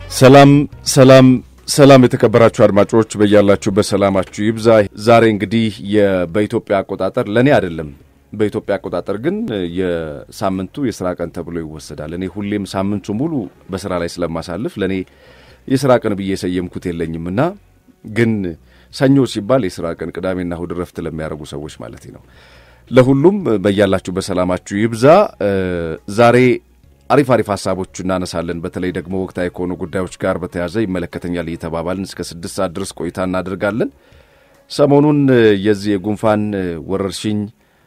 ሰላም ሰላም ሰላም የተከበራችሁ አድማጮች በያላችሁበት ሰላማችሁ ይብዛ። ዛሬ እንግዲህ በኢትዮጵያ አቆጣጠር ለእኔ አይደለም፣ በኢትዮጵያ አቆጣጠር ግን የሳምንቱ የስራ ቀን ተብሎ ይወሰዳል። እኔ ሁሌም ሳምንቱ ሙሉ በስራ ላይ ስለማሳልፍ ለእኔ የስራ ቀን ብዬ የሰየምኩት የለኝምና ግን ሰኞ ሲባል የስራ ቀን፣ ቅዳሜና እሁድ ረፍት ለሚያደርጉ ሰዎች ማለት ነው። ለሁሉም በያላችሁበት ሰላማችሁ ይብዛ። ዛሬ አሪፍ አሪፍ ሀሳቦች እናነሳለን። በተለይ ደግሞ ወቅታዊ ከሆኑ ጉዳዮች ጋር በተያያዘ ይመለከተኛል እየተባባልን እስከ ስድስት ሰዓት ድረስ ቆይታ እናደርጋለን። ሰሞኑን የዚህ የጉንፋን ወረርሽኝ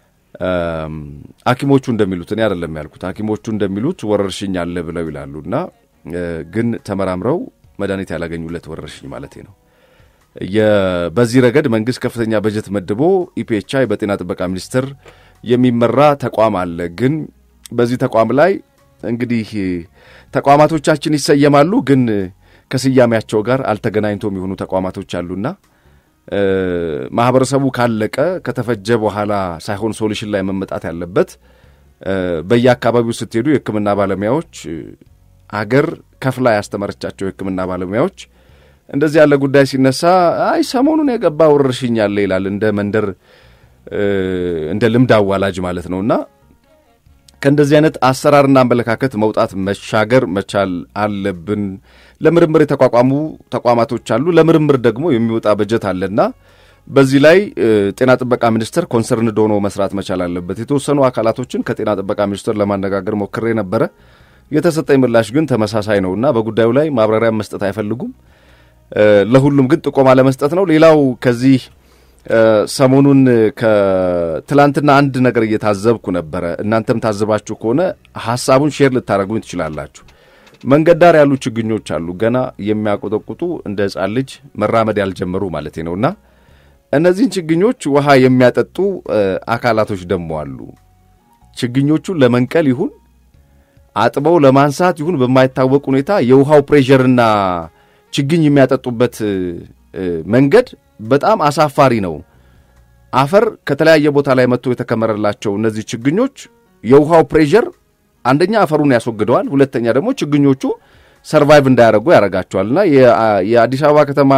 ሐኪሞቹ እንደሚሉት እኔ አይደለም ያልኩት፣ ሐኪሞቹ እንደሚሉት ወረርሽኝ አለ ብለው ይላሉ እና ግን ተመራምረው መድኃኒት ያላገኙለት ወረርሽኝ ማለት ነው። በዚህ ረገድ መንግስት ከፍተኛ በጀት መድቦ ኢፒኤችአይ በጤና ጥበቃ ሚኒስቴር የሚመራ ተቋም አለ። ግን በዚህ ተቋም ላይ እንግዲህ ተቋማቶቻችን ይሰየማሉ፣ ግን ከስያሜያቸው ጋር አልተገናኝቶ የሚሆኑ ተቋማቶች አሉና ማህበረሰቡ ካለቀ ከተፈጀ በኋላ ሳይሆን ሶሉሽን ላይ መመጣት ያለበት በየአካባቢው ስትሄዱ የሕክምና ባለሙያዎች አገር ከፍላ ያስተማረቻቸው የሕክምና ባለሙያዎች እንደዚህ ያለ ጉዳይ ሲነሳ አይ ሰሞኑን የገባ ወረርሽኝ አለ ይላል። እንደ መንደር እንደ ልምድ አዋላጅ ማለት ነውና ከእንደዚህ አይነት አሰራርና አመለካከት መውጣት መሻገር መቻል አለብን። ለምርምር የተቋቋሙ ተቋማቶች አሉ። ለምርምር ደግሞ የሚወጣ በጀት አለና በዚህ ላይ ጤና ጥበቃ ሚኒስቴር ኮንሰርንድ ሆኖ መስራት መቻል አለበት። የተወሰኑ አካላቶችን ከጤና ጥበቃ ሚኒስቴር ለማነጋገር ሞክሬ ነበረ። የተሰጠኝ ምላሽ ግን ተመሳሳይ ነውና በጉዳዩ ላይ ማብራሪያ መስጠት አይፈልጉም። ለሁሉም ግን ጥቆማ ለመስጠት ነው። ሌላው ከዚህ ሰሞኑን ከትላንትና አንድ ነገር እየታዘብኩ ነበረ። እናንተም ታዘባችሁ ከሆነ ሀሳቡን ሼር ልታደርጉኝ ትችላላችሁ። መንገድ ዳር ያሉ ችግኞች አሉ፣ ገና የሚያቆጠቁጡ እንደ ሕፃን ልጅ መራመድ ያልጀመሩ ማለት ነውና እነዚህን ችግኞች ውሃ የሚያጠጡ አካላቶች ደግሞ አሉ። ችግኞቹን ለመንቀል ይሁን አጥበው ለማንሳት ይሁን በማይታወቅ ሁኔታ የውሃው ፕሬዠርና ችግኝ የሚያጠጡበት መንገድ በጣም አሳፋሪ ነው። አፈር ከተለያየ ቦታ ላይ መጥቶ የተከመረላቸው እነዚህ ችግኞች የውሃው ፕሬዠር አንደኛ አፈሩን ያስወግደዋል፣ ሁለተኛ ደግሞ ችግኞቹ ሰርቫይቭ እንዳያደርጉ ያደርጋቸዋል። እና የአዲስ አበባ ከተማ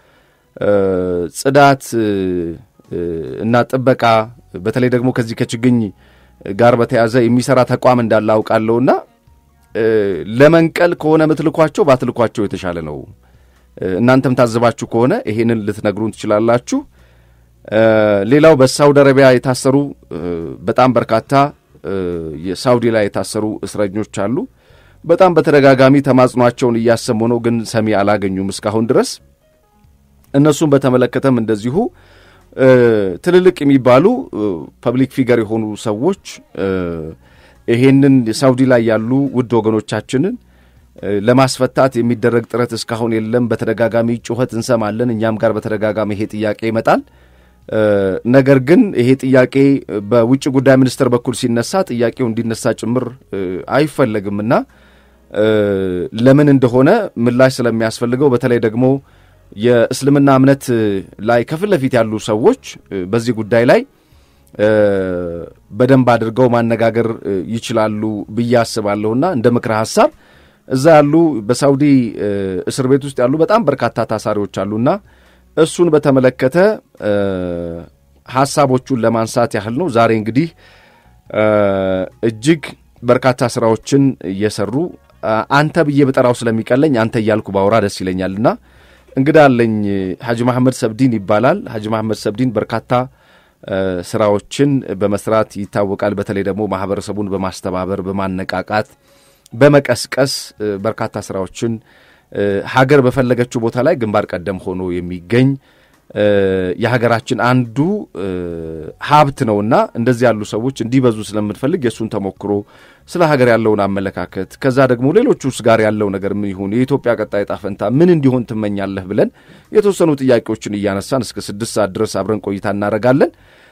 ጽዳት እና ጥበቃ በተለይ ደግሞ ከዚህ ከችግኝ ጋር በተያዘ የሚሰራ ተቋም እንዳለ አውቃለሁና ለመንቀል ከሆነ ምትልኳቸው ባትልኳቸው የተሻለ ነው። እናንተም ታዘባችሁ ከሆነ ይሄንን ልትነግሩን ትችላላችሁ። ሌላው በሳውዲ አረቢያ የታሰሩ በጣም በርካታ የሳውዲ ላይ የታሰሩ እስረኞች አሉ። በጣም በተደጋጋሚ ተማጽኗቸውን እያሰሙ ነው፣ ግን ሰሚ አላገኙም እስካሁን ድረስ። እነሱም በተመለከተም እንደዚሁ ትልልቅ የሚባሉ ፐብሊክ ፊገር የሆኑ ሰዎች ይሄንን ሳውዲ ላይ ያሉ ውድ ወገኖቻችንን ለማስፈታት የሚደረግ ጥረት እስካሁን የለም። በተደጋጋሚ ጩኸት እንሰማለን። እኛም ጋር በተደጋጋሚ ይሄ ጥያቄ ይመጣል። ነገር ግን ይሄ ጥያቄ በውጭ ጉዳይ ሚኒስቴር በኩል ሲነሳ ጥያቄው እንዲነሳ ጭምር አይፈለግምና ለምን እንደሆነ ምላሽ ስለሚያስፈልገው በተለይ ደግሞ የእስልምና እምነት ላይ ከፊት ለፊት ያሉ ሰዎች በዚህ ጉዳይ ላይ በደንብ አድርገው ማነጋገር ይችላሉ ብዬ አስባለሁና እንደ ምክረ ሀሳብ እዛ ያሉ በሳውዲ እስር ቤት ውስጥ ያሉ በጣም በርካታ ታሳሪዎች አሉና እሱን በተመለከተ ሀሳቦቹን ለማንሳት ያህል ነው። ዛሬ እንግዲህ እጅግ በርካታ ስራዎችን እየሰሩ አንተ ብዬ በጠራው ስለሚቀለኝ አንተ እያልኩ ባወራ ደስ ይለኛልና እንግዳ አለኝ። ሐጂ መሐመድ ሰብዲን ይባላል። ሐጂ መሐመድ ሰብዲን በርካታ ስራዎችን በመስራት ይታወቃል። በተለይ ደግሞ ማህበረሰቡን በማስተባበር በማነቃቃት በመቀስቀስ በርካታ ስራዎችን ሀገር በፈለገችው ቦታ ላይ ግንባር ቀደም ሆኖ የሚገኝ የሀገራችን አንዱ ሀብት ነውና እንደዚህ ያሉ ሰዎች እንዲበዙ ስለምንፈልግ የእሱን ተሞክሮ ስለ ሀገር ያለውን አመለካከት ከዛ ደግሞ ሌሎቹስ ጋር ያለው ነገር ምን ይሁን የኢትዮጵያ ቀጣይ ዕጣ ፈንታ ምን እንዲሆን ትመኛለህ ብለን የተወሰኑ ጥያቄዎችን እያነሳን እስከ ስድስት ሰዓት ድረስ አብረን ቆይታ እናደርጋለን።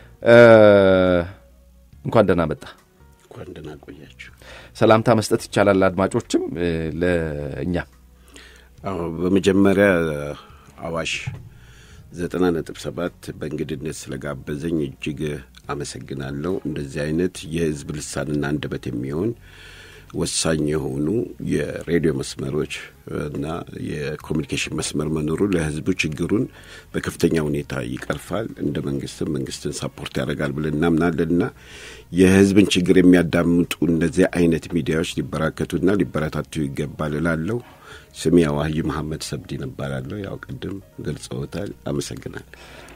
እንኳን ደህና መጣ። እንኳን ደህና ቆያችሁ። ሰላምታ መስጠት ይቻላል አድማጮችም ለእኛ አዎ በመጀመሪያ አዋሽ ዘጠና ነጥብ ሰባት በእንግድነት ስለጋበዘኝ እጅግ አመሰግናለሁ። እንደዚህ አይነት የህዝብ ልሳንና አንደበት የሚሆን ወሳኝ የሆኑ የሬዲዮ መስመሮች እና የኮሚኒኬሽን መስመር መኖሩ ለሕዝቡ ችግሩን በከፍተኛ ሁኔታ ይቀርፋል። እንደ መንግስትም መንግስትን ሳፖርት ያደርጋል ብለን እናምናለን እና የሕዝብን ችግር የሚያዳምጡ እንደዚህ አይነት ሚዲያዎች ሊበራከቱና ሊበረታቱ ይገባል እላለሁ። ስሜ አዋህይ መሐመድ ሰብዲን እባላለሁ። ያው ቅድም ገልጸውታል። አመሰግናለሁ።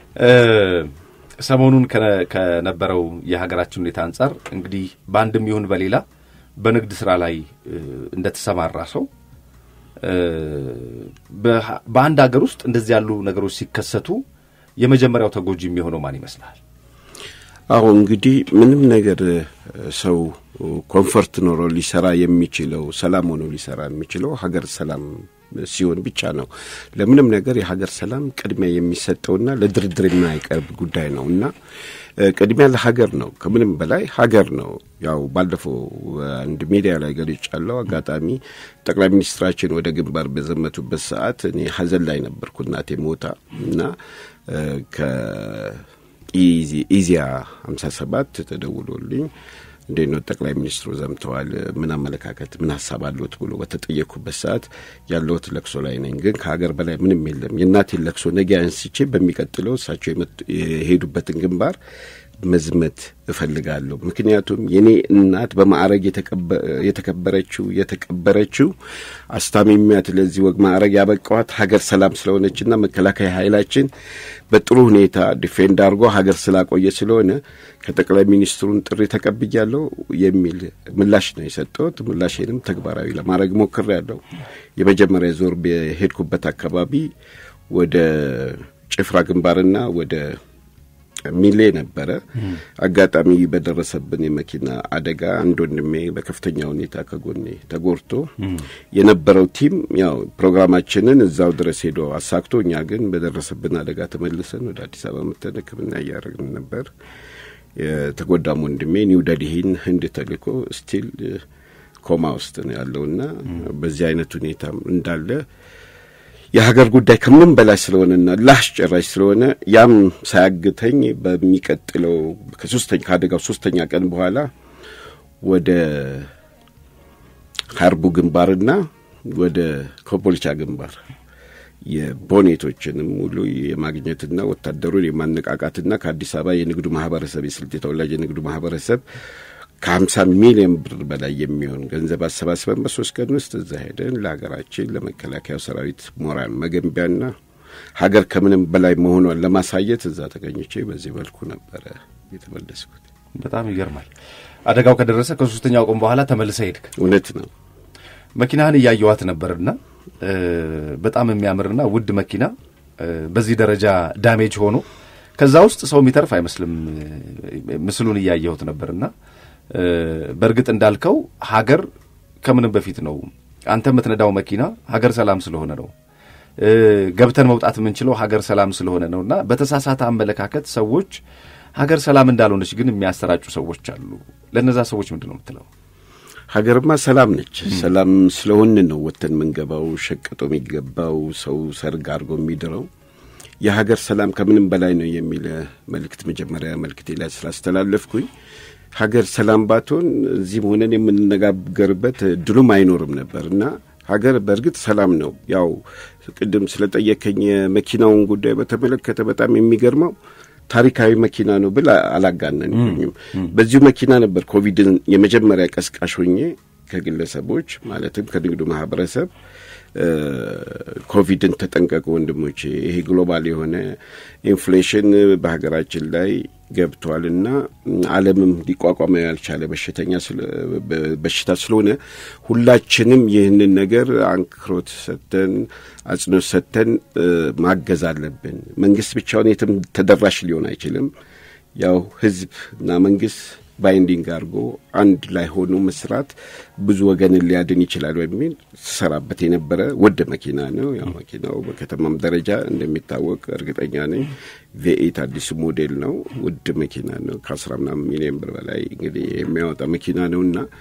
ሰሞኑን ከነበረው የሀገራችን ሁኔታ አንጻር እንግዲህ በአንድም ይሁን በሌላ በንግድ ስራ ላይ እንደተሰማራ ሰው በአንድ ሀገር ውስጥ እንደዚህ ያሉ ነገሮች ሲከሰቱ የመጀመሪያው ተጎጂ የሚሆነው ማን ይመስላል? አሁ እንግዲህ ምንም ነገር ሰው ኮንፈርት ኖሮ ሊሰራ የሚችለው ሰላም ሆኖ ሊሰራ የሚችለው ሀገር ሰላም ሲሆን ብቻ ነው። ለምንም ነገር የሀገር ሰላም ቅድሚያ የሚሰጠውና ለድርድር የማይቀርብ ጉዳይ ነው እና ቅድሚያ ለሀገር ነው። ከምንም በላይ ሀገር ነው። ያው ባለፈው አንድ ሚዲያ ላይ ገልጫለሁ። አጋጣሚ ጠቅላይ ሚኒስትራችን ወደ ግንባር በዘመቱበት ሰዓት እኔ ሀዘን ላይ ነበርኩ እናቴ ሞታ እና ከኢዚያ ሀምሳ ሰባት ተደውሎልኝ እንዴት ነው ጠቅላይ ሚኒስትሩ ዘምተዋል፣ ምን አመለካከት ምን ሀሳብ አለዎት ብሎ በተጠየቅኩበት ሰዓት ያለሁት ለቅሶ ላይ ነኝ፣ ግን ከሀገር በላይ ምንም የለም። የእናቴን ለቅሶ ነገ አንስቼ በሚቀጥለው እሳቸው የሄዱበትን ግንባር መዝመት እፈልጋለሁ። ምክንያቱም የኔ እናት በማዕረግ የተከበረችው የተቀበረችው አስታሚሚያት ለዚህ ወግ ማዕረግ ያበቃዋት ሀገር ሰላም ስለሆነችና መከላከያ ኃይላችን በጥሩ ሁኔታ ዲፌንድ አድርጎ ሀገር ስላቆየ ስለሆነ ከጠቅላይ ሚኒስትሩን ጥሪ ተቀብያለሁ የሚል ምላሽ ነው የሰጠሁት። ምላሽንም ተግባራዊ ለማድረግ ሞክሬያለሁ። የመጀመሪያ ዞር የሄድኩበት አካባቢ ወደ ጭፍራ ግንባርና ወደ ሚሌ ነበረ። አጋጣሚ በደረሰብን የመኪና አደጋ አንድ ወንድሜ በከፍተኛ ሁኔታ ከጎኔ ተጎድቶ የነበረው ቲም ያው ፕሮግራማችንን እዛው ድረስ ሄዶ አሳክቶ፣ እኛ ግን በደረሰብን አደጋ ተመልሰን ወደ አዲስ አበባ መተን ሕክምና እያደረግን ነበር። የተጎዳም ወንድሜ ኒው ደልሂን ህንድ ተልኮ ስቲል ኮማ ውስጥ ነው ያለውና በዚህ አይነት ሁኔታ እንዳለ የሀገር ጉዳይ ከምንም በላይ ስለሆነና ላስጨራሽ ስለሆነ ያም ሳያግተኝ በሚቀጥለው ከሶስተኛ ከአደጋው ሶስተኛ ቀን በኋላ ወደ ሀርቡ ግንባርና ወደ ኮምቦልቻ ግንባር የቦኔቶችንም ሙሉ የማግኘትና ወታደሩን የማነቃቃትና ከአዲስ አበባ የንግዱ ማህበረሰብ የስልጤ ተወላጅ የንግዱ ማህበረሰብ ከሀምሳ ሚሊዮን ብር በላይ የሚሆን ገንዘብ አሰባስበን በሶስት ቀን ውስጥ እዛ ሄደን ለሀገራችን ለመከላከያው ሰራዊት ሞራል መገንቢያና ሀገር ከምንም በላይ መሆኗን ለማሳየት እዛ ተገኝቼ በዚህ መልኩ ነበረ የተመለስኩት። በጣም ይገርማል። አደጋው ከደረሰ ከሶስተኛው ቀን በኋላ ተመልሰ ሄድክ። እውነት ነው። መኪናህን እያየዋት ነበርና በጣም የሚያምርና ውድ መኪና በዚህ ደረጃ ዳሜጅ ሆኖ ከዛ ውስጥ ሰው የሚተርፍ አይመስልም። ምስሉን እያየሁት ነበርና በእርግጥ እንዳልከው ሀገር ከምንም በፊት ነው። አንተ የምትነዳው መኪና ሀገር ሰላም ስለሆነ ነው። ገብተን መውጣት የምንችለው ሀገር ሰላም ስለሆነ ነው እና በተሳሳተ አመለካከት ሰዎች ሀገር ሰላም እንዳልሆነች ግን የሚያሰራጩ ሰዎች አሉ። ለእነዛ ሰዎች ምንድን ነው የምትለው? ሀገርማ ሰላም ነች። ሰላም ስለሆን ነው ወጥተን የምንገባው፣ ሸቅጦ የሚገባው ሰው ሰርግ አድርጎ የሚድረው። የሀገር ሰላም ከምንም በላይ ነው የሚል መልእክት መጀመሪያ መልእክቴ ላይ ስላስተላለፍኩኝ ሀገር ሰላም ባትሆን እዚህም ሆነን የምንነጋገርበት ድሉም አይኖርም ነበር እና ሀገር በእርግጥ ሰላም ነው። ያው ቅድም ስለጠየከኝ የመኪናውን ጉዳይ በተመለከተ በጣም የሚገርመው ታሪካዊ መኪና ነው ብል አላጋነንኩኝም። በዚሁ መኪና ነበር ኮቪድን የመጀመሪያ ቀስቃሽ ሆኜ ከግለሰቦች ማለትም ከንግዱ ማህበረሰብ ኮቪድን ተጠንቀቁ ወንድሞቼ፣ ይሄ ግሎባል የሆነ ኢንፍሌሽን በሀገራችን ላይ ገብቷልና ዓለምም ሊቋቋመው ያልቻለ በሽተኛ በሽታ ስለሆነ ሁላችንም ይህንን ነገር አንክሮት ሰጥተን አጽንኦት ሰጥተን ማገዝ አለብን። መንግስት ብቻውን የትም ተደራሽ ሊሆን አይችልም። ያው ህዝብ እና መንግስት ባይንዲንግ አድርጎ አንድ ላይ ሆኖ መስራት ብዙ ወገንን ሊያድን ይችላል በሚል ስሰራበት የነበረ ውድ መኪና ነው። ያው መኪናው በከተማም ደረጃ እንደሚታወቅ እርግጠኛ ነኝ ቪኤት አዲሱ ሞዴል ነው። ውድ መኪና ነው። ከአስራ ምናምን ሚሊዮን ብር በላይ እንግዲህ የሚያወጣ መኪና ነው እና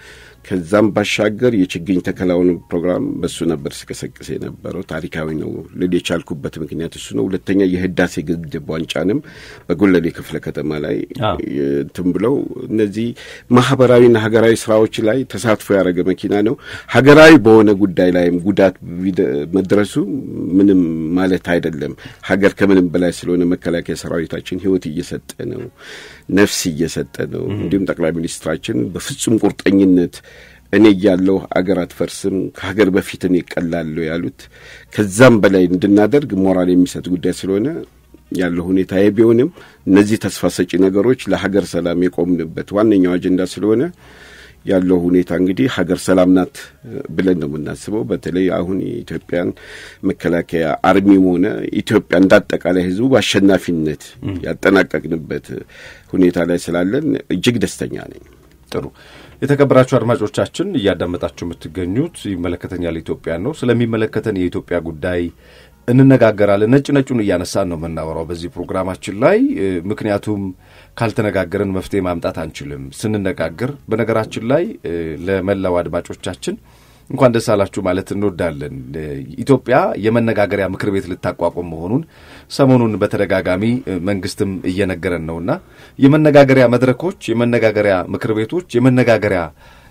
ከዛም ባሻገር የችግኝ ተከላውን ፕሮግራም በሱ ነበር ሲቀሰቅስ የነበረው። ታሪካዊ ነው ልል የቻልኩበት ምክንያት እሱ ነው። ሁለተኛ የህዳሴ ግድብ ዋንጫንም በጎለሌ ክፍለ ከተማ ላይ እንትን ብለው እነዚህ ማህበራዊና ሀገራዊ ስራዎች ላይ ተሳትፎ ያደረገ መኪና ነው። ሀገራዊ በሆነ ጉዳይ ላይም ጉዳት መድረሱ ምንም ማለት አይደለም። ሀገር ከምንም በላይ ስለሆነ መከላከያ ሰራዊታችን ህይወት እየሰጠ ነው፣ ነፍስ እየሰጠ ነው። እንዲሁም ጠቅላይ ሚኒስትራችን በፍጹም ቁርጠኝነት እኔ እያለሁ አገር አትፈርስም፣ ከሀገር በፊት እኔ እቀላለሁ ያሉት ከዛም በላይ እንድናደርግ ሞራል የሚሰጥ ጉዳይ ስለሆነ ያለው ሁኔታ ቢሆንም እነዚህ ተስፋ ሰጪ ነገሮች ለሀገር ሰላም የቆምንበት ዋነኛው አጀንዳ ስለሆነ ያለው ሁኔታ እንግዲህ ሀገር ሰላም ናት ብለን ነው የምናስበው። በተለይ አሁን የኢትዮጵያን መከላከያ አርሚም ሆነ ኢትዮጵያ እንዳጠቃላይ ህዝቡ በአሸናፊነት ያጠናቀቅንበት ሁኔታ ላይ ስላለን እጅግ ደስተኛ ነኝ። ጥሩ የተከበራችሁ አድማጮቻችን እያዳመጣችሁ የምትገኙት ይመለከተኛል ኢትዮጵያ ነው። ስለሚመለከተን የኢትዮጵያ ጉዳይ እንነጋገራለን። ነጭ ነጩን እያነሳን ነው የምናወራው በዚህ ፕሮግራማችን ላይ ምክንያቱም ካልተነጋገርን መፍትሄ ማምጣት አንችልም። ስንነጋገር በነገራችን ላይ ለመላው አድማጮቻችን እንኳን ደስ አላችሁ ማለት እንወዳለን። ኢትዮጵያ የመነጋገሪያ ምክር ቤት ልታቋቁም መሆኑን ሰሞኑን በተደጋጋሚ መንግስትም እየነገረን ነውና የመነጋገሪያ መድረኮች፣ የመነጋገሪያ ምክር ቤቶች፣ የመነጋገሪያ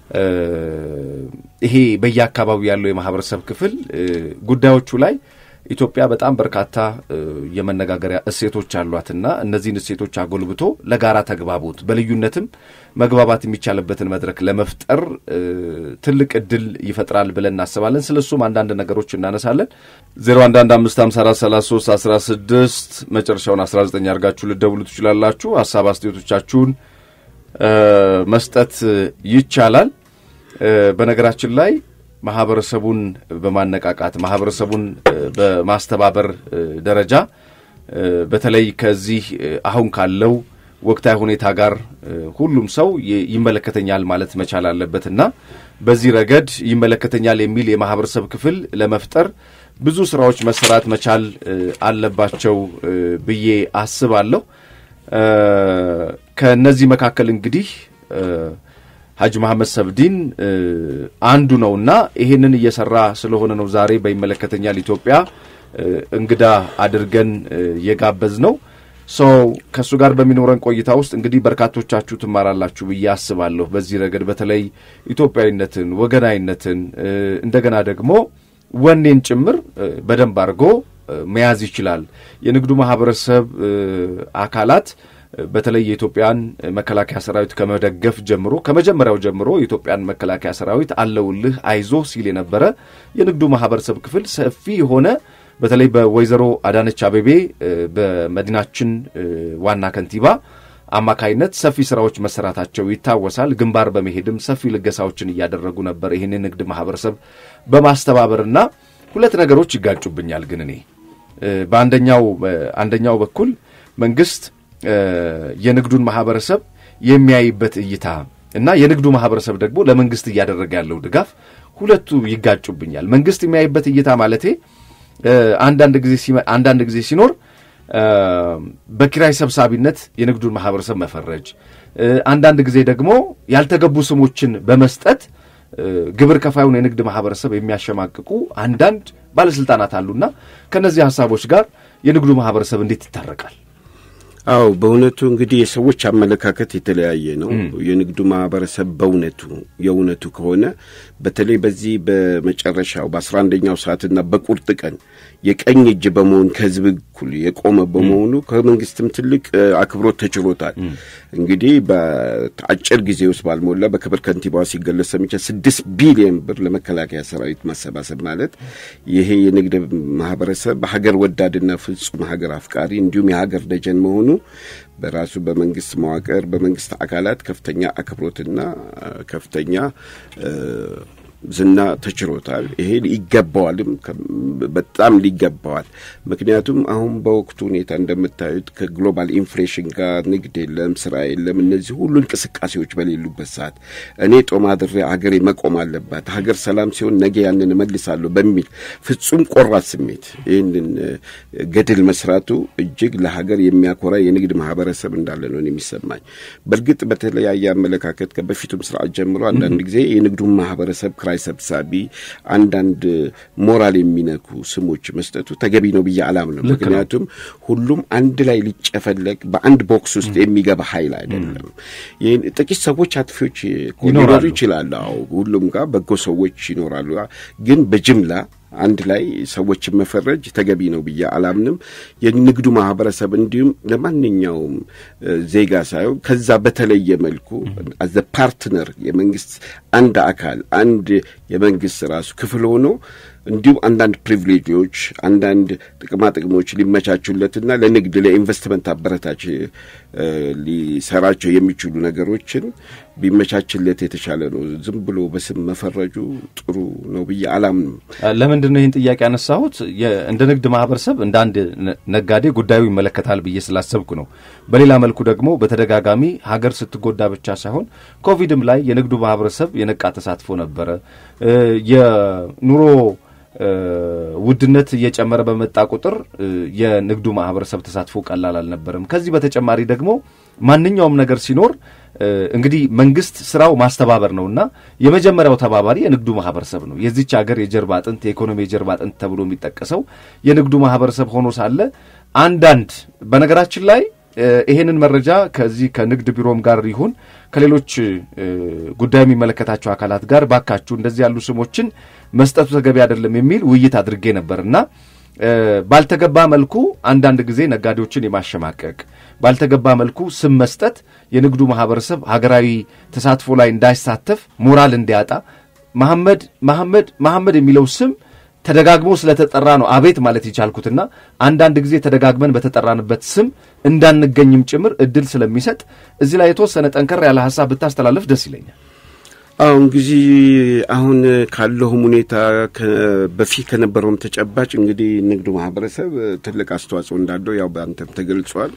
ይሄ በየአካባቢው ያለው የማህበረሰብ ክፍል ጉዳዮቹ ላይ ኢትዮጵያ በጣም በርካታ የመነጋገሪያ እሴቶች አሏትና እነዚህን እሴቶች አጎልብቶ ለጋራ ተግባቦት በልዩነትም መግባባት የሚቻልበትን መድረክ ለመፍጠር ትልቅ እድል ይፈጥራል ብለን እናስባለን። ስለ እሱም አንዳንድ ነገሮች እናነሳለን። 0115543316 መጨረሻውን 19 አድርጋችሁ ልደውሉ ትችላላችሁ። ሀሳብ አስተያየቶቻችሁን መስጠት ይቻላል። በነገራችን ላይ ማህበረሰቡን በማነቃቃት ማህበረሰቡን በማስተባበር ደረጃ በተለይ ከዚህ አሁን ካለው ወቅታዊ ሁኔታ ጋር ሁሉም ሰው ይመለከተኛል ማለት መቻል አለበትና በዚህ ረገድ ይመለከተኛል የሚል የማህበረሰብ ክፍል ለመፍጠር ብዙ ስራዎች መሰራት መቻል አለባቸው ብዬ አስባለሁ። ከእነዚህ መካከል እንግዲህ ሀጅ መሐመድ ሰብዲን አንዱ ነውና ይሄንን እየሰራ ስለሆነ ነው ዛሬ በይመለከተኛል ኢትዮጵያ እንግዳ አድርገን የጋበዝ ነው። ሰው ከእሱ ጋር በሚኖረን ቆይታ ውስጥ እንግዲህ በርካቶቻችሁ ትማራላችሁ ብዬ አስባለሁ። በዚህ ረገድ በተለይ ኢትዮጵያዊነትን፣ ወገናዊነትን እንደገና ደግሞ ወኔን ጭምር በደንብ አድርጎ መያዝ ይችላል። የንግዱ ማህበረሰብ አካላት በተለይ የኢትዮጵያን መከላከያ ሰራዊት ከመደገፍ ጀምሮ ከመጀመሪያው ጀምሮ የኢትዮጵያን መከላከያ ሰራዊት አለውልህ አይዞ ሲል የነበረ የንግዱ ማህበረሰብ ክፍል ሰፊ የሆነ በተለይ በወይዘሮ አዳነች አቤቤ በመዲናችን ዋና ከንቲባ አማካይነት ሰፊ ስራዎች መሰራታቸው ይታወሳል። ግንባር በመሄድም ሰፊ ልገሳዎችን እያደረጉ ነበር። ይህን ንግድ ማህበረሰብ በማስተባበርና ሁለት ነገሮች ይጋጩብኛል። ግን እኔ በአንደኛው አንደኛው በኩል መንግስት የንግዱን ማህበረሰብ የሚያይበት እይታ እና የንግዱ ማህበረሰብ ደግሞ ለመንግስት እያደረገ ያለው ድጋፍ ሁለቱ ይጋጩብኛል። መንግስት የሚያይበት እይታ ማለቴ አንዳንድ ጊዜ አንዳንድ ጊዜ ሲኖር በኪራይ ሰብሳቢነት የንግዱን ማህበረሰብ መፈረጅ፣ አንዳንድ ጊዜ ደግሞ ያልተገቡ ስሞችን በመስጠት ግብር ከፋዩን የንግድ ማህበረሰብ የሚያሸማቅቁ አንዳንድ ባለስልጣናት አሉና ከእነዚህ ሀሳቦች ጋር የንግዱ ማህበረሰብ እንዴት ይታረቃል? አዎ በእውነቱ እንግዲህ የሰዎች አመለካከት የተለያየ ነው። የንግዱ ማህበረሰብ በእውነቱ የእውነቱ ከሆነ በተለይ በዚህ በመጨረሻው በአስራ አንደኛው ሰዓትና በቁርጥ ቀን የቀኝ እጅ በመሆን ከህዝብ እኩል የቆመ በመሆኑ ከመንግስትም ትልቅ አክብሮት ተችሎታል። እንግዲህ በአጭር ጊዜ ውስጥ ባልሞላ በክብር ከንቲባዋ ሲገለጽ ሰምቻ ስድስት ቢሊዮን ብር ለመከላከያ ሰራዊት ማሰባሰብ ማለት ይሄ የንግድ ማህበረሰብ ሀገር ወዳድና ፍጹም ሀገር አፍቃሪ እንዲሁም የሀገር ደጀን መሆኑ በራሱ በመንግስት መዋቅር በመንግስት አካላት ከፍተኛ አክብሮትና ከፍተኛ ዝና ተችሮታል። ይሄ ይገባዋልም፣ በጣም ሊገባዋል። ምክንያቱም አሁን በወቅቱ ሁኔታ እንደምታዩት ከግሎባል ኢንፍሌሽን ጋር ንግድ የለም፣ ስራ የለም። እነዚህ ሁሉ እንቅስቃሴዎች በሌሉበት ሰዓት እኔ ጦም አድሬ ሀገሬ መቆም አለባት፣ ሀገር ሰላም ሲሆን ነገ ያንን እመልሳለሁ በሚል ፍጹም ቆራት ስሜት ይህንን ገድል መስራቱ እጅግ ለሀገር የሚያኮራ የንግድ ማህበረሰብ እንዳለ ነው የሚሰማኝ። በእርግጥ በተለያየ አመለካከት ከበፊቱም ስርዓት ጀምሮ አንዳንድ ጊዜ የንግዱን ማህበረሰብ ክራይ ሰብሳቢ፣ አንዳንድ ሞራል የሚነኩ ስሞች መስጠቱ ተገቢ ነው ብዬ አላምንም። ምክንያቱም ሁሉም አንድ ላይ ሊጨፈለቅ በአንድ ቦክስ ውስጥ የሚገባ ኃይል አይደለም። ጥቂት ሰዎች አጥፊዎች ሊኖሩ ይችላሉ። አዎ ሁሉም ጋር በጎ ሰዎች ይኖራሉ። ግን በጅምላ አንድ ላይ ሰዎችን መፈረጅ ተገቢ ነው ብዬ አላምንም። የንግዱ ማህበረሰብ እንዲሁም ለማንኛውም ዜጋ ሳይሆን ከዛ በተለየ መልኩ አዘ ፓርትነር የመንግስት አንድ አካል አንድ የመንግስት ራሱ ክፍል ሆኖ እንዲሁም አንዳንድ ፕሪቪሌጆች አንዳንድ ጥቅማ ጥቅሞች ሊመቻቹለትና ለንግድ ለኢንቨስትመንት አበረታች ሊሰራቸው የሚችሉ ነገሮችን ቢመቻችለት የተሻለ ነው። ዝም ብሎ በስም መፈረጁ ጥሩ ነው ብዬ አላምንም። ለምንድን ነው ይህን ጥያቄ ያነሳሁት? እንደ ንግድ ማህበረሰብ እንደ አንድ ነጋዴ ጉዳዩ ይመለከታል ብዬ ስላሰብኩ ነው። በሌላ መልኩ ደግሞ በተደጋጋሚ ሀገር ስትጎዳ ብቻ ሳይሆን ኮቪድም ላይ የንግዱ ማህበረሰብ የነቃ ተሳትፎ ነበረ። የኑሮ ውድነት እየጨመረ በመጣ ቁጥር የንግዱ ማህበረሰብ ተሳትፎ ቀላል አልነበረም። ከዚህ በተጨማሪ ደግሞ ማንኛውም ነገር ሲኖር እንግዲህ መንግስት ስራው ማስተባበር ነውና የመጀመሪያው ተባባሪ የንግዱ ማህበረሰብ ነው። የዚች ሀገር የጀርባ አጥንት፣ የኢኮኖሚ የጀርባ አጥንት ተብሎ የሚጠቀሰው የንግዱ ማህበረሰብ ሆኖ ሳለ አንዳንድ በነገራችን ላይ ይሄንን መረጃ ከዚህ ከንግድ ቢሮም ጋር ይሁን ከሌሎች ጉዳይ የሚመለከታቸው አካላት ጋር ባካችሁ እንደዚህ ያሉ ስሞችን መስጠቱ ተገቢ አይደለም የሚል ውይይት አድርጌ ነበር እና ባልተገባ መልኩ አንዳንድ ጊዜ ነጋዴዎችን የማሸማቀቅ ባልተገባ መልኩ ስም መስጠት የንግዱ ማህበረሰብ ሀገራዊ ተሳትፎ ላይ እንዳይሳተፍ ሞራል እንዲያጣ መሐመድ መሐመድ መሐመድ የሚለው ስም ተደጋግሞ ስለተጠራ ነው አቤት ማለት የቻልኩትና አንዳንድ ጊዜ ተደጋግመን በተጠራንበት ስም እንዳንገኝም ጭምር እድል ስለሚሰጥ እዚህ ላይ የተወሰነ ጠንከር ያለ ሀሳብ ብታስተላልፍ ደስ ይለኛል። አሁ እንግዲህ አሁን ካለውም ሁኔታ በፊት ከነበረውም ተጨባጭ እንግዲህ ንግዱ ማህበረሰብ ትልቅ አስተዋጽኦ እንዳለው ያው በአንተም ተገልጿል።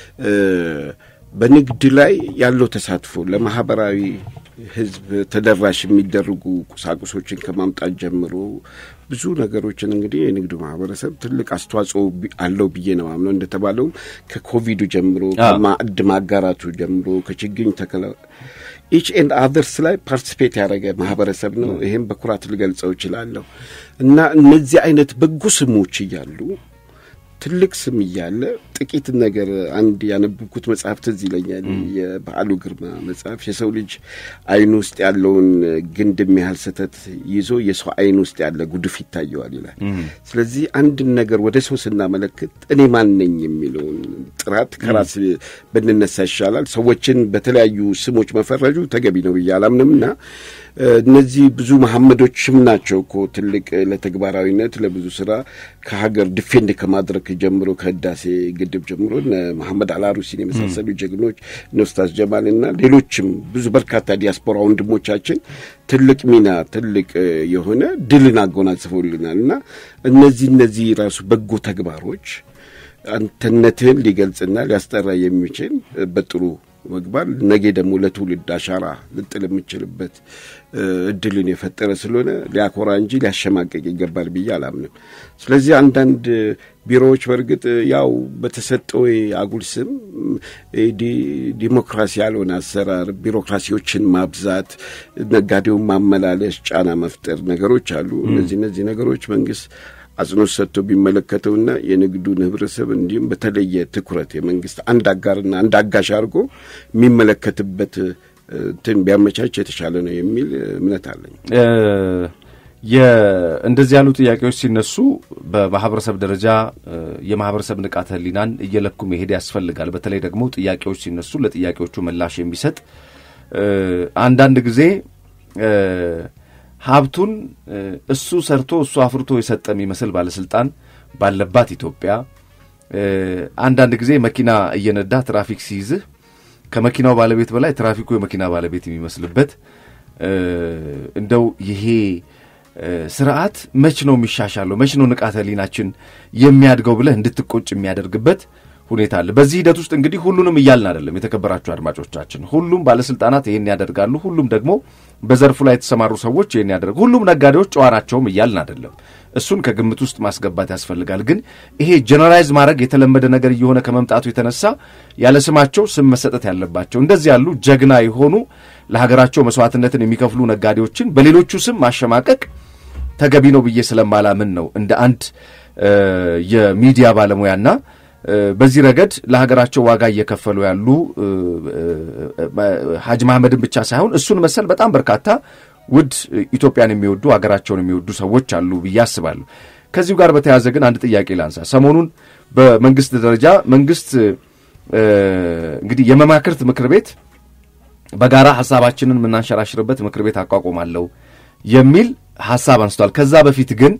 በንግድ ላይ ያለው ተሳትፎ ለማህበራዊ ህዝብ ተደራሽ የሚደረጉ ቁሳቁሶችን ከማምጣት ጀምሮ ብዙ ነገሮችን እንግዲህ የንግዱ ማህበረሰብ ትልቅ አስተዋጽኦ አለው ብዬ ነው አምነው። እንደተባለውም ከኮቪዱ ጀምሮ ከማዕድ ማጋራቱ ጀምሮ ከችግኝ ተከላ ኢች ኤንድ አዘርስ ላይ ፓርቲስፔት ያደረገ ማህበረሰብ ነው። ይህም በኩራት ልገልጸው እችላለሁ እና እነዚህ አይነት በጎ ስሞች እያሉ ትልቅ ስም እያለ ጥቂት ነገር አንድ ያነበብኩት መጽሐፍ ትዝ ይለኛል። የበዓሉ ግርማ መጽሐፍ የሰው ልጅ አይን ውስጥ ያለውን ግንድ የሚያህል ስህተት ይዞ የሰው አይን ውስጥ ያለ ጉድፍ ይታየዋል ይላል። ስለዚህ አንድን ነገር ወደ ሰው ስናመለክት እኔ ማን ነኝ የሚለውን ጥራት ከራስ ብንነሳ ይሻላል። ሰዎችን በተለያዩ ስሞች መፈረጁ ተገቢ ነው ብዬ አላምንም እና እነዚህ ብዙ መሐመዶችም ናቸው እኮ ትልቅ ለተግባራዊነት ለብዙ ስራ ከሀገር ዲፌንድ ከማድረግ ጀምሮ ከህዳሴ ግድብ ጀምሮ እነ መሐመድ አልአሩሲን የመሳሰሉ ጀግኖች እነ ኡስታዝ ጀማልና ሌሎችም ብዙ በርካታ ዲያስፖራ ወንድሞቻችን ትልቅ ሚና ትልቅ የሆነ ድልን አጎናጽፈውልናል እና እነዚህ እነዚህ ራሱ በጎ ተግባሮች አንተነትህን ሊገልጽና ሊያስጠራ የሚችል በጥሩ መግባር ነገ ደግሞ ለትውልድ አሻራ ልጥል የምችልበት እድልን የፈጠረ ስለሆነ ሊያኮራ እንጂ ሊያሸማቀቅ ይገባል ብዬ አላምንም። ስለዚህ አንዳንድ ቢሮዎች በእርግጥ ያው በተሰጠው አጉል ስም ዲሞክራሲ ያልሆነ አሰራር፣ ቢሮክራሲዎችን ማብዛት፣ ነጋዴውን ማመላለስ፣ ጫና መፍጠር ነገሮች አሉ። እነዚህ እነዚህ ነገሮች መንግስት አጽንኦት ሰጥቶ ቢመለከተውና የንግዱን ህብረተሰብ እንዲሁም በተለየ ትኩረት የመንግስት አንድ አጋርና አንድ አጋሽ አድርጎ የሚመለከትበት እንትን ቢያመቻች የተሻለ ነው የሚል እምነት አለኝ። እንደዚህ ያሉ ጥያቄዎች ሲነሱ በማህበረሰብ ደረጃ የማህበረሰብ ንቃተ ህሊናን እየለኩ መሄድ ያስፈልጋል። በተለይ ደግሞ ጥያቄዎች ሲነሱ ለጥያቄዎቹ ምላሽ የሚሰጥ አንዳንድ ጊዜ ሀብቱን እሱ ሰርቶ እሱ አፍርቶ የሰጠ የሚመስል ባለስልጣን ባለባት ኢትዮጵያ አንዳንድ ጊዜ መኪና እየነዳ ትራፊክ ሲይዝህ ከመኪናው ባለቤት በላይ ትራፊኩ የመኪና ባለቤት የሚመስልበት እንደው ይሄ ስርዓት መች ነው የሚሻሻለው? መች ነው ንቃተ ህሊናችን የሚያድገው ብለህ እንድትቆጭ የሚያደርግበት ሁኔታ አለ። በዚህ ሂደት ውስጥ እንግዲህ ሁሉንም እያልን አይደለም። የተከበራችሁ አድማጮቻችን፣ ሁሉም ባለስልጣናት ይህን ያደርጋሉ፣ ሁሉም ደግሞ በዘርፉ ላይ የተሰማሩ ሰዎች ይህን ያደርጉ፣ ሁሉም ነጋዴዎች ጨዋ ናቸውም እያልን አይደለም። እሱን ከግምት ውስጥ ማስገባት ያስፈልጋል። ግን ይሄ ጀነራይዝ ማድረግ የተለመደ ነገር እየሆነ ከመምጣቱ የተነሳ ያለ ስማቸው ስም መሰጠት ያለባቸው እንደዚህ ያሉ ጀግና የሆኑ ለሀገራቸው መስዋዕትነትን የሚከፍሉ ነጋዴዎችን በሌሎቹ ስም ማሸማቀቅ ተገቢ ነው ብዬ ስለማላምን ነው እንደ አንድ የሚዲያ ባለሙያና በዚህ ረገድ ለሀገራቸው ዋጋ እየከፈሉ ያሉ ሀጅ መሐመድን ብቻ ሳይሆን እሱን መሰል በጣም በርካታ ውድ ኢትዮጵያን የሚወዱ ሀገራቸውን የሚወዱ ሰዎች አሉ ብዬ አስባለሁ። ከዚሁ ጋር በተያያዘ ግን አንድ ጥያቄ ላንሳ። ሰሞኑን በመንግስት ደረጃ መንግስት እንግዲህ የመማክርት ምክር ቤት በጋራ ሀሳባችንን የምናንሸራሽርበት ምክር ቤት አቋቁማለሁ የሚል ሀሳብ አንስቷል። ከዛ በፊት ግን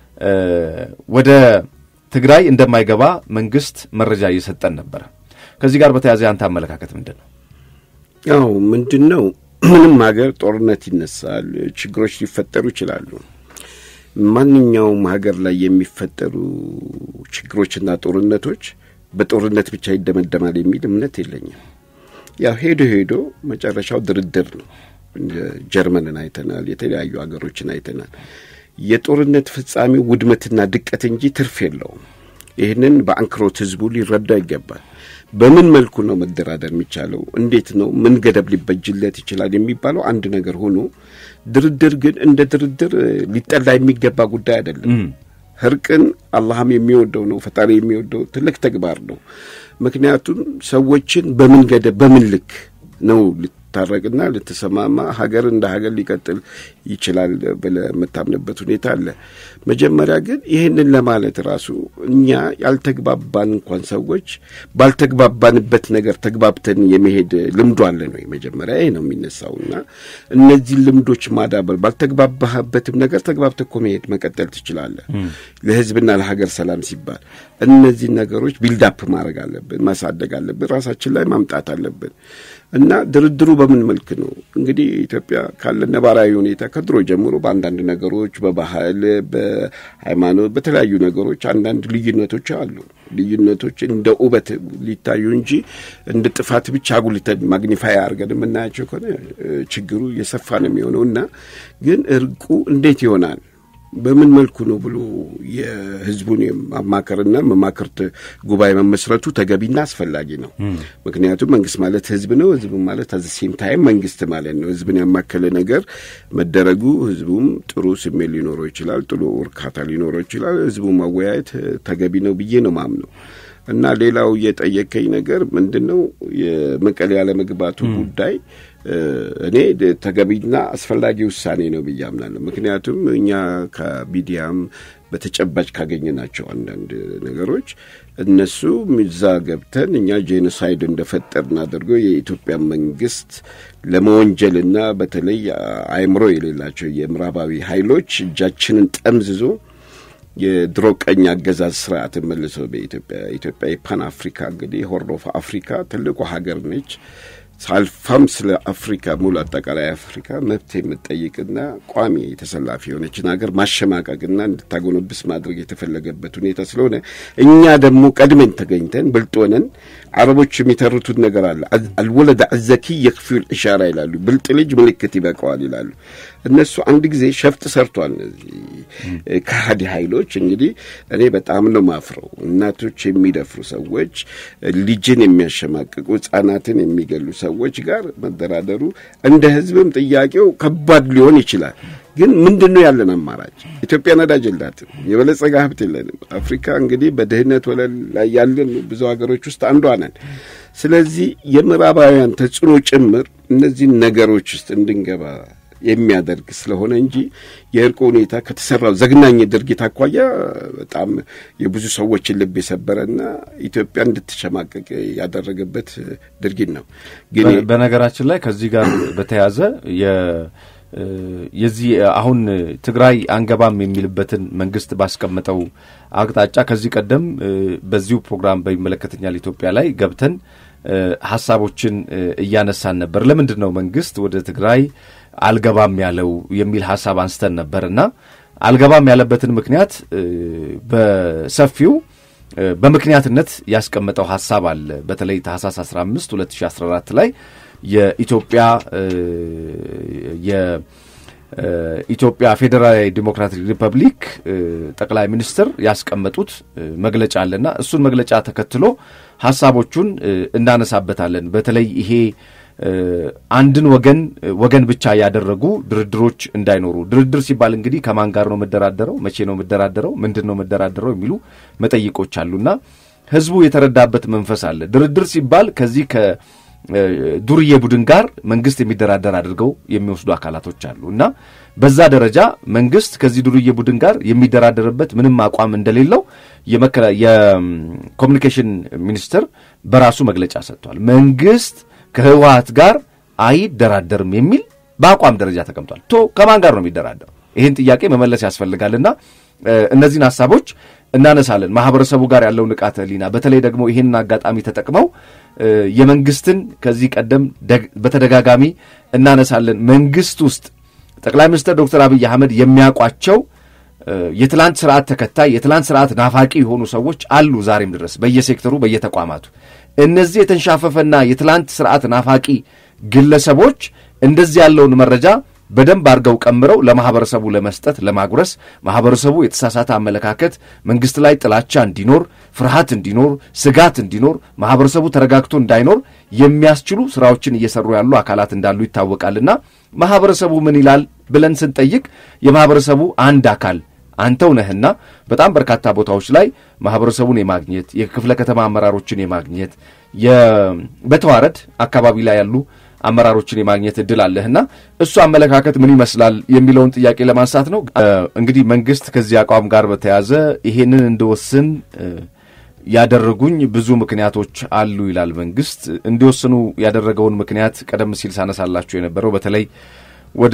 ወደ ትግራይ እንደማይገባ መንግስት መረጃ እየሰጠን ነበረ። ከዚህ ጋር በተያያዘ ያንተ አመለካከት ምንድን ነው? ያው ምንድን ነው ምንም ሀገር ጦርነት ይነሳል፣ ችግሮች ሊፈጠሩ ይችላሉ። ማንኛውም ሀገር ላይ የሚፈጠሩ ችግሮችና ጦርነቶች በጦርነት ብቻ ይደመደማል የሚል እምነት የለኝም። ያው ሄዶ ሄዶ መጨረሻው ድርድር ነው። ጀርመንን አይተናል፣ የተለያዩ ሀገሮችን አይተናል። የጦርነት ፍጻሜው ውድመትና ድቀት እንጂ ትርፍ የለውም። ይህንን በአንክሮት ህዝቡ ሊረዳ ይገባል። በምን መልኩ ነው መደራደር የሚቻለው? እንዴት ነው? ምን ገደብ ሊበጅለት ይችላል የሚባለው አንድ ነገር ሆኖ ድርድር ግን እንደ ድርድር ሊጠላ የሚገባ ጉዳይ አይደለም። እርቅን አላህም የሚወደው ነው፣ ፈጣሪ የሚወደው ትልቅ ተግባር ነው። ምክንያቱም ሰዎችን በምን ገደብ በምን ልክ ነው ልታረቅና ልትሰማማ ሀገር እንደ ሀገር ሊቀጥል ይችላል ብለህ የምታምንበት ሁኔታ አለ። መጀመሪያ ግን ይህንን ለማለት ራሱ እኛ ያልተግባባን እንኳን ሰዎች ባልተግባባንበት ነገር ተግባብተን የመሄድ ልምዱ አለን ወይ? መጀመሪያ ይሄ ነው የሚነሳውና እነዚህን ልምዶች ማዳበር ባልተግባባህበትም ነገር ተግባብተህ እኮ መሄድ መቀጠል ትችላለህ። ለህዝብና ለሀገር ሰላም ሲባል እነዚህን ነገሮች ቢልዳፕ ማድረግ አለብን፣ ማሳደግ አለብን፣ ራሳችን ላይ ማምጣት አለብን እና ድርድሩ በምን መልክ ነው እንግዲህ ኢትዮጵያ ካለ ነባራዊ ሁኔታ ከድሮ ጀምሮ በአንዳንድ ነገሮች በባህል፣ በሃይማኖት፣ በተለያዩ ነገሮች አንዳንድ ልዩነቶች አሉ። ልዩነቶች እንደ ውበት ሊታዩ እንጂ እንደ ጥፋት ብቻ አጉልተን ማግኒፋይ አድርገን የምናያቸው ከሆነ ችግሩ እየሰፋ ነው የሚሆነው እና ግን እርቁ እንዴት ይሆናል በምን መልኩ ነው ብሎ የህዝቡን ማማከርና መማክርት ጉባኤ መመስረቱ ተገቢና አስፈላጊ ነው። ምክንያቱም መንግስት ማለት ህዝብ ነው። ህዝብ ማለት አዘ ሴም ታይም መንግስት ማለት ነው። ህዝብን ያማከለ ነገር መደረጉ ህዝቡም ጥሩ ስሜት ሊኖረው ይችላል፣ ጥሩ እርካታ ሊኖረው ይችላል። ህዝቡ ማወያየት ተገቢ ነው ብዬ ነው ማምነው። እና ሌላው የጠየቀኝ ነገር ምንድን ነው የመቀሌ ያለመግባቱ ጉዳይ እኔ ተገቢና አስፈላጊ ውሳኔ ነው ብዬ አምናለሁ። ምክንያቱም እኛ ከሚዲያም በተጨባጭ ካገኘናቸው አንዳንድ ነገሮች እነሱ እዛ ገብተን እኛ ጄኖሳይድ እንደፈጠርን አድርገው የኢትዮጵያ መንግስት ለመወንጀልና በተለይ አእምሮ የሌላቸው የምዕራባዊ ኃይሎች እጃችንን ጠምዝዞ የድሮ ቀኝ አገዛዝ ስርዓትን መልሶ በኢትዮጵያ ኢትዮጵያ የፓን አፍሪካ እንግዲህ ሆርን ኦፍ አፍሪካ ትልቁ ሀገር ነች። ሳልፋም ስለ አፍሪካ ሙሉ አጠቃላይ አፍሪካ መብት የምትጠይቅና ቋሚ ተሰላፊ የሆነችን ሀገር ማሸማቀቅና እንድታጎነብስ ማድረግ የተፈለገበት ሁኔታ ስለሆነ እኛ ደግሞ ቀድመን ተገኝተን ብልጥ ሆነን አረቦች የሚተርቱት ነገር አለ። አልወለደ አዘኪ የክፊል ኢሻራ ይላሉ። ብልጥ ልጅ ምልክት ይበቃዋል ይላሉ። እነሱ አንድ ጊዜ ሸፍጥ ሰርቷል። እነዚህ ከሃዲ ኃይሎች እንግዲህ እኔ በጣም ነው ማፍረው። እናቶች የሚደፍሩ ሰዎች፣ ልጅን የሚያሸማቅቁ ህጻናትን የሚገሉ ሰዎች ጋር መደራደሩ እንደ ህዝብም ጥያቄው ከባድ ሊሆን ይችላል። ግን ምንድን ነው ያለን አማራጭ? ኢትዮጵያ ነዳጅ የላትም፣ የበለጸገ ሀብት የለንም። አፍሪካ እንግዲህ በድህነት ወለል ላይ ያለን ብዙ ሀገሮች ውስጥ አንዷ ነን። ስለዚህ የምዕራባውያን ተጽዕኖ ጭምር እነዚህን ነገሮች ውስጥ እንድንገባ የሚያደርግ ስለሆነ እንጂ የእርቁ ሁኔታ ከተሰራው ዘግናኝ ድርጊት አኳያ በጣም የብዙ ሰዎችን ልብ የሰበረና ኢትዮጵያ እንድትሸማቀቅ ያደረገበት ድርጊት ነው። ግን በነገራችን ላይ ከዚህ ጋር በተያያዘ የዚህ አሁን ትግራይ አንገባም የሚልበትን መንግስት ባስቀመጠው አቅጣጫ ከዚህ ቀደም በዚሁ ፕሮግራም በይመለከተኛል ኢትዮጵያ ላይ ገብተን ሀሳቦችን እያነሳን ነበር። ለምንድን ነው መንግስት ወደ ትግራይ አልገባም ያለው የሚል ሀሳብ አንስተን ነበርና አልገባም ያለበትን ምክንያት በሰፊው በምክንያትነት ያስቀመጠው ሀሳብ አለ። በተለይ ታህሳስ 15 2014 ላይ የኢትዮጵያ የኢትዮጵያ ፌዴራላዊ ዲሞክራቲክ ሪፐብሊክ ጠቅላይ ሚኒስትር ያስቀመጡት መግለጫ አለና እሱን መግለጫ ተከትሎ ሀሳቦቹን እናነሳበታለን። በተለይ ይሄ አንድን ወገን ወገን ብቻ ያደረጉ ድርድሮች እንዳይኖሩ። ድርድር ሲባል እንግዲህ ከማን ጋር ነው የምደራደረው፣ መቼ ነው የምደራደረው፣ ምንድን ነው የምደራደረው የሚሉ መጠይቆች አሉና ህዝቡ የተረዳበት መንፈስ አለ። ድርድር ሲባል ከዚህ ከዱርዬ ቡድን ጋር መንግስት የሚደራደር አድርገው የሚወስዱ አካላቶች አሉ እና በዛ ደረጃ መንግስት ከዚህ ዱርዬ ቡድን ጋር የሚደራደርበት ምንም አቋም እንደሌለው የኮሚኒኬሽን ሚኒስትር በራሱ መግለጫ ሰጥቷል። መንግስት ከህወሀት ጋር አይደራደርም የሚል በአቋም ደረጃ ተቀምጧል። ቶ ከማን ጋር ነው የሚደራደረው? ይህን ጥያቄ መመለስ ያስፈልጋልና እነዚህን ሀሳቦች እናነሳለን። ማህበረሰቡ ጋር ያለው ንቃተ ህሊና፣ በተለይ ደግሞ ይህንን አጋጣሚ ተጠቅመው የመንግስትን ከዚህ ቀደም በተደጋጋሚ እናነሳለን። መንግስት ውስጥ ጠቅላይ ሚኒስትር ዶክተር አብይ አህመድ የሚያውቋቸው የትላንት ስርዓት ተከታይ የትላንት ስርዓት ናፋቂ የሆኑ ሰዎች አሉ ዛሬም ድረስ በየሴክተሩ በየተቋማቱ። እነዚህ የተንሻፈፈና የትላንት ስርዓት ናፋቂ ግለሰቦች እንደዚህ ያለውን መረጃ በደንብ አድርገው ቀምረው ለማህበረሰቡ ለመስጠት ለማጉረስ ማህበረሰቡ የተሳሳተ አመለካከት መንግስት ላይ ጥላቻ እንዲኖር፣ ፍርሃት እንዲኖር፣ ስጋት እንዲኖር፣ ማህበረሰቡ ተረጋግቶ እንዳይኖር የሚያስችሉ ስራዎችን እየሰሩ ያሉ አካላት እንዳሉ ይታወቃልና ማህበረሰቡ ምን ይላል ብለን ስንጠይቅ የማህበረሰቡ አንድ አካል አንተው ነህና በጣም በርካታ ቦታዎች ላይ ማህበረሰቡን የማግኘት የክፍለ ከተማ አመራሮችን የማግኘት በተዋረድ አካባቢ ላይ ያሉ አመራሮችን የማግኘት እድል አለህና እሱ አመለካከት ምን ይመስላል የሚለውን ጥያቄ ለማንሳት ነው። እንግዲህ መንግስት ከዚህ አቋም ጋር በተያያዘ ይሄንን እንድወስን ያደረጉኝ ብዙ ምክንያቶች አሉ ይላል መንግስት። እንዲወስኑ ያደረገውን ምክንያት ቀደም ሲል ሳነሳላችሁ የነበረው በተለይ ወደ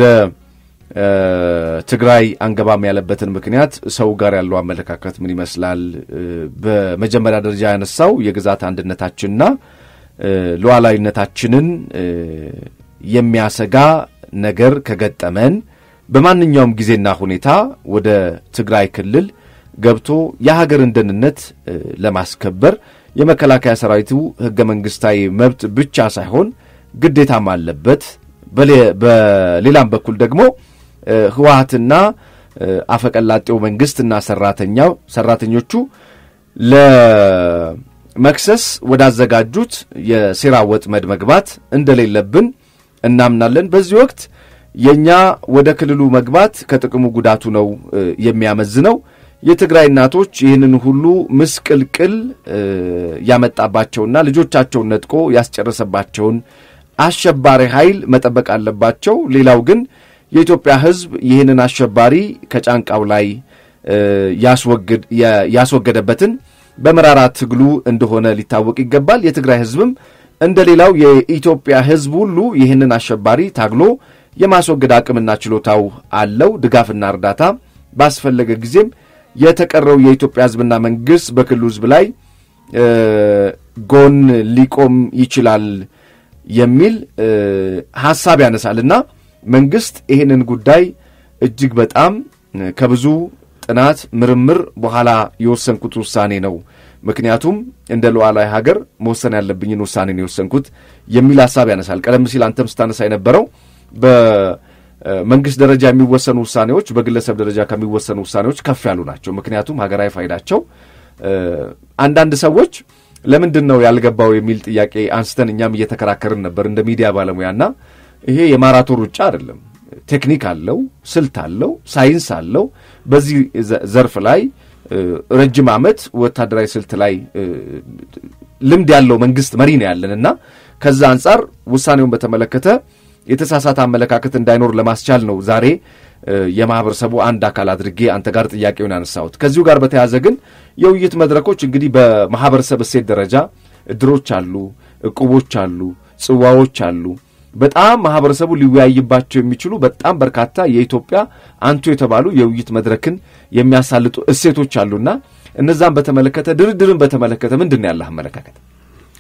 ትግራይ አንገባም ያለበትን ምክንያት ሰው ጋር ያለው አመለካከት ምን ይመስላል፣ በመጀመሪያ ደረጃ ያነሳው የግዛት አንድነታችንና ሉዓላዊነታችንን የሚያሰጋ ነገር ከገጠመን በማንኛውም ጊዜና ሁኔታ ወደ ትግራይ ክልል ገብቶ የሀገርን ደህንነት ለማስከበር የመከላከያ ሰራዊቱ ህገ መንግስታዊ መብት ብቻ ሳይሆን ግዴታም አለበት። በሌላም በኩል ደግሞ ህወሀትና አፈቀላጤው መንግስትና ሰራተኛው ሰራተኞቹ ለመክሰስ ወዳዘጋጁት የሴራ ወጥመድ መግባት እንደሌለብን እናምናለን። በዚህ ወቅት የእኛ ወደ ክልሉ መግባት ከጥቅሙ ጉዳቱ ነው የሚያመዝነው። የትግራይ እናቶች ይህንን ሁሉ ምስቅልቅል ያመጣባቸውና ልጆቻቸውን ነጥቆ ያስጨረሰባቸውን አሸባሪ ኃይል መጠበቅ አለባቸው። ሌላው ግን የኢትዮጵያ ህዝብ ይህንን አሸባሪ ከጫንቃው ላይ ያስወገደበትን በመራራ ትግሉ እንደሆነ ሊታወቅ ይገባል። የትግራይ ህዝብም እንደ ሌላው የኢትዮጵያ ህዝብ ሁሉ ይህንን አሸባሪ ታግሎ የማስወገድ አቅምና ችሎታው አለው። ድጋፍና እርዳታ ባስፈለገ ጊዜም የተቀረው የኢትዮጵያ ህዝብና መንግስት በክልሉ ህዝብ ላይ ጎን ሊቆም ይችላል የሚል ሀሳብ ያነሳልና መንግስት ይህንን ጉዳይ እጅግ በጣም ከብዙ ጥናት ምርምር በኋላ የወሰንኩት ውሳኔ ነው። ምክንያቱም እንደ ሉዓላዊ ሀገር መወሰን ያለብኝን ውሳኔ ነው የወሰንኩት የሚል ሀሳብ ያነሳል። ቀደም ሲል አንተም ስታነሳ የነበረው በመንግስት ደረጃ የሚወሰኑ ውሳኔዎች በግለሰብ ደረጃ ከሚወሰኑ ውሳኔዎች ከፍ ያሉ ናቸው። ምክንያቱም ሀገራዊ ፋይዳቸው አንዳንድ ሰዎች ለምንድን ነው ያልገባው የሚል ጥያቄ አንስተን እኛም እየተከራከርን ነበር እንደ ሚዲያ ባለሙያና ይሄ የማራቶን ሩጫ አይደለም። ቴክኒክ አለው፣ ስልት አለው፣ ሳይንስ አለው። በዚህ ዘርፍ ላይ ረጅም ዓመት ወታደራዊ ስልት ላይ ልምድ ያለው መንግስት መሪ ነው ያለን እና ከዛ አንጻር ውሳኔውን በተመለከተ የተሳሳተ አመለካከት እንዳይኖር ለማስቻል ነው ዛሬ የማህበረሰቡ አንድ አካል አድርጌ አንተ ጋር ጥያቄውን ያነሳሁት። ከዚሁ ጋር በተያያዘ ግን የውይይት መድረኮች እንግዲህ በማህበረሰብ እሴት ደረጃ እድሮች አሉ፣ እቁቦች አሉ፣ ጽዋዎች አሉ። በጣም ማህበረሰቡ ሊወያይባቸው የሚችሉ በጣም በርካታ የኢትዮጵያ አንቱ የተባሉ የውይይት መድረክን የሚያሳልጡ እሴቶች አሉና እነዛን በተመለከተ ድርድርን በተመለከተ ምንድን ነው ያለህ አመለካከት?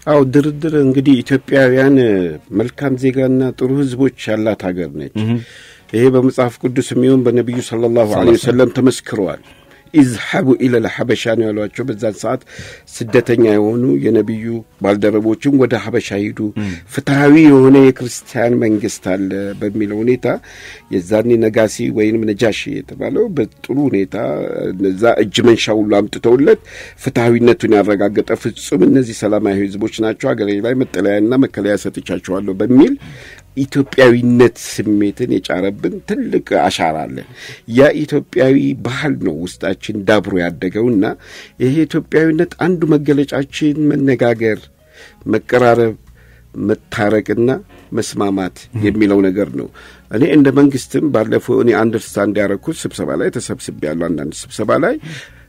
አዎ ድርድር እንግዲህ ኢትዮጵያውያን መልካም ዜጋና ጥሩ ሕዝቦች ያላት ሀገር ነች። ይሄ በመጽሐፍ ቅዱስ የሚሆን በነቢዩ ሰለላሁ ዐለይሂ ወሰለም ተመስክረዋል። ኢዝሐቡ ኢለል ሐበሻ ነው ያሏቸው። በዛን ሰዓት ስደተኛ የሆኑ የነቢዩ ባልደረቦችም ወደ ሐበሻ ሂዱ፣ ፍትሐዊ የሆነ የክርስቲያን መንግስት አለ በሚለው ሁኔታ የዛኔ ነጋሲ ወይንም ነጃሺ የተባለው በጥሩ ሁኔታ እነዛ እጅ መንሻ ሁሉ አምጥተውለት ፍትሐዊነቱን ያረጋገጠ ፍጹም እነዚህ ሰላማዊ ህዝቦች ናቸው፣ ሀገሬ ላይ መጠለያና መከለያ ሰጥቻቸዋለሁ በሚል ኢትዮጵያዊነት ስሜትን የጫረብን ትልቅ አሻራ አለን። ያ ኢትዮጵያዊ ባህል ነው ውስጣችን ዳብሮ ያደገውና ይሄ ኢትዮጵያዊነት አንዱ መገለጫችን መነጋገር፣ መቀራረብ፣ መታረቅና መስማማት የሚለው ነገር ነው። እኔ እንደ መንግስትም ባለፈው እኔ አንደርስታንድ ያደረኩት ስብሰባ ላይ ተሰብስቤ ያለው አንዳንድ ስብሰባ ላይ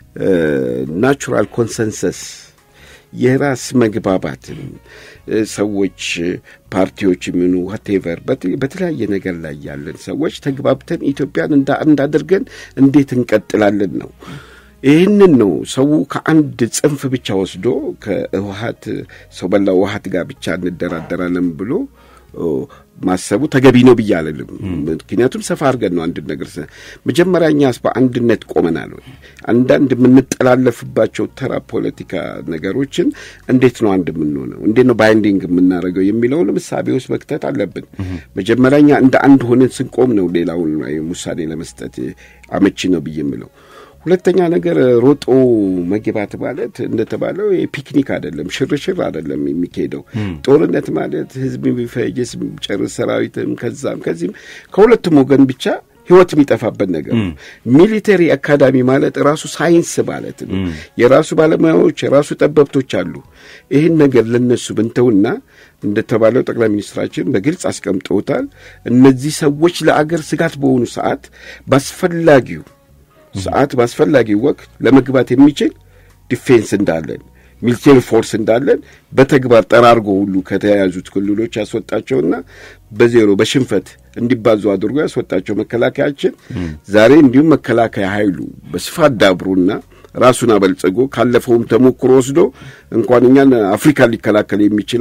ናቹራል ኮንሰንሰስ የራስ መግባባትን ሰዎች ፓርቲዎች የሚሆኑ ዋቴቨር በተለያየ ነገር ላይ ያለን ሰዎች ተግባብተን ኢትዮጵያን እንደ አንድ አድርገን እንዴት እንቀጥላለን ነው። ይህንን ነው ሰው ከአንድ ጽንፍ ብቻ ወስዶ ከህወሀት ሰው በላ ህወሀት ጋር ብቻ እንደራደራለን ብሎ ማሰቡ ተገቢ ነው ብዬ አልልም። ምክንያቱም ሰፋ አድርገን ነው አንድ ነገር መጀመሪያ እኛስ በአንድነት ቆመናል ወይ? አንዳንድ የምንጠላለፍባቸው ተራ ፖለቲካ ነገሮችን እንዴት ነው አንድ የምንሆነው? እንዴት ነው ባይንዲንግ የምናደርገው የሚለውን ምሳቤ ውስጥ መክተት አለብን። መጀመሪያ እኛ እንደ አንድ ሆነን ስንቆም ነው ሌላውን ውሳኔ ለመስጠት አመቺ ነው ብዬ የምለው። ሁለተኛ ነገር ሮጦ መግባት ማለት እንደተባለው ፒክኒክ አይደለም፣ ሽርሽር አይደለም የሚካሄደው። ጦርነት ማለት ህዝብ የሚፈጅ ጨርስ ሰራዊትም ከዛም ከዚህም ከሁለቱም ወገን ብቻ ህይወት የሚጠፋበት ነገር ነው። ሚሊተሪ አካዳሚ ማለት ራሱ ሳይንስ ማለት ነው። የራሱ ባለሙያዎች የራሱ ጠበብቶች አሉ። ይህን ነገር ለነሱ ብንተውና እንደተባለው ጠቅላይ ሚኒስትራችን በግልጽ አስቀምጠውታል። እነዚህ ሰዎች ለአገር ስጋት በሆኑ ሰዓት በአስፈላጊው ሰዓት በአስፈላጊው ወቅት ለመግባት የሚችል ዲፌንስ እንዳለን ሚሊቴሪ ፎርስ እንዳለን በተግባር ጠራርጎ ሁሉ ከተያያዙት ክልሎች ያስወጣቸውና በዜሮ በሽንፈት እንዲባዙ አድርጎ ያስወጣቸው መከላከያችን ዛሬ እንዲሁም መከላከያ ኃይሉ በስፋት ዳብሮና ራሱን አበልጽጎ ካለፈውም ተሞክሮ ወስዶ እንኳን እኛን አፍሪካን ሊከላከል የሚችል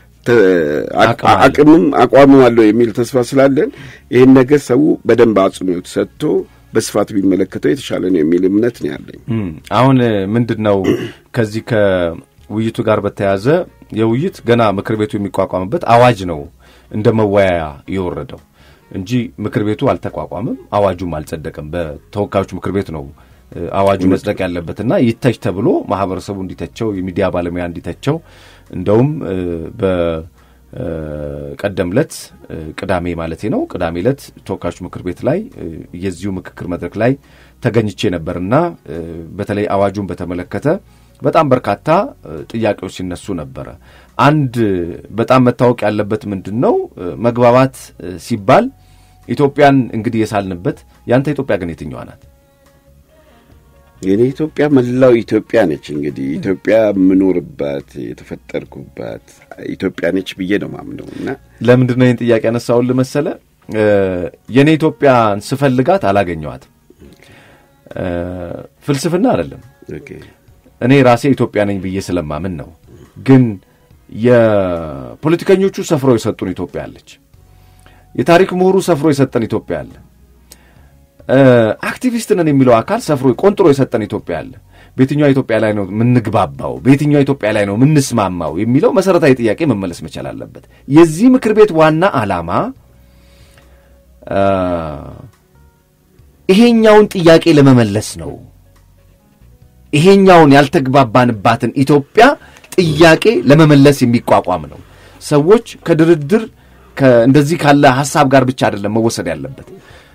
አቅምም አቋምም አለው የሚል ተስፋ ስላለን ይህን ነገር ሰው በደንብ አጽንኦት ሰጥቶ በስፋት ቢመለከተው የተሻለ ነው የሚል እምነት ነው ያለኝ። አሁን ምንድን ነው ከዚህ ከውይይቱ ጋር በተያያዘ የውይይት ገና ምክር ቤቱ የሚቋቋምበት አዋጅ ነው እንደ መወያያ የወረደው እንጂ ምክር ቤቱ አልተቋቋምም፣ አዋጁም አልጸደቀም። በተወካዮች ምክር ቤት ነው አዋጁ መጽደቅ ያለበትና ይተች ተብሎ ማህበረሰቡ እንዲተቸው የሚዲያ ባለሙያ እንዲተቸው እንደውም ቀደም ለት ቅዳሜ ማለቴ ነው። ቅዳሜ ለት ተወካዮች ምክር ቤት ላይ የዚሁ ምክክር መድረክ ላይ ተገኝቼ ነበርና በተለይ አዋጁን በተመለከተ በጣም በርካታ ጥያቄዎች ሲነሱ ነበረ። አንድ በጣም መታወቅ ያለበት ምንድን ነው፣ መግባባት ሲባል ኢትዮጵያን እንግዲህ የሳልንበት ያንተ ኢትዮጵያ ግን የትኛዋ ናት? የኔ ኢትዮጵያ መላው ኢትዮጵያ ነች። እንግዲህ ኢትዮጵያ የምኖርባት የተፈጠርኩባት ኢትዮጵያ ነች ብዬ ነው ማምነው እና ለምንድን ነው ይህን ጥያቄ ያነሳውልህ መሰለ? የእኔ ኢትዮጵያን ስፈልጋት አላገኘዋትም። ፍልስፍና አይደለም። እኔ ራሴ ኢትዮጵያ ነኝ ብዬ ስለማምን ነው። ግን የፖለቲከኞቹ ሰፍረው የሰጡን ኢትዮጵያ አለች። የታሪክ ምሁሩ ሰፍሮ የሰጠን ኢትዮጵያ አለ። አክቲቪስት ነን የሚለው አካል ሰፍሮ ቆንጥሮ የሰጠን ኢትዮጵያ አለ። በየትኛዋ ኢትዮጵያ ላይ ነው የምንግባባው? በየትኛዋ ኢትዮጵያ ላይ ነው የምንስማማው? የሚለው መሰረታዊ ጥያቄ መመለስ መቻል አለበት። የዚህ ምክር ቤት ዋና ዓላማ ይሄኛውን ጥያቄ ለመመለስ ነው። ይሄኛውን ያልተግባባንባትን ኢትዮጵያ ጥያቄ ለመመለስ የሚቋቋም ነው። ሰዎች ከድርድር እንደዚህ ካለ ሀሳብ ጋር ብቻ አይደለም መወሰድ ያለበት።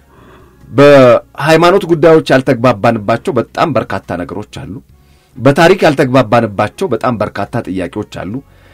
በሃይማኖት ጉዳዮች ያልተግባባንባቸው በጣም በርካታ ነገሮች አሉ። በታሪክ ያልተግባባንባቸው በጣም በርካታ ጥያቄዎች አሉ።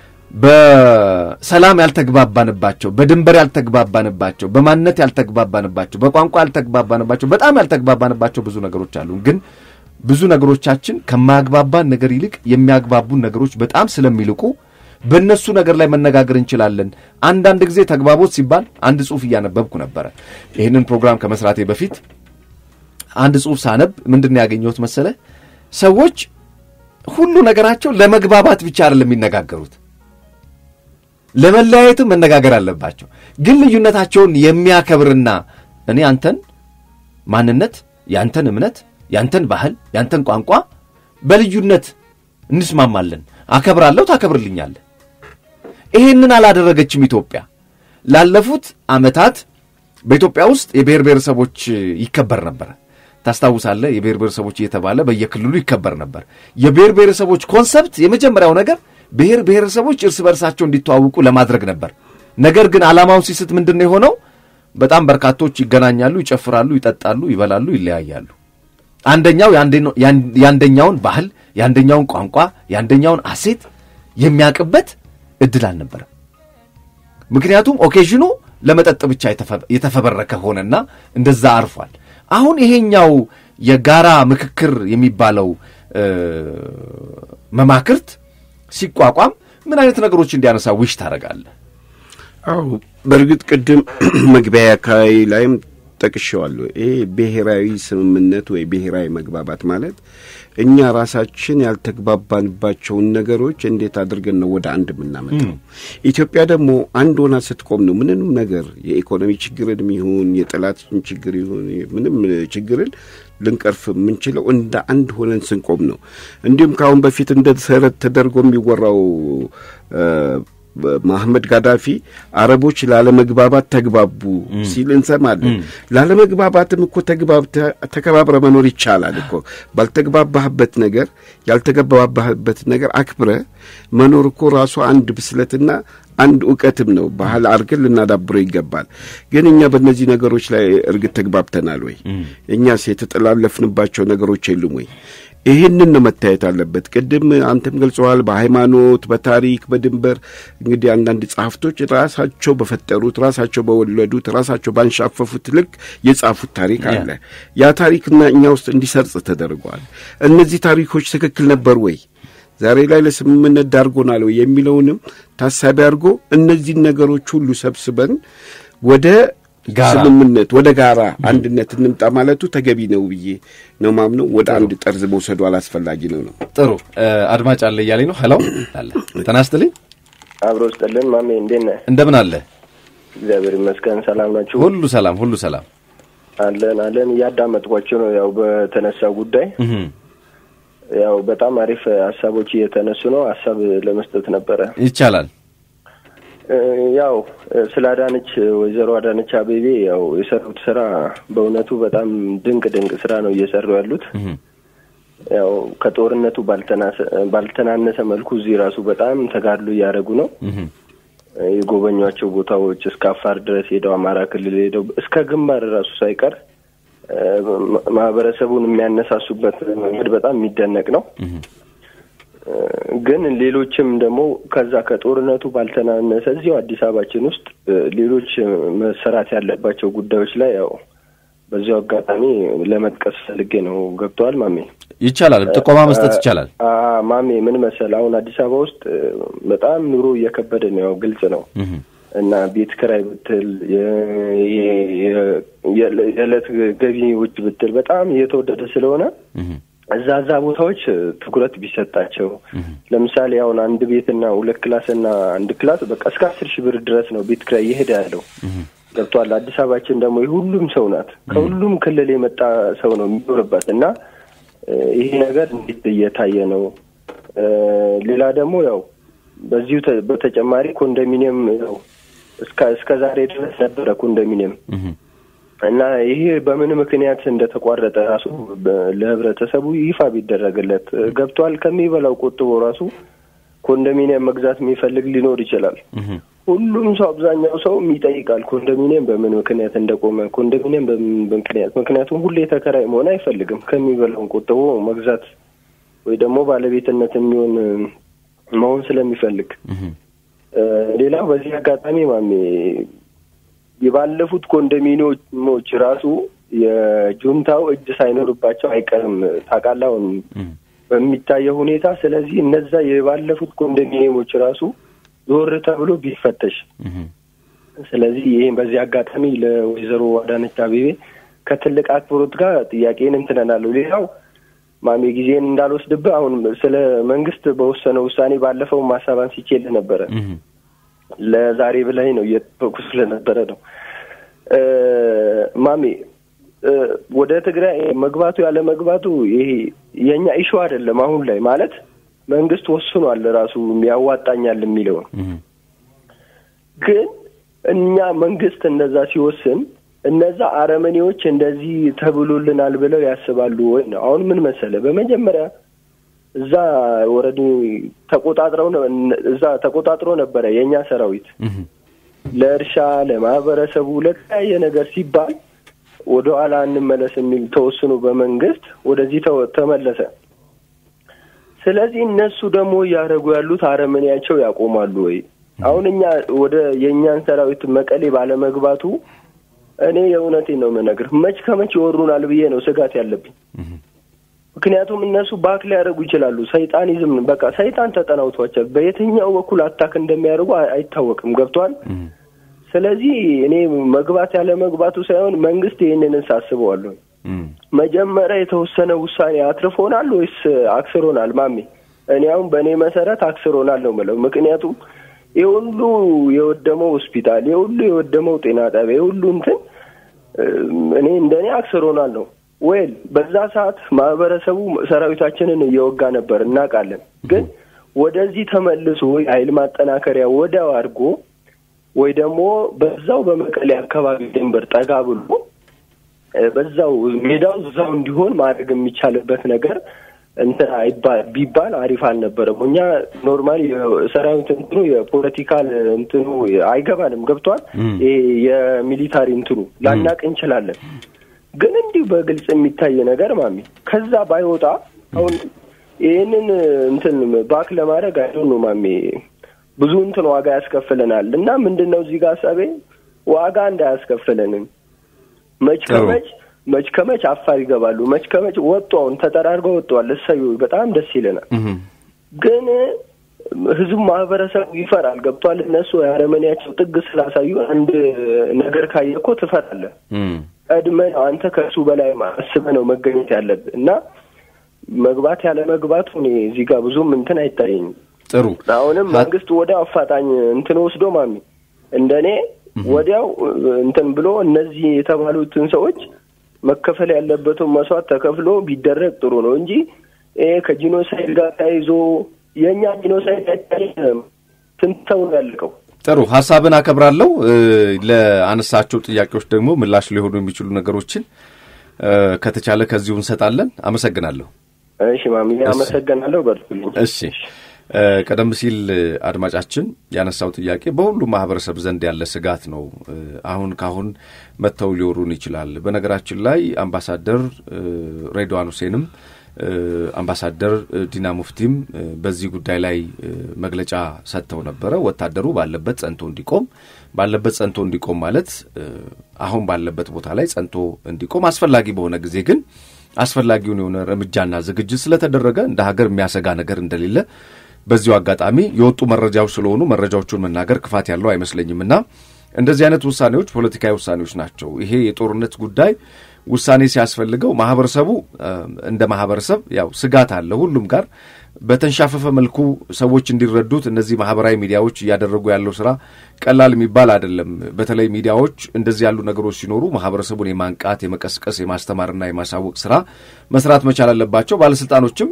በሰላም ያልተግባባንባቸው፣ በድንበር ያልተግባባንባቸው፣ በማንነት ያልተግባባንባቸው፣ በቋንቋ ያልተግባባንባቸው፣ በጣም ያልተግባባንባቸው ብዙ ነገሮች አሉ። ግን ብዙ ነገሮቻችን ከማያግባባን ነገር ይልቅ የሚያግባቡን ነገሮች በጣም ስለሚልቁ በእነሱ ነገር ላይ መነጋገር እንችላለን። አንዳንድ ጊዜ ተግባቦት ሲባል አንድ ጽሑፍ እያነበብኩ ነበረ። ይህንን ፕሮግራም ከመስራቴ በፊት አንድ ጽሑፍ ሳነብ ምንድን ነው ያገኘሁት መሰለ? ሰዎች ሁሉ ነገራቸው ለመግባባት ብቻ አይደለም የሚነጋገሩት፣ ለመለያየትም መነጋገር አለባቸው። ግን ልዩነታቸውን የሚያከብርና እኔ አንተን ማንነት፣ ያንተን እምነት፣ ያንተን ባህል፣ ያንተን ቋንቋ በልዩነት እንስማማለን፣ አከብራለሁ፣ ታከብርልኛለህ። ይሄንን አላደረገችም ኢትዮጵያ። ላለፉት ዓመታት በኢትዮጵያ ውስጥ የብሔር ብሔረሰቦች ይከበር ነበረ። ታስታውሳለህ? የብሔር ብሔረሰቦች እየተባለ በየክልሉ ይከበር ነበር። የብሔር ብሔረሰቦች ኮንሰፕት የመጀመሪያው ነገር ብሔር ብሔረሰቦች እርስ በርሳቸው እንዲተዋውቁ ለማድረግ ነበር። ነገር ግን ዓላማውን ሲስት ምንድን ነው የሆነው? በጣም በርካቶች ይገናኛሉ፣ ይጨፍራሉ፣ ይጠጣሉ፣ ይበላሉ፣ ይለያያሉ። አንደኛው የአንደኛውን ባህል፣ የአንደኛውን ቋንቋ፣ የአንደኛውን አሴት የሚያውቅበት እድል አልነበረም። ምክንያቱም ኦኬዥኑ ለመጠጥ ብቻ የተፈበረከ ሆነና እንደዛ አርፏል። አሁን ይሄኛው የጋራ ምክክር የሚባለው መማክርት ሲቋቋም ምን አይነት ነገሮች እንዲያነሳ ዊሽ ታደርጋለህ? አዎ በእርግጥ ቅድም መግቢያ አካባቢ ላይም ጠቅሼዋለሁ። ይሄ ብሔራዊ ስምምነት ወይ ብሔራዊ መግባባት ማለት እኛ ራሳችን ያልተግባባንባቸውን ነገሮች እንዴት አድርገን ነው ወደ አንድ የምናመጣው። ኢትዮጵያ ደግሞ አንድ ሆና ስትቆም ነው ምንም ነገር የኢኮኖሚ ችግርን ይሁን የጠላትን ችግር ይሁን ምንም ችግርን ልንቀርፍ የምንችለው እንደ አንድ ሆነን ስንቆም ነው። እንዲሁም ከአሁን በፊት እንደ ተረት ተደርጎ የሚወራው መሐመድ ጋዳፊ አረቦች ላለመግባባት ተግባቡ ሲል እንሰማለን። ላለመግባባትም እኮ ተከባብረ መኖር ይቻላል እኮ። ባልተግባባህበት ነገር ያልተግባባህበት ነገር አክብረ መኖር እኮ ራሱ አንድ ብስለትና አንድ እውቀትም ነው። ባህል አድርገን ልናዳብረው ይገባል። ግን እኛ በእነዚህ ነገሮች ላይ እርግጥ ተግባብተናል ወይ? እኛስ የተጠላለፍንባቸው ነገሮች የሉም ወይ? ይህንን ነው መታየት አለበት። ቅድም አንተም ገልጸዋል። በሃይማኖት፣ በታሪክ፣ በድንበር እንግዲህ አንዳንድ ጸሐፍቶች ራሳቸው በፈጠሩት ራሳቸው በወለዱት ራሳቸው ባንሻፈፉት ልክ የጻፉት ታሪክ አለ። ያ ታሪክና እኛ ውስጥ እንዲሰርጽ ተደርገዋል። እነዚህ ታሪኮች ትክክል ነበር ወይ ዛሬ ላይ ለስምምነት ዳርጎናል ወይ የሚለውንም ታሳቢ አድርጎ እነዚህን ነገሮች ሁሉ ሰብስበን ወደ ስምምነት ወደ ጋራ አንድነት እንምጣ ማለቱ ተገቢ ነው ብዬ ነው ማምነው። ወደ አንድ ጠርዝ መውሰዱ አላስፈላጊ ነው ነው። ጥሩ አድማጭ አለ እያለኝ ነው። ሄሎ አለ ተናስትልኝ አብሮ ስጥልን ማሜ እንዴት ነህ? እንደምን አለ? እግዚአብሔር ይመስገን ሰላም ናችሁ? ሁሉ ሰላም፣ ሁሉ ሰላም አለን አለን። እያዳመጥኳቸው ነው። ያው በተነሳው ጉዳይ ያው በጣም አሪፍ ሀሳቦች እየተነሱ ነው። ሀሳብ ለመስጠት ነበረ ይቻላል። ያው ስለ አዳነች ወይዘሮ አዳነች አቤቤ ያው የሰሩት ስራ በእውነቱ በጣም ድንቅ ድንቅ ስራ ነው እየሰሩ ያሉት። ያው ከጦርነቱ ባልተናነሰ መልኩ እዚህ ራሱ በጣም ተጋድሎ እያደረጉ ነው። የጎበኟቸው ቦታዎች እስከ አፋር ድረስ ሄደው አማራ ክልል ሄደው እስከ ግንባር ራሱ ሳይቀር ማህበረሰቡን የሚያነሳሱበት መንገድ በጣም የሚደነቅ ነው። ግን ሌሎችም ደግሞ ከዛ ከጦርነቱ ባልተናነሰ እዚሁ አዲስ አበባችን ውስጥ ሌሎች መሰራት ያለባቸው ጉዳዮች ላይ ያው በዚሁ አጋጣሚ ለመጥቀስ ፈልጌ ነው። ገብተዋል ማሜ? ይቻላል፣ ጥቆማ መስጠት ይቻላል። ማሜ ምን መሰል፣ አሁን አዲስ አበባ ውስጥ በጣም ኑሮ እየከበደ ነው፣ ያው ግልጽ ነው እና ቤት ክራይ ብትል የዕለት ገቢዎች ብትል በጣም እየተወደደ ስለሆነ እዛ እዛ ቦታዎች ትኩረት ቢሰጣቸው። ለምሳሌ አሁን አንድ ቤትና ሁለት ክላስ እና አንድ ክላስ በቃ እስከ አስር ሺህ ብር ድረስ ነው ቤት ኪራይ እየሄደ ያለው። ገብቷል። አዲስ አበባችን ደግሞ የሁሉም ሰው ናት። ከሁሉም ክልል የመጣ ሰው ነው የሚኖርበት እና ይሄ ነገር እንዴት እየታየ ነው? ሌላ ደግሞ ያው በዚሁ በተጨማሪ ኮንዶሚኒየም ያው እስከ እስከ ዛሬ ድረስ ነበረ ኮንዶሚኒየም እና ይሄ በምን ምክንያት እንደተቋረጠ ራሱ ለህብረተሰቡ ይፋ ቢደረግለት ገብቷል። ከሚበላው ቆጥቦ ራሱ ኮንዶሚኒየም መግዛት የሚፈልግ ሊኖር ይችላል። ሁሉም ሰው አብዛኛው ሰው ይጠይቃል ኮንዶሚኒየም በምን ምክንያት እንደቆመ፣ ኮንዶሚኒየም በምን ምክንያት ምክንያቱም ሁሌ ተከራይ መሆን አይፈልግም። ከሚበላውን ቆጥቦ መግዛት ወይ ደግሞ ባለቤትነት የሚሆን መሆን ስለሚፈልግ ሌላው በዚህ አጋጣሚ ማሜ የባለፉት ኮንዶሚኒየሞች ራሱ የጁንታው እጅ ሳይኖርባቸው አይቀርም ታውቃለህ፣ አሁን በሚታየው ሁኔታ። ስለዚህ እነዛ የባለፉት ኮንዶሚኒየሞች ራሱ ዞር ተብሎ ቢፈተሽ። ስለዚህ ይህም በዚህ አጋጣሚ ለወይዘሮ አዳነች አቤቤ ከትልቅ አክብሮት ጋር ጥያቄን እንትነናለሁ። ሌላው ማሜ ጊዜን እንዳልወስድብህ አሁን ስለ መንግስት በወሰነው ውሳኔ ባለፈው ማሳብ አንስቼልህ ነበረ። ለዛሬ ብላይ ነው እየጠበቁ ስለነበረ ነው። ማሜ ወደ ትግራይ መግባቱ ያለ መግባቱ ይሄ የእኛ ኢሹ አይደለም። አሁን ላይ ማለት መንግስት ወስኗል ራሱ ያዋጣኛል የሚለውን ግን እኛ መንግስት እንደዛ ሲወስን እነዛ አረመኔዎች እንደዚህ ተብሎልናል ብለው ያስባሉ ወይ ነው። አሁን ምን መሰለ፣ በመጀመሪያ እዛ ወረድ ተቆጣጥረው እዛ ተቆጣጥሮ ነበረ የእኛ ሰራዊት ለእርሻ ለማህበረሰቡ ለተለያየ ነገር ሲባል ወደ ኋላ እንመለስ የሚል ተወስኖ በመንግስት ወደዚህ ተመለሰ። ስለዚህ እነሱ ደግሞ እያደረጉ ያሉት አረመኔያቸው ያቆማሉ ወይ? አሁን እኛ ወደ የእኛን ሰራዊት መቀሌ ባለመግባቱ እኔ የእውነቴን ነው የምነግርህ፣ መች ከመች ይወሩናል ብዬ ነው ስጋት ያለብኝ። ምክንያቱም እነሱ ባክ ሊያደርጉ ይችላሉ። ሰይጣኒዝም በቃ ሰይጣን ተጠናውቷቸው በየትኛው በኩል አታክ እንደሚያደርጉ አይታወቅም። ገብቷል። ስለዚህ እኔ መግባት ያለ መግባቱ ሳይሆን መንግስት ይህንን ሳስበዋለሁ። መጀመሪያ የተወሰነ ውሳኔ አትርፎናል ወይስ አክስሮናል? ማሜ እኔ አሁን በእኔ መሰረት አክስሮናል ነው የምለው። ምክንያቱም የሁሉ የወደመው ሆስፒታል፣ የሁሉ የወደመው ጤና ጣቢያ፣ የሁሉ እንትን እኔ እንደኔ አክስሮናል ነው ወይል በዛ ሰዓት ማህበረሰቡ ሰራዊታችንን እየወጋ ነበር እናውቃለን። ግን ወደዚህ ተመልሶ የኃይል ማጠናከሪያ ወዲያው አድርጎ ወይ ደግሞ በዛው በመቀሌ አካባቢ ድንበር ጠጋ ብሎ በዛው ሜዳው እዛው እንዲሆን ማድረግ የሚቻልበት ነገር እንትን ቢባል አሪፍ አልነበረም። እኛ ኖርማሊ ሰራዊት እንትኑ የፖለቲካል እንትኑ አይገባንም። ገብቷል። ይሄ የሚሊታሪ እንትኑ ላናቅ እንችላለን ግን እንዲሁ በግልጽ የሚታይ ነገር ማሚ ከዛ ባይወጣ አሁን ይህንን እንትን ባክ ለማድረግ አይሆን ነው ማሚ ብዙ እንትን ዋጋ ያስከፍለናል። እና ምንድን ነው እዚህ ጋር ሀሳቤ ዋጋ እንዳያስከፍለንም መች ከመች መች ከመች አፋር ይገባሉ። መች ከመች ወጡ። አሁን ተጠራርገው ወጥተዋል። እሰዩ በጣም ደስ ይለናል። ግን ህዝቡ ማህበረሰቡ ይፈራል። ገብቷል። እነሱ የአረመኔያቸው ጥግ ስላሳዩ አንድ ነገር ካየ እኮ ትፈራለህ። ቀድመህ ነው አንተ ከእሱ በላይ አስበህ ነው መገኘት ያለብህ እና መግባት ያለ መግባቱ እኔ እዚህ ጋር ብዙም እንትን አይታየኝም። ጥሩ አሁንም መንግስት ወዲያው አፋጣኝ እንትን ወስዶ ማሚ እንደኔ ወዲያው እንትን ብሎ እነዚህ የተባሉትን ሰዎች መከፈል ያለበትን መስዋዕት ተከፍሎ ቢደረግ ጥሩ ነው እንጂ ይሄ ከጂኖሳይድ ጋር ተያይዞ የእኛ ጂኖሳይድ ስንት ሰው ነው ያለቀው? ጥሩ ሀሳብን አከብራለሁ። ለአነሳቸው ጥያቄዎች ደግሞ ምላሽ ሊሆኑ የሚችሉ ነገሮችን ከተቻለ ከዚሁ እንሰጣለን። አመሰግናለሁ። እሺ ማሚ አመሰግናለሁ። በርቱልኝ። እሺ ቀደም ሲል አድማጫችን ያነሳው ጥያቄ በሁሉም ማህበረሰብ ዘንድ ያለ ስጋት ነው። አሁን ካሁን መጥተው ሊወሩን ይችላል። በነገራችን ላይ አምባሳደር ሬድዋን ሁሴንም አምባሳደር ዲና ሙፍቲም በዚህ ጉዳይ ላይ መግለጫ ሰጥተው ነበረ። ወታደሩ ባለበት ጸንቶ እንዲቆም ባለበት ጸንቶ እንዲቆም ማለት አሁን ባለበት ቦታ ላይ ጸንቶ እንዲቆም አስፈላጊ በሆነ ጊዜ ግን አስፈላጊውን የሆነ እርምጃና ዝግጅት ስለተደረገ እንደ ሀገር የሚያሰጋ ነገር እንደሌለ በዚሁ አጋጣሚ የወጡ መረጃዎች ስለሆኑ መረጃዎቹን መናገር ክፋት ያለው አይመስለኝም እና እንደዚህ አይነት ውሳኔዎች ፖለቲካዊ ውሳኔዎች ናቸው። ይሄ የጦርነት ጉዳይ ውሳኔ ሲያስፈልገው ማህበረሰቡ እንደ ማህበረሰብ ያው ስጋት አለ ሁሉም ጋር በተንሻፈፈ መልኩ ሰዎች እንዲረዱት እነዚህ ማህበራዊ ሚዲያዎች እያደረጉ ያለው ስራ ቀላል የሚባል አይደለም። በተለይ ሚዲያዎች እንደዚህ ያሉ ነገሮች ሲኖሩ ማህበረሰቡን የማንቃት የመቀስቀስ፣ የማስተማርና የማሳወቅ ስራ መስራት መቻል አለባቸው። ባለስልጣኖችም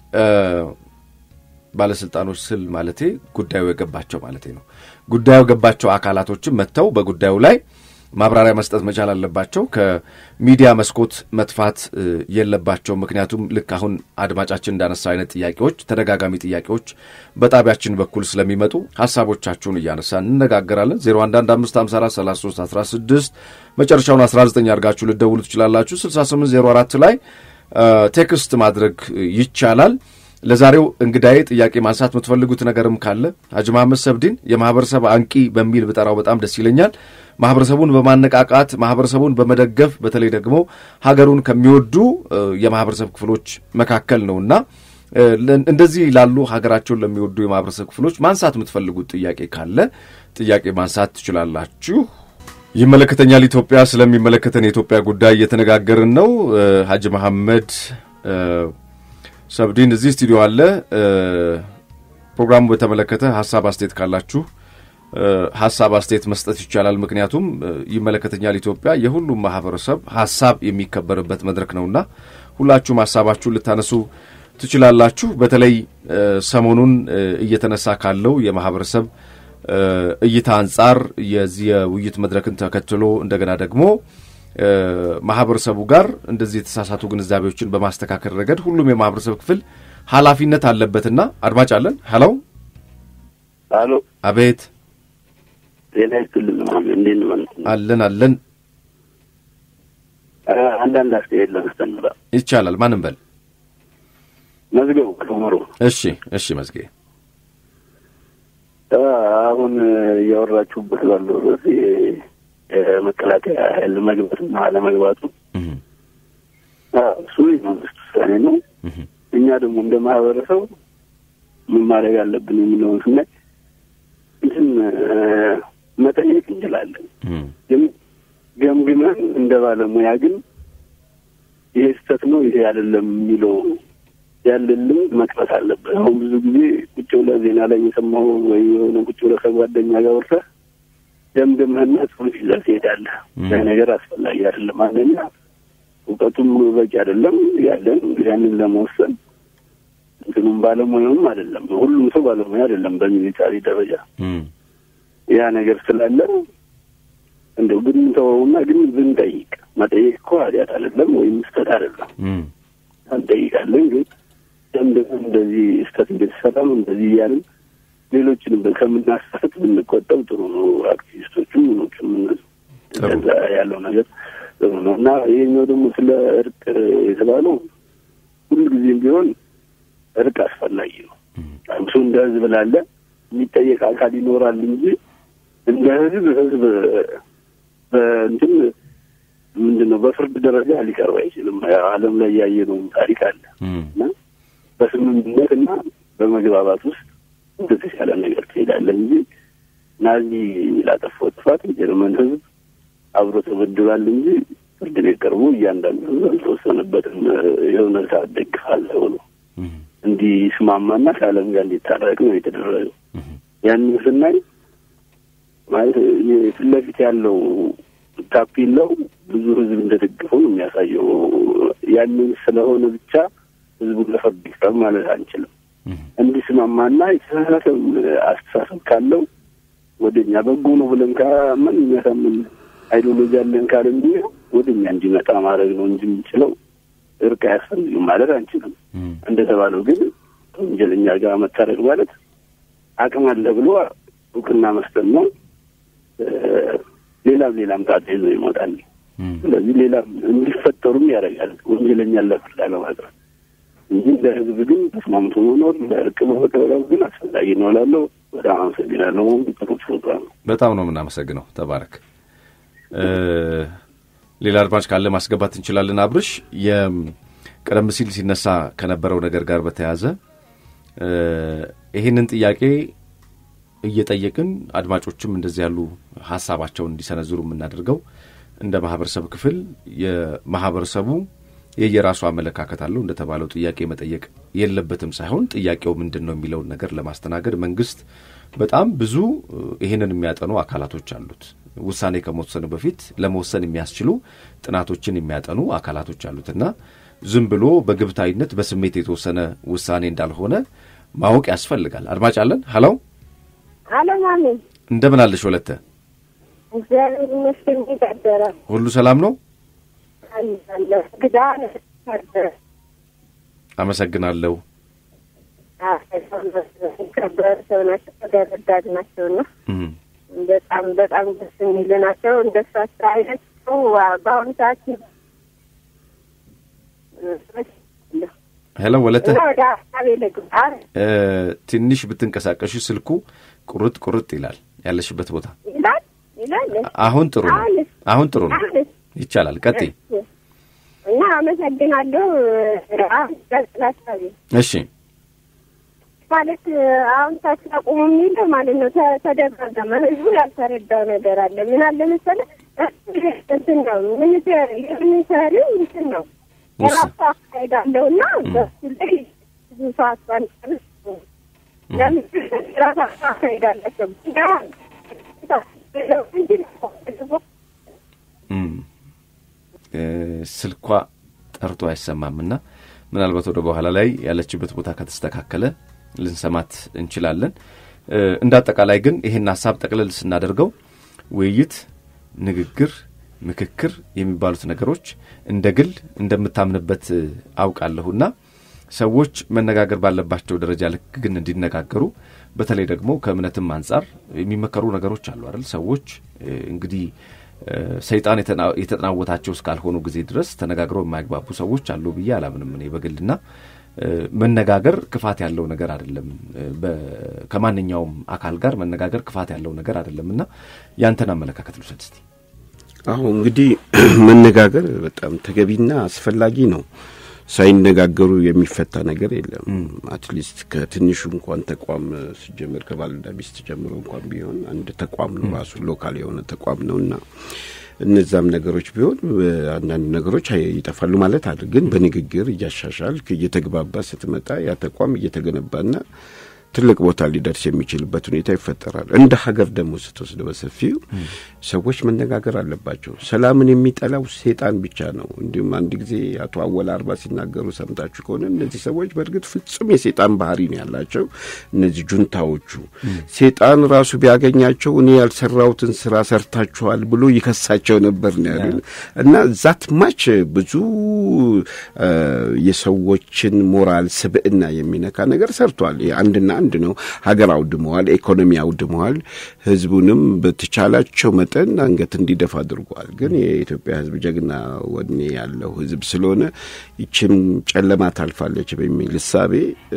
ባለስልጣኖች ስል ማለቴ ጉዳዩ የገባቸው ማለቴ ነው። ጉዳዩ የገባቸው አካላቶችም መጥተው በጉዳዩ ላይ ማብራሪያ መስጠት መቻል አለባቸው። ከሚዲያ መስኮት መጥፋት የለባቸው። ምክንያቱም ልክ አሁን አድማጫችን እንዳነሳው አይነት ጥያቄዎች፣ ተደጋጋሚ ጥያቄዎች በጣቢያችን በኩል ስለሚመጡ ሀሳቦቻችሁን እያነሳን እንነጋገራለን። 0115543316 መጨረሻውን 19 አድርጋችሁ ልደውሉ ትችላላችሁ። 6804 ላይ ቴክስት ማድረግ ይቻላል። ለዛሬው እንግዳዬ ጥያቄ ማንሳት የምትፈልጉት ነገርም ካለ ሀጂ መሐመድ ሰብዲን የማህበረሰብ አንቂ በሚል ብጠራው በጣም ደስ ይለኛል። ማህበረሰቡን በማነቃቃት ማህበረሰቡን በመደገፍ በተለይ ደግሞ ሀገሩን ከሚወዱ የማህበረሰብ ክፍሎች መካከል ነውና እንደዚህ ላሉ ሀገራቸውን ለሚወዱ የማህበረሰብ ክፍሎች ማንሳት የምትፈልጉት ጥያቄ ካለ ጥያቄ ማንሳት ትችላላችሁ። ይመለከተኛል ኢትዮጵያ ስለሚመለከተን የኢትዮጵያ ጉዳይ እየተነጋገርን ነው። ሀጂ መሐመድ ሰብዲን እዚህ ስቱዲዮ አለ። ፕሮግራሙ በተመለከተ ሀሳብ አስተያየት ካላችሁ ሀሳብ አስተያየት መስጠት ይቻላል። ምክንያቱም ይመለከተኛል ኢትዮጵያ የሁሉም ማህበረሰብ ሀሳብ የሚከበርበት መድረክ ነውና ሁላችሁም ሀሳባችሁን ልታነሱ ትችላላችሁ። በተለይ ሰሞኑን እየተነሳ ካለው የማህበረሰብ እይታ አንጻር የዚህ የውይይት መድረክን ተከትሎ እንደገና ደግሞ ማህበረሰቡ ጋር እንደዚህ የተሳሳቱ ግንዛቤዎችን በማስተካከል ረገድ ሁሉም የማህበረሰብ ክፍል ኃላፊነት አለበትና አድማጭ አለን። ሄሎ አሎ፣ አቤት። ጤና ይስጥልን። እንዴት ነው ማለት ነው? አለን አለን። አንዳንድ አስተያየት ለመስጠት ነበር። ይቻላል። ማንም በል። መዝገቡ ከመሮ እሺ፣ እሺ። መዝጌ አሁን እያወራችሁበት ባለው ርዕስ የመከላከያ ኃይል መግባትና አለመግባቱ እሱ የመንግስት ውሳኔ ነው። እኛ ደግሞ እንደ ማህበረሰብ ምን ማድረግ አለብን የሚለውን ስናይ እንትን መጠየቅ እንችላለን። ግን ገምግመን እንደ ባለሙያ ግን ይሄ ስህተት ነው ይሄ አይደለም የሚለው ያለልን መቅረት አለበት። አሁን ብዙ ጊዜ ቁጭ ብለህ ዜና ላይ የሰማው ወይ የሆነ ቁጭ ብለህ ከጓደኛ ጋር ወርሰህ ደምደምህና ጽሑፍ ይዘህ ትሄዳለህ። ያ ነገር አስፈላጊ አይደለም። አንደኛ እውቀቱም በቂ አይደለም ያለን ያንን ለመወሰን እንትኑም ባለሙያውም አይደለም። ሁሉም ሰው ባለሙያ አይደለም በሚሊታሪ ደረጃ ያ ነገር ስላለ እንደው ብንተወውና ግን ብንጠይቅ መጠየቅ እኮ ኃጢአት አይደለም ወይም ስህተት አይደለም። እንጠይቃለን ግን ደምደም እንደዚህ ስህተት እንደተሰራም እንደዚህ እያልን ሌሎችንም ከምናሳት ብንቆጠብ ጥሩ ነው። አክቲቪስቶቹም ምኖችም እነዛ ያለው ነገር ጥሩ ነው እና ይህኛው ደግሞ ስለ እርቅ የተባለው ሁልጊዜም ቢሆን እርቅ አስፈላጊ ነው። እሱ እንደ ህዝብ ላለ የሚጠየቅ አካል ይኖራል እንጂ እንደ ህዝብ ህዝብ በእንትን ምንድን ነው በፍርድ ደረጃ ሊቀርብ አይችልም። ዓለም ላይ ያየነውም ታሪክ አለ እና በስምምነት እና በመግባባት ውስጥ እንደተሻለ ነገር ትሄዳለህ እንጂ ናዚ ላጠፋው ጥፋት የጀርመን ህዝብ አብሮ ተበድሏል እንጂ ፍርድ ቤት ቀርቦ እያንዳንዱ ህዝብ አልተወሰነበትም። የሆነ ሰዓት ደግፋለህ ብሎ እንዲስማማና ከዓለም ጋር እንዲታረቅ ነው የተደረገው። ያንን ስናይ ማለት ፊት ለፊት ያለው ታፔላው ብዙ ህዝብ እንደደገፈው ነው የሚያሳየው። ያንን ስለሆነ ብቻ ህዝቡን ለፍርድ ይቅረብ ማለት አንችልም። እንዲስማማና የተሳሳተ አስተሳሰብ ካለው ወደ እኛ በጎ ነው ብለን ካመን የሚያሳምን አይዲዮሎጂ ያለን ካለ እንዲ ወደ እኛ እንዲመጣ ማድረግ ነው እንጂ የምንችለው እርቅ አያስፈልግም ማለት አንችልም። እንደተባለው ግን ወንጀለኛ ጋር መታረቅ ማለት አቅም አለ ብሎ እውቅና መስጠት ነው። ሌላም ሌላም ጣጣ ይዞ ይመጣል። ስለዚህ ሌላም እንዲፈጠሩም ያደርጋል ወንጀለኛን ለፍርድ ለማቅረብ እንጂ እንደ ህዝብ ግን ተስማምቶ መኖር ለእርቅ መፈቀረብ ግን አስፈላጊ ነው እላለሁ። በጣም አመሰግናለሁ። ጥሩ ፕሮግራም ነው። በጣም ነው የምናመሰግነው። ተባረክ። ሌላ አድማጭ ካለ ማስገባት እንችላለን። አብርሽ የቀደም ሲል ሲነሳ ከነበረው ነገር ጋር በተያያዘ ይህንን ጥያቄ እየጠየቅን አድማጮችም እንደዚህ ያሉ ሀሳባቸውን እንዲሰነዝሩ የምናደርገው እንደ ማህበረሰብ ክፍል የማህበረሰቡ የየራሱ አመለካከት አለው። እንደተባለው ጥያቄ መጠየቅ የለበትም ሳይሆን ጥያቄው ምንድን ነው የሚለውን ነገር ለማስተናገድ መንግስት በጣም ብዙ ይህንን የሚያጠኑ አካላቶች አሉት። ውሳኔ ከመወሰኑ በፊት ለመወሰን የሚያስችሉ ጥናቶችን የሚያጠኑ አካላቶች አሉት እና ዝም ብሎ በግብታዊነት በስሜት የተወሰነ ውሳኔ እንዳልሆነ ማወቅ ያስፈልጋል። አድማጭ አለን። ሀለው አሎ ማሚ፣ እንደምን አለሽ ወለተ? እግዚአብሔር ይመስገን። እንዴት አደረ? ሁሉ ሰላም ነው? አለ ግዳ አደረ። አመሰግናለሁ። ከበር ሰው ናቸው፣ ተደረዳድ ናቸው እና በጣም በጣም ደስ የሚሉ ናቸው። እንደሳቸው አይነት ሰው በአሁኑ ሰዓት ሄሎ ወለተ፣ ወደ ሀሳቤ ልግባ። ትንሽ ብትንቀሳቀሽ ስልኩ ቁርጥ ቁርጥ ይላል ያለሽበት ቦታ። ይላል ይላል። አሁን ጥሩ ነው። አሁንስ? አሁን ጥሩ ነው። አሁንስ? ይቻላል። ቀጥይ። እና አመሰግናለሁ። አሁን ቀጥል ሀሳቤ እሺ ማለት አሁን ታክሲ አቁሙ የሚለው ማለት ነው። ተ- ተደጋገመ። ህዝቡ ያልተረዳው ነገር አለ። ምን አለ መሰለህ እንትን ነው ሚኒስቴር የሚኒስቴሪው እንትን ነው የራሱ አካሄድ አለው እና በሱ ላይ ብዙ ሰዓት ባንጨርስ ለምን ራሱ አካሄድ አላቸው። እና ስልኳ ጠርቶ አይሰማምና ምናልባት ወደ በኋላ ላይ ያለችበት ቦታ ከተስተካከለ ልንሰማት እንችላለን። እንደ አጠቃላይ ግን ይህን ሀሳብ ጠቅልል ስናደርገው ውይይት፣ ንግግር፣ ምክክር የሚባሉት ነገሮች እንደ ግል እንደምታምንበት አውቃለሁና ሰዎች መነጋገር ባለባቸው ደረጃ ልክ ግን እንዲነጋገሩ በተለይ ደግሞ ከእምነትም አንጻር የሚመከሩ ነገሮች አሉ አይደል? ሰዎች እንግዲህ ሰይጣን የተጠናወታቸው እስካልሆኑ ጊዜ ድረስ ተነጋግረው የማይግባቡ ሰዎች አሉ ብዬ አላምንም እኔ በግልና መነጋገር ክፋት ያለው ነገር አይደለም። ከማንኛውም አካል ጋር መነጋገር ክፋት ያለው ነገር አይደለም እና ያንተን አመለካከት ልውሰድ እስቲ። አሁ እንግዲህ መነጋገር በጣም ተገቢና አስፈላጊ ነው። ሳይነጋገሩ የሚፈታ ነገር የለም። አትሊስት ከትንሹ እንኳን ተቋም ሲጀምር ከባልና ሚስት ጀምሮ እንኳን ቢሆን አንድ ተቋም ነው ራሱ ሎካል የሆነ ተቋም ነው እና እነዛም ነገሮች ቢሆን አንዳንድ ነገሮች ይጠፋሉ ማለት አለ። ግን በንግግር እያሻሻል እየተግባባ ስትመጣ ያ ተቋም እየተገነባና ትልቅ ቦታ ሊደርስ የሚችልበት ሁኔታ ይፈጠራል። እንደ ሀገር ደግሞ ስትወስድ በሰፊው ሰዎች መነጋገር አለባቸው። ሰላምን የሚጠላው ሴጣን ብቻ ነው። እንዲሁም አንድ ጊዜ አቶ አወል አርባ ሲናገሩ ሰምታችሁ ከሆነ እነዚህ ሰዎች በእርግጥ ፍጹም የሴጣን ባህሪ ነው ያላቸው። እነዚህ ጁንታዎቹ ሴጣን ራሱ ቢያገኛቸው እኔ ያልሰራሁትን ስራ ሰርታችኋል ብሎ ይከሳቸው ነበር ነው ያሉ እና ዛት ማች ብዙ የሰዎችን ሞራል ስብዕና የሚነካ ነገር ሰርቷል። አንድና አንድ ነው። ሀገር አውድመዋል፣ ኢኮኖሚ አውድመዋል። ህዝቡንም በተቻላቸው መጠን አንገት እንዲደፋ አድርጓል። ግን የኢትዮጵያ ህዝብ ጀግና ወኔ ያለው ህዝብ ስለሆነ ይችም ጨለማ ታልፋለች በሚል እሳቤ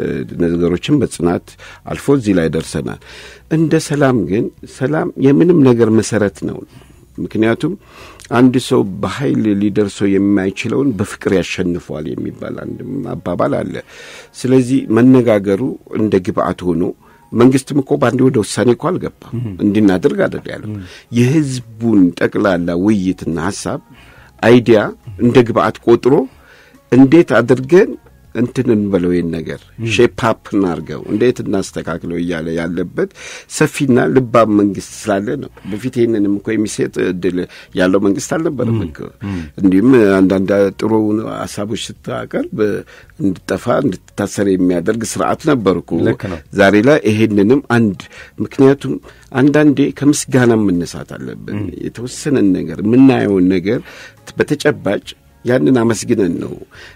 ነገሮችን በጽናት አልፎ እዚህ ላይ ደርሰናል። እንደ ሰላም ግን ሰላም የምንም ነገር መሰረት ነው። ምክንያቱም አንድ ሰው በኃይል ሊደርሰው የማይችለውን በፍቅር ያሸንፈዋል የሚባል አንድ አባባል አለ። ስለዚህ መነጋገሩ እንደ ግብአት ሆኖ መንግስትም እኮ በአንድ ወደ ውሳኔ እኮ አልገባም። እንድናደርግ አደል ያለው የህዝቡን ጠቅላላ ውይይትና ሀሳብ አይዲያ እንደ ግብአት ቆጥሮ እንዴት አድርገን እንትን እንበለው ይህን ነገር ሼፓፕ እናርገው እንዴት እናስተካክለው እያለ ያለበት ሰፊና ልባም መንግስት ስላለ ነው። በፊት ይህንንም እኮ የሚሰጥ እድል ያለው መንግስት አልነበረም እኮ። እንዲሁም አንዳንድ ጥሩ ሀሳቦች ስታቀርብ እንድጠፋ እንድትታሰር የሚያደርግ ስርዓት ነበር እኮ። ዛሬ ላይ ይሄንንም አንድ ምክንያቱም አንዳንዴ ከምስጋና መነሳት አለብን። የተወሰነን ነገር የምናየውን ነገር በተጨባጭ ያንን አመስግነን ነው።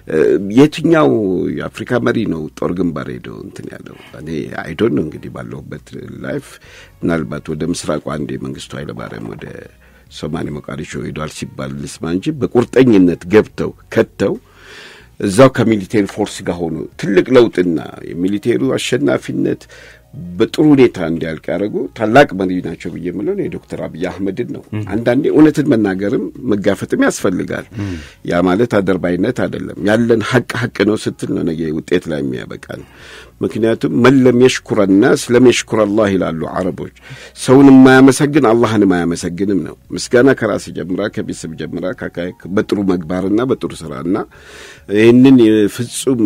የትኛው የአፍሪካ መሪ ነው ጦር ግንባር ሄደው እንትን ያለው? እኔ አይዶን ነው እንግዲህ ባለሁበት ላይፍ ምናልባት ወደ ምስራቁ አንድ የመንግስቱ ኃይለማርያም ወደ ሶማሌ ሞቃዲሾ ሄዷል ሲባል ልስማ እንጂ በቁርጠኝነት ገብተው ከተው እዛው ከሚሊቴሪ ፎርስ ጋር ሆኖ ትልቅ ለውጥና የሚሊቴሩ አሸናፊነት በጥሩ ሁኔታ እንዲያልቅ ያደረጉ ታላቅ መሪ ናቸው ብዬ የምለው የዶክተር አብይ አህመድን ነው። አንዳንዴ እውነትን መናገርም መጋፈጥም ያስፈልጋል። ያ ማለት አደርባይነት አይደለም። ያለን ሀቅ ሀቅ ነው ስትል ነው ነገ ውጤት ላይ የሚያበቃል። ምክንያቱም መለም የሽኩረና ስለም የሽኩር አላህ ይላሉ አረቦች። ሰውን የማያመሰግን አላህንም አያመሰግንም ነው። ምስጋና ከራስ ጀምራ ከቤተሰብ ጀምራ በጥሩ መግባርና በጥሩ ስራና ይህንን ፍጹም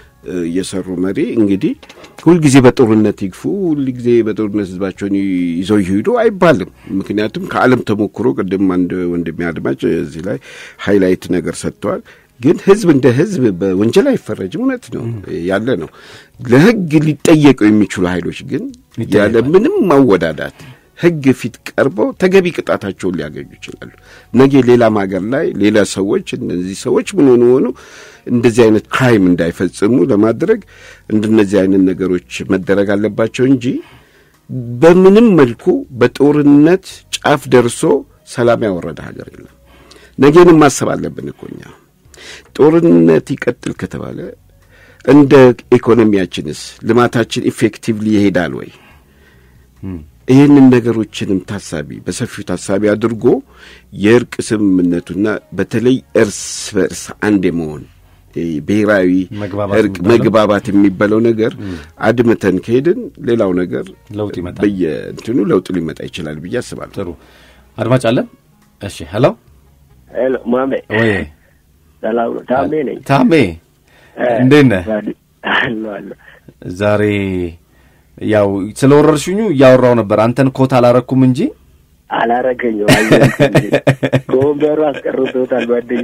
የሰሩ መሪ እንግዲህ ሁልጊዜ በጦርነት ይግፉ፣ ሁልጊዜ በጦርነት ህዝባቸውን ይዘው ይሄዱ አይባልም። ምክንያቱም ከዓለም ተሞክሮ ቅድም አንድ ወንድሜ አድማጭ እዚህ ላይ ሃይላይት ነገር ሰጥተዋል። ግን ህዝብ እንደ ህዝብ በወንጀል አይፈረጅም። እውነት ነው ያለ ነው። ለህግ ሊጠየቁ የሚችሉ ኃይሎች ግን ያለ ምንም ማወዳዳት ህግ ፊት ቀርበው ተገቢ ቅጣታቸውን ሊያገኙ ይችላሉ። ነገ ሌላም ሀገር ላይ ሌላ ሰዎች እነዚህ ሰዎች ምን ሆኑ ሆኑ እንደዚህ አይነት ክራይም እንዳይፈጽሙ ለማድረግ እንደነዚህ አይነት ነገሮች መደረግ አለባቸው እንጂ በምንም መልኩ በጦርነት ጫፍ ደርሶ ሰላም ያወረደ ሀገር የለም። ነገንም ማሰብ አለብን እኮ እኛ ጦርነት ይቀጥል ከተባለ እንደ ኢኮኖሚያችንስ ልማታችን ኢፌክቲቭሊ ይሄዳል ወይ? ይህንን ነገሮችንም ታሳቢ በሰፊው ታሳቢ አድርጎ የእርቅ ስምምነቱና በተለይ እርስ በእርስ አንድ የመሆን ብሔራዊ እርቅ መግባባት የሚባለው ነገር አድምተን ከሄድን ሌላው ነገር ለውጥ ይመጣል። በየእንትኑ ለውጥ ሊመጣ ይችላል ብዬ አስባለሁ። ጥሩ አድማጭ አለን። እሺ፣ ሄሎ ሄሎ፣ ማሜ ወይ ሰላም ነው? ታሜ ነኝ። ታሜ እንዴት ነህ? አለሁ አለሁ። ዛሬ ያው ስለ ወረርሽኙ እያወራው ነበር። አንተን ኮት አላረኩም እንጂ አላረገኘው ከወንበሩ አስቀርቶታል። ጓደኛ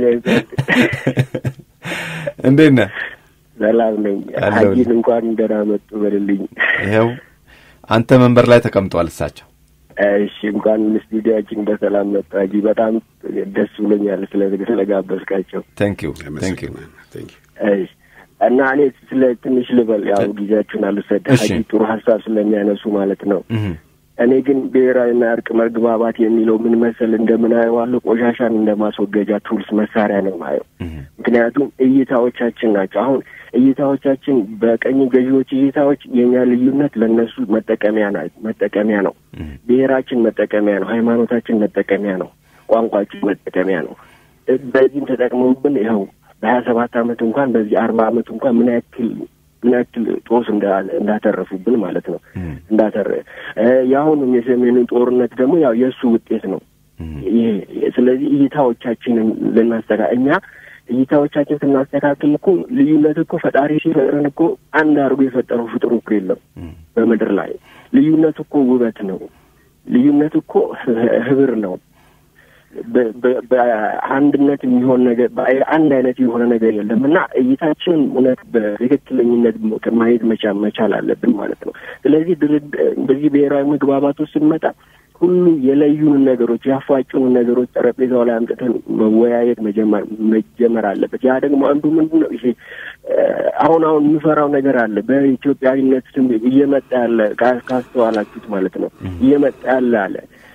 እንዴት ነህ? ሰላም ነኝ። አለሁልህ። ሀጂን እንኳን ደህና መጡ በልልኝ። ይኸው አንተ መንበር ላይ ተቀምጧል እሳቸው። እሺ እንኳን ስቱዲያችን በሰላም መጡ ሀጂ። በጣም ደስ ብሎኛል ስለ ስለጋበዝካቸው። ቴንክ ዩ ቴንክ ዩ። አመሰግናለሁ። ቴንክ ዩ። እሺ እና እኔ ስለ ትንሽ ልበል፣ ያው ጊዜያችሁን አልወሰድ። እሺ። ሀጂ ጥሩ ሀሳብ ስለሚያነሱ ማለት ነው። እህ እኔ ግን ብሔራዊና እርቅ መግባባት የሚለው ምን መሰል እንደምናየዋለሁ ቆሻሻን እንደ ማስወገጃ ቱልስ መሳሪያ ነው ማየው። እህ ምክንያቱም እይታዎቻችን ናቸው። አሁን እይታዎቻችን በቀኝ ገዢዎች እይታዎች የኛ ልዩነት ለእነሱ መጠቀሚያ ና መጠቀሚያ ነው። እህ ብሔራችን መጠቀሚያ ነው። ሃይማኖታችን መጠቀሚያ ነው። ቋንቋችን መጠቀሚያ ነው። እ- በዚህም ተጠቅመውብን ይኸው በሀያ ሰባት አመት እንኳን በዚህ አርባ አመት እንኳን ምን ያክል ምን ያክል ጦስ እንዳ- እንዳተረፉብን ማለት ነው እህ እንዳተረ እ የአሁኑም የሰሜኑ ጦርነት ደግሞ ያው የእሱ ውጤት ነው። ይሄ ስለዚህ እይታዎቻችንን ልናስተካ እኛ እይታዎቻችን ስናስተካክል እኮ ልዩነት እኮ ፈጣሪ ሲፈጥረን እኮ አንድ አድርጎ የፈጠረው ፍጡር እኮ የለም በምድር ላይ ልዩነት እኮ ውበት ነው። ልዩነት እኮ ህብር ነው። በ- በ- በአንድነት የሚሆን ነገር አንድ አይነት የሆነ ነገር የለም እና እይታችንን እውነት በትክክለኝነት ማየት መቻል መቻል አለብን ማለት ነው። ስለዚህ ድርድ በዚህ ብሔራዊ መግባባት ውስጥ ስንመጣ ሁሉ የለዩንን ነገሮች ያፋጩንን ነገሮች ጠረጴዛው ላይ አምጥተን መወያየት መጀመር መጀመር አለበት። ያ ደግሞ አንዱ ምንድን ነው ይሄ እ፣ አሁን አሁን የምፈራው ነገር አለ በኢትዮጵያዊነት ስም እየመጣ ያለ ካ- ካስተዋላችሁት ማለት ነው እየመጣ ያለ አለ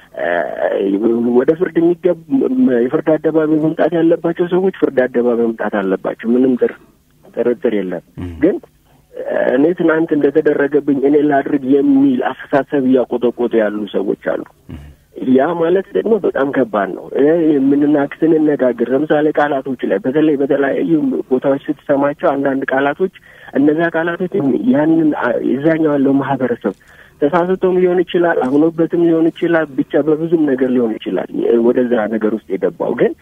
እ፣ ወደ ፍርድ የሚገብ የፍርድ አደባባይ መምጣት ያለባቸው ሰዎች ፍርድ አደባባይ መምጣት አለባቸው። ምንም ጥር ጥርጥር የለም ግን እኔ ትናንት እንደተደረገብኝ እኔ ላድርግ የሚል አስተሳሰብ እያቆጠቆጡ ያሉ ሰዎች አሉ። ያ ማለት ደግሞ በጣም ከባድ ነው። የምንናክ ስንነጋገር ለምሳሌ ቃላቶች ላይ በተለይ በተለያዩ ቦታዎች ስትሰማቸው አንዳንድ ቃላቶች እነዚያ ቃላቶች ያንን የዛኛው ያለው ማህበረሰብ ተሳስቶም ሊሆን ይችላል፣ አምኖበትም ሊሆን ይችላል፣ ብቻ በብዙም ነገር ሊሆን ይችላል ወደዛ ነገር ውስጥ የገባው ግን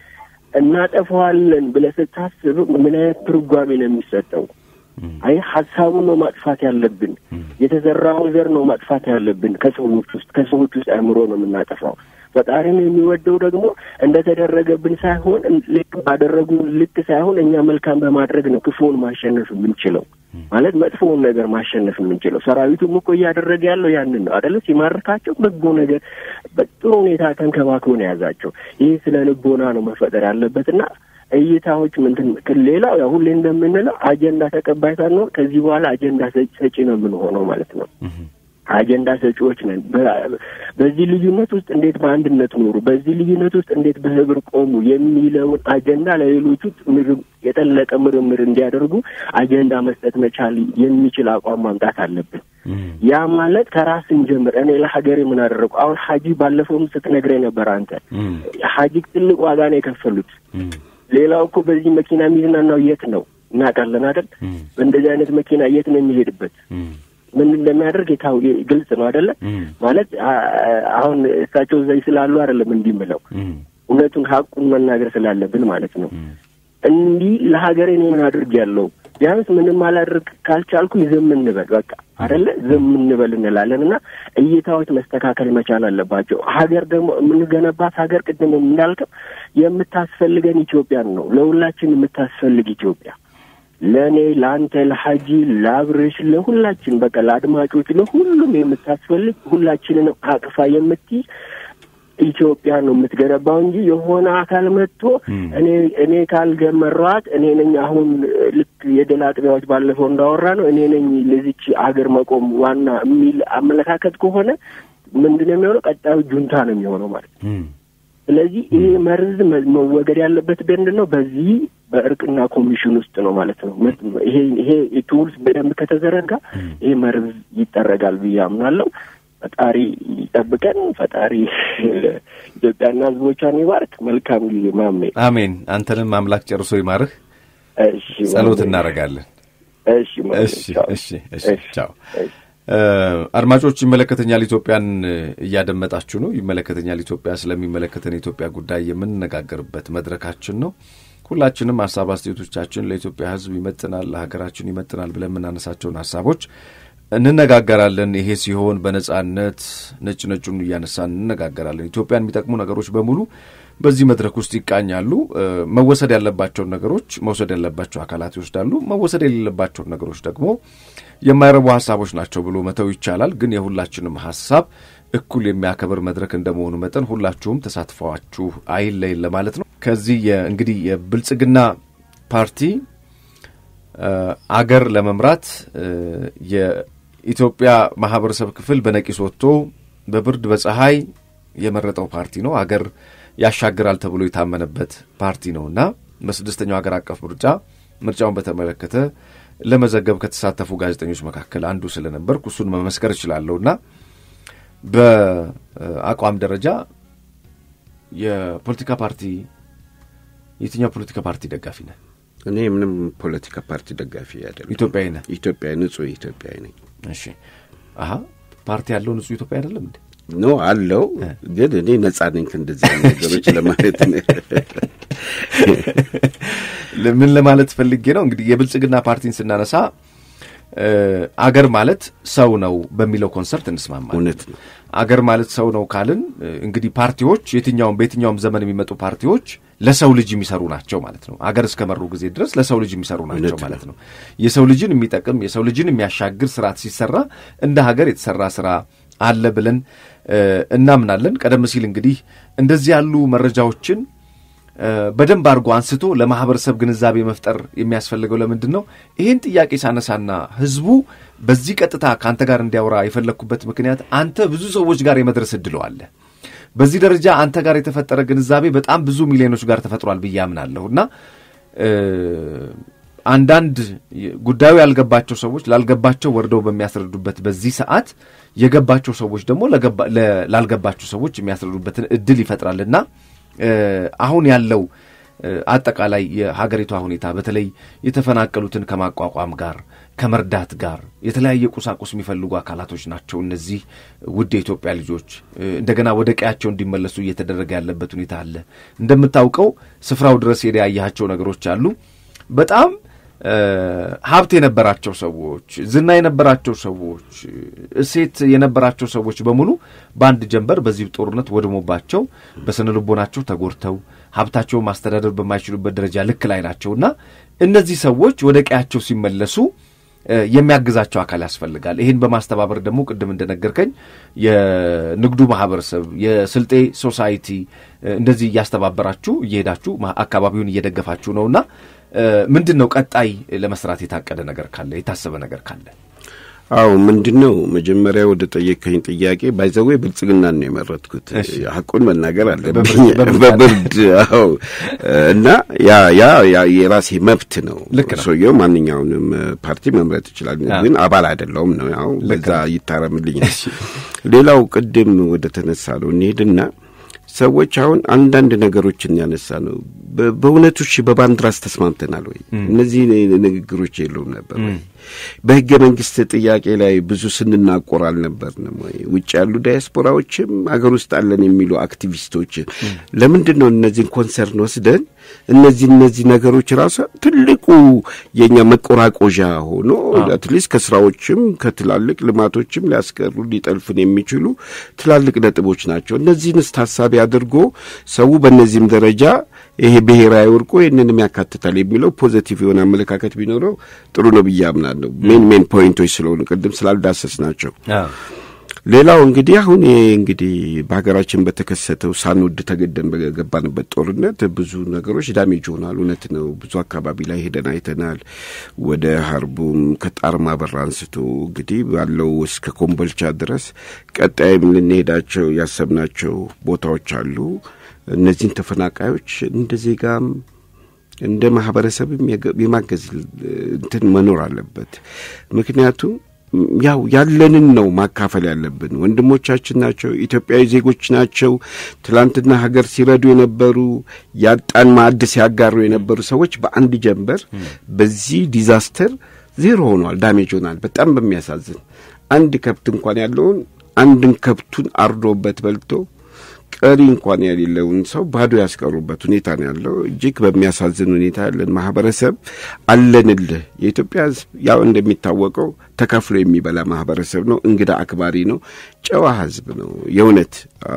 እናጠፋዋለን ብለህ ስታስብ ምን አይነት ትርጓሜ ነው የሚሰጠው? አይ ሀሳቡን ነው ማጥፋት ያለብን። የተዘራውን ዘር ነው ማጥፋት ያለብን ከሰዎች ውስጥ ከሰዎች ውስጥ አእምሮ ነው የምናጠፋው። ፈጣሪም የሚወደው ደግሞ እንደተደረገብን ሳይሆን ልክ ባደረጉ ልክ ሳይሆን እኛ መልካም በማድረግ ነው ክፉውን ማሸነፍ የምንችለው ማለት መጥፎውን ነገር ማሸነፍ የምንችለው። ሰራዊቱም እኮ እያደረገ ያለው ያንን ነው አደለ? ሲማርካቸው በጎ ነገር በጥሩ ሁኔታ ተንከባክቦ ነው የያዛቸው። ይህ ስለ ልቦና ነው መፈጠር ያለበትና እይታዎች ምንትን ሌላው ያው ሁሌ እንደምንለው አጀንዳ ተቀባይ ሳንሆን ከዚህ በኋላ አጀንዳ ሰጪ ነው የምንሆነው ማለት ነው። አጀንዳ ሰጪዎች ነን። በዚህ ልዩነት ውስጥ እንዴት በአንድነት ኖሩ፣ በዚህ ልዩነት ውስጥ እንዴት በህብር ቆሙ የሚለውን አጀንዳ ለሌሎቹ የጠለቀ ምርምር እንዲያደርጉ አጀንዳ መስጠት መቻል የሚችል አቋም ማምጣት አለብን። ያ ማለት ከራስ እንጀምር። እኔ ለሀገሬ ምን አደረጉ? አሁን ሀጂ ባለፈውም ስትነግረኝ ነበር አንተ ሀጂ ትልቅ ዋጋ ነው የከፈሉት። ሌላው እኮ በዚህ መኪና የሚዝናናው የት ነው እናውቃለን አይደል? በእንደዚህ አይነት መኪና የት ነው የሚሄድበት? ምን እንደሚያደርግ የታው ግልጽ ነው አይደለ? ማለት አሁን እሳቸው እዛ ስላሉ አይደለም እንዲህ ምለው እውነቱን ሀቁን መናገር ስላለብን ማለት ነው። እንዲህ ለሀገሬ እኔ ምን አድርግ ያለው ቢያንስ ምንም አላድርግ ካልቻልኩ ዝም እንበል በቃ አይደለ? ዝም እንበል እንላለን እና እይታዎች መስተካከል መቻል አለባቸው። ሀገር ደግሞ የምንገነባት ሀገር ቅድም እንዳልከው የምታስፈልገን ኢትዮጵያን ነው። ለሁላችን የምታስፈልግ ኢትዮጵያ ለእኔ፣ ለአንተ፣ ለሀጂ፣ ለአብርሽ፣ ለሁላችን በቃ ለአድማጮች፣ ለሁሉም የምታስፈልግ ሁላችንንም አቅፋ የምትይዝ ኢትዮጵያ ነው የምትገነባው እንጂ የሆነ አካል መጥቶ እኔ እኔ ካልገመሯት እኔ ነኝ አሁን ልክ የድል አጥቢያዎች ባለፈው እንዳወራ ነው እኔ ነኝ ለዚች ሀገር መቆም ዋና የሚል አመለካከት ከሆነ ምንድን ነው የሚሆነው? ቀጣዩ ጁንታ ነው የሚሆነው ማለት ነው። ስለዚህ ይሄ መርዝ መወገድ ያለበት ምንድን ነው? በዚህ በእርቅና ኮሚሽን ውስጥ ነው ማለት ነው። ይሄ ይሄ ቱልስ በደንብ ከተዘረጋ ይሄ መርዝ ይጠረጋል ብዬ አምናለሁ። ፈጣሪ ይጠብቀን። ፈጣሪ ኢትዮጵያና ሕዝቦቿን ይባርክ። መልካም ጊዜ ማሜ። አሜን። አንተንም አምላክ ጨርሶ ይማርህ። እሺ፣ ጸሎት እናደርጋለን። እሺ፣ ማሜ። እሺ፣ እሺ፣ እሺ። ቻው አድማጮች፣ ይመለከተኛል ኢትዮጵያን እያደመጣችሁ ነው። ይመለከተኛል ኢትዮጵያ ስለሚመለከተን የኢትዮጵያ ጉዳይ የምንነጋገርበት መድረካችን ነው። ሁላችንም ሀሳብ አስተያየቶቻችን ለኢትዮጵያ ሕዝብ ይመጥናል፣ ለሀገራችን ይመጥናል ብለን የምናነሳቸውን ሀሳቦች እንነጋገራለን። ይሄ ሲሆን በነጻነት ነጭ ነጩን እያነሳን እንነጋገራለን። ኢትዮጵያን የሚጠቅሙ ነገሮች በሙሉ በዚህ መድረክ ውስጥ ይቃኛሉ። መወሰድ ያለባቸውን ነገሮች መውሰድ ያለባቸው አካላት ይወስዳሉ። መወሰድ የሌለባቸውን ነገሮች ደግሞ የማይረቡ ሀሳቦች ናቸው ብሎ መተው ይቻላል። ግን የሁላችንም ሀሳብ እኩል የሚያከብር መድረክ እንደመሆኑ መጠን ሁላችሁም ተሳትፏችሁ አይለይን ለማለት ነው። ከዚህ እንግዲህ የብልጽግና ፓርቲ አገር ለመምራት የኢትዮጵያ ማህበረሰብ ክፍል በነቂስ ወጥቶ በብርድ በፀሐይ የመረጠው ፓርቲ ነው። አገር ያሻግራል ተብሎ የታመነበት ፓርቲ ነውና በስድስተኛው ሀገር አቀፍ ምርጫ ምርጫውን በተመለከተ ለመዘገብ ከተሳተፉ ጋዜጠኞች መካከል አንዱ ስለነበርኩ እሱን መመስከር እችላለሁና በአቋም ደረጃ የፖለቲካ ፓርቲ የትኛው ፖለቲካ ፓርቲ ደጋፊ ነህ? እኔ ምንም ፖለቲካ ፓርቲ ደጋፊ አይደለም። ኢትዮጵያዊ ነህ? ኢትዮጵያ ንጹህ ኢትዮጵያዊ ነኝ። እሺ። አሀ ፓርቲ ያለው ንጹህ ኢትዮጵያ አይደለም እንዴ? ኖ አለው፣ ግን እኔ ነጻ ነኝ ከእንደዚህ ነገሮች ለማለት ነው። ምን ለማለት ፈልጌ ነው እንግዲህ የብልጽግና ፓርቲን ስናነሳ አገር ማለት ሰው ነው በሚለው ኮንሰርት እንስማማለን። እውነት ነው። አገር ማለት ሰው ነው ካልን እንግዲህ ፓርቲዎች የትኛውም በየትኛውም ዘመን የሚመጡ ፓርቲዎች ለሰው ልጅ የሚሰሩ ናቸው ማለት ነው። አገር እስከመሩ ጊዜ ድረስ ለሰው ልጅ የሚሰሩ ናቸው ማለት ነው። የሰው ልጅን የሚጠቅም የሰው ልጅን የሚያሻግር ስርዓት ሲሰራ እንደ ሀገር የተሰራ ስራ አለ ብለን እናምናለን። ቀደም ሲል እንግዲህ እንደዚህ ያሉ መረጃዎችን በደንብ አድርጎ አንስቶ ለማህበረሰብ ግንዛቤ መፍጠር የሚያስፈልገው ለምንድን ነው? ይህን ጥያቄ ሳነሳና ህዝቡ በዚህ ቀጥታ ከአንተ ጋር እንዲያወራ የፈለግኩበት ምክንያት አንተ ብዙ ሰዎች ጋር የመድረስ እድሉ አለ። በዚህ ደረጃ አንተ ጋር የተፈጠረ ግንዛቤ በጣም ብዙ ሚሊዮኖች ጋር ተፈጥሯል ብዬ አምናለሁ እና አንዳንድ ጉዳዩ ያልገባቸው ሰዎች ላልገባቸው ወርደው በሚያስረዱበት በዚህ ሰዓት የገባቸው ሰዎች ደግሞ ላልገባቸው ሰዎች የሚያስረዱበትን እድል ይፈጥራልና አሁን ያለው አጠቃላይ የሀገሪቷ ሁኔታ በተለይ የተፈናቀሉትን ከማቋቋም ጋር ከመርዳት ጋር የተለያየ ቁሳቁስ የሚፈልጉ አካላቶች ናቸው። እነዚህ ውድ የኢትዮጵያ ልጆች እንደገና ወደ ቀያቸው እንዲመለሱ እየተደረገ ያለበት ሁኔታ አለ። እንደምታውቀው ስፍራው ድረስ ሄደ ያያቸው ነገሮች አሉ። በጣም ሀብት የነበራቸው ሰዎች፣ ዝና የነበራቸው ሰዎች፣ እሴት የነበራቸው ሰዎች በሙሉ በአንድ ጀንበር በዚህ ጦርነት ወድሞባቸው በስነ ልቦናቸው ተጎድተው ሀብታቸውን ማስተዳደር በማይችሉበት ደረጃ ልክ ላይ ናቸውና እነዚህ ሰዎች ወደ ቀያቸው ሲመለሱ የሚያግዛቸው አካል ያስፈልጋል። ይህን በማስተባበር ደግሞ ቅድም እንደነገርከኝ የንግዱ ማህበረሰብ፣ የስልጤ ሶሳይቲ እንደዚህ እያስተባበራችሁ እየሄዳችሁ አካባቢውን እየደገፋችሁ ነውና ምንድን ነው ቀጣይ ለመስራት የታቀደ ነገር ካለ የታሰበ ነገር ካለ? አዎ ምንድን ነው መጀመሪያ ወደ ጠየቀኝ ጥያቄ ባይዘዌ ብልጽግናን ነው የመረጥኩት። ሀቁን መናገር አለብኝ በብርድ አዎ። እና ያ ያ የራሴ መብት ነው። ሰውየው ማንኛውንም ፓርቲ መምረጥ ይችላል፣ ግን አባል አይደለውም ነው ያው በዛ ይታረምልኝ። ሌላው ቅድም ወደ ተነሳ ነው እንሄድና ሰዎች አሁን አንዳንድ ነገሮችን ያነሳ ነው። በእውነቱ እሺ በባንዲራስ ተስማምተናል ወይ? እነዚህ ንግግሮች የለውም ነበር ወይ? በህገ መንግስት ጥያቄ ላይ ብዙ ስንናቆር አልነበርንም ወይ? ውጭ ያሉ ዳያስፖራዎችም አገር ውስጥ አለን የሚሉ አክቲቪስቶች ለምንድን ነው እነዚህን ኮንሰርን ወስደን እነዚህ እነዚህ ነገሮች ራሱ ትልቁ የእኛ መቆራቆዣ ሆኖ አትሊስት ከስራዎችም ከትላልቅ ልማቶችም ሊያስቀሩ ሊጠልፍን የሚችሉ ትላልቅ ነጥቦች ናቸው። እነዚህንስ ታሳቢ አድርጎ ሰው በእነዚህም ደረጃ ይሄ ብሔራዊ ወርቆ ይህንንም ያካትታል የሚለው ፖዘቲቭ የሆነ አመለካከት ቢኖረው ጥሩ ነው ብዬ አምናለሁ። ሜን ሜን ፖይንቶች ስለሆኑ ቅድም ስላልዳሰስ ናቸው። ሌላው እንግዲህ አሁን ይሄ እንግዲህ በሀገራችን በተከሰተው ሳንወድ ተገደን በገባንበት ጦርነት ብዙ ነገሮች ዳሜጅ ሆናል። እውነት ነው። ብዙ አካባቢ ላይ ሄደን አይተናል። ወደ ሀርቡም ከጣርማ በር አንስቶ እንግዲህ ባለው እስከ ኮምቦልቻ ድረስ ቀጣይም ልንሄዳቸው ያሰብናቸው ቦታዎች አሉ። እነዚህን ተፈናቃዮች እንደ ዜጋም እንደ ማህበረሰብም የማገዝ እንትን መኖር አለበት። ምክንያቱም ያው ያለንን ነው ማካፈል ያለብን። ወንድሞቻችን ናቸው፣ ኢትዮጵያዊ ዜጎች ናቸው። ትላንትና ሀገር ሲረዱ የነበሩ ያጣን ማዕድ ሲያጋሩ የነበሩ ሰዎች በአንድ ጀንበር በዚህ ዲዛስተር ዜሮ ሆኗል፣ ዳሜጅ ሆናል። በጣም በሚያሳዝን አንድ ከብት እንኳን ያለውን አንድን ከብቱን አርዶበት በልቶ ቀሪ እንኳን የሌለውን ሰው ባዶ ያስቀሩበት ሁኔታ ነው ያለው። እጅግ በሚያሳዝን ሁኔታ ያለን ማህበረሰብ አለንልህ። የኢትዮጵያ ሕዝብ ያው እንደሚታወቀው ተካፍሎ የሚበላ ማህበረሰብ ነው። እንግዳ አክባሪ ነው። ጨዋ ህዝብ ነው። የእውነት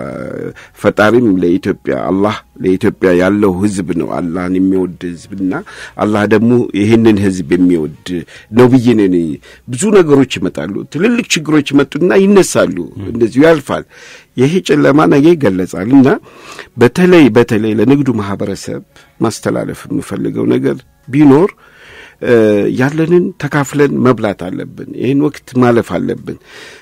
ፈጣሪም ለኢትዮጵያ አላህ ለኢትዮጵያ ያለው ህዝብ ነው። አላህን የሚወድ ህዝብና አላህ ደግሞ ይህንን ህዝብ የሚወድ ነው ብዬ ነኝ። ብዙ ነገሮች ይመጣሉ። ትልልቅ ችግሮች ይመጡና ይነሳሉ። እንደዚሁ ያልፋል። ይሄ ጨለማ ነገ ይገለጻል እና በተለይ በተለይ ለንግዱ ማህበረሰብ ማስተላለፍ የምፈልገው ነገር ቢኖር ያለንን ተካፍለን መብላት አለብን። ይህን ወቅት ማለፍ አለብን።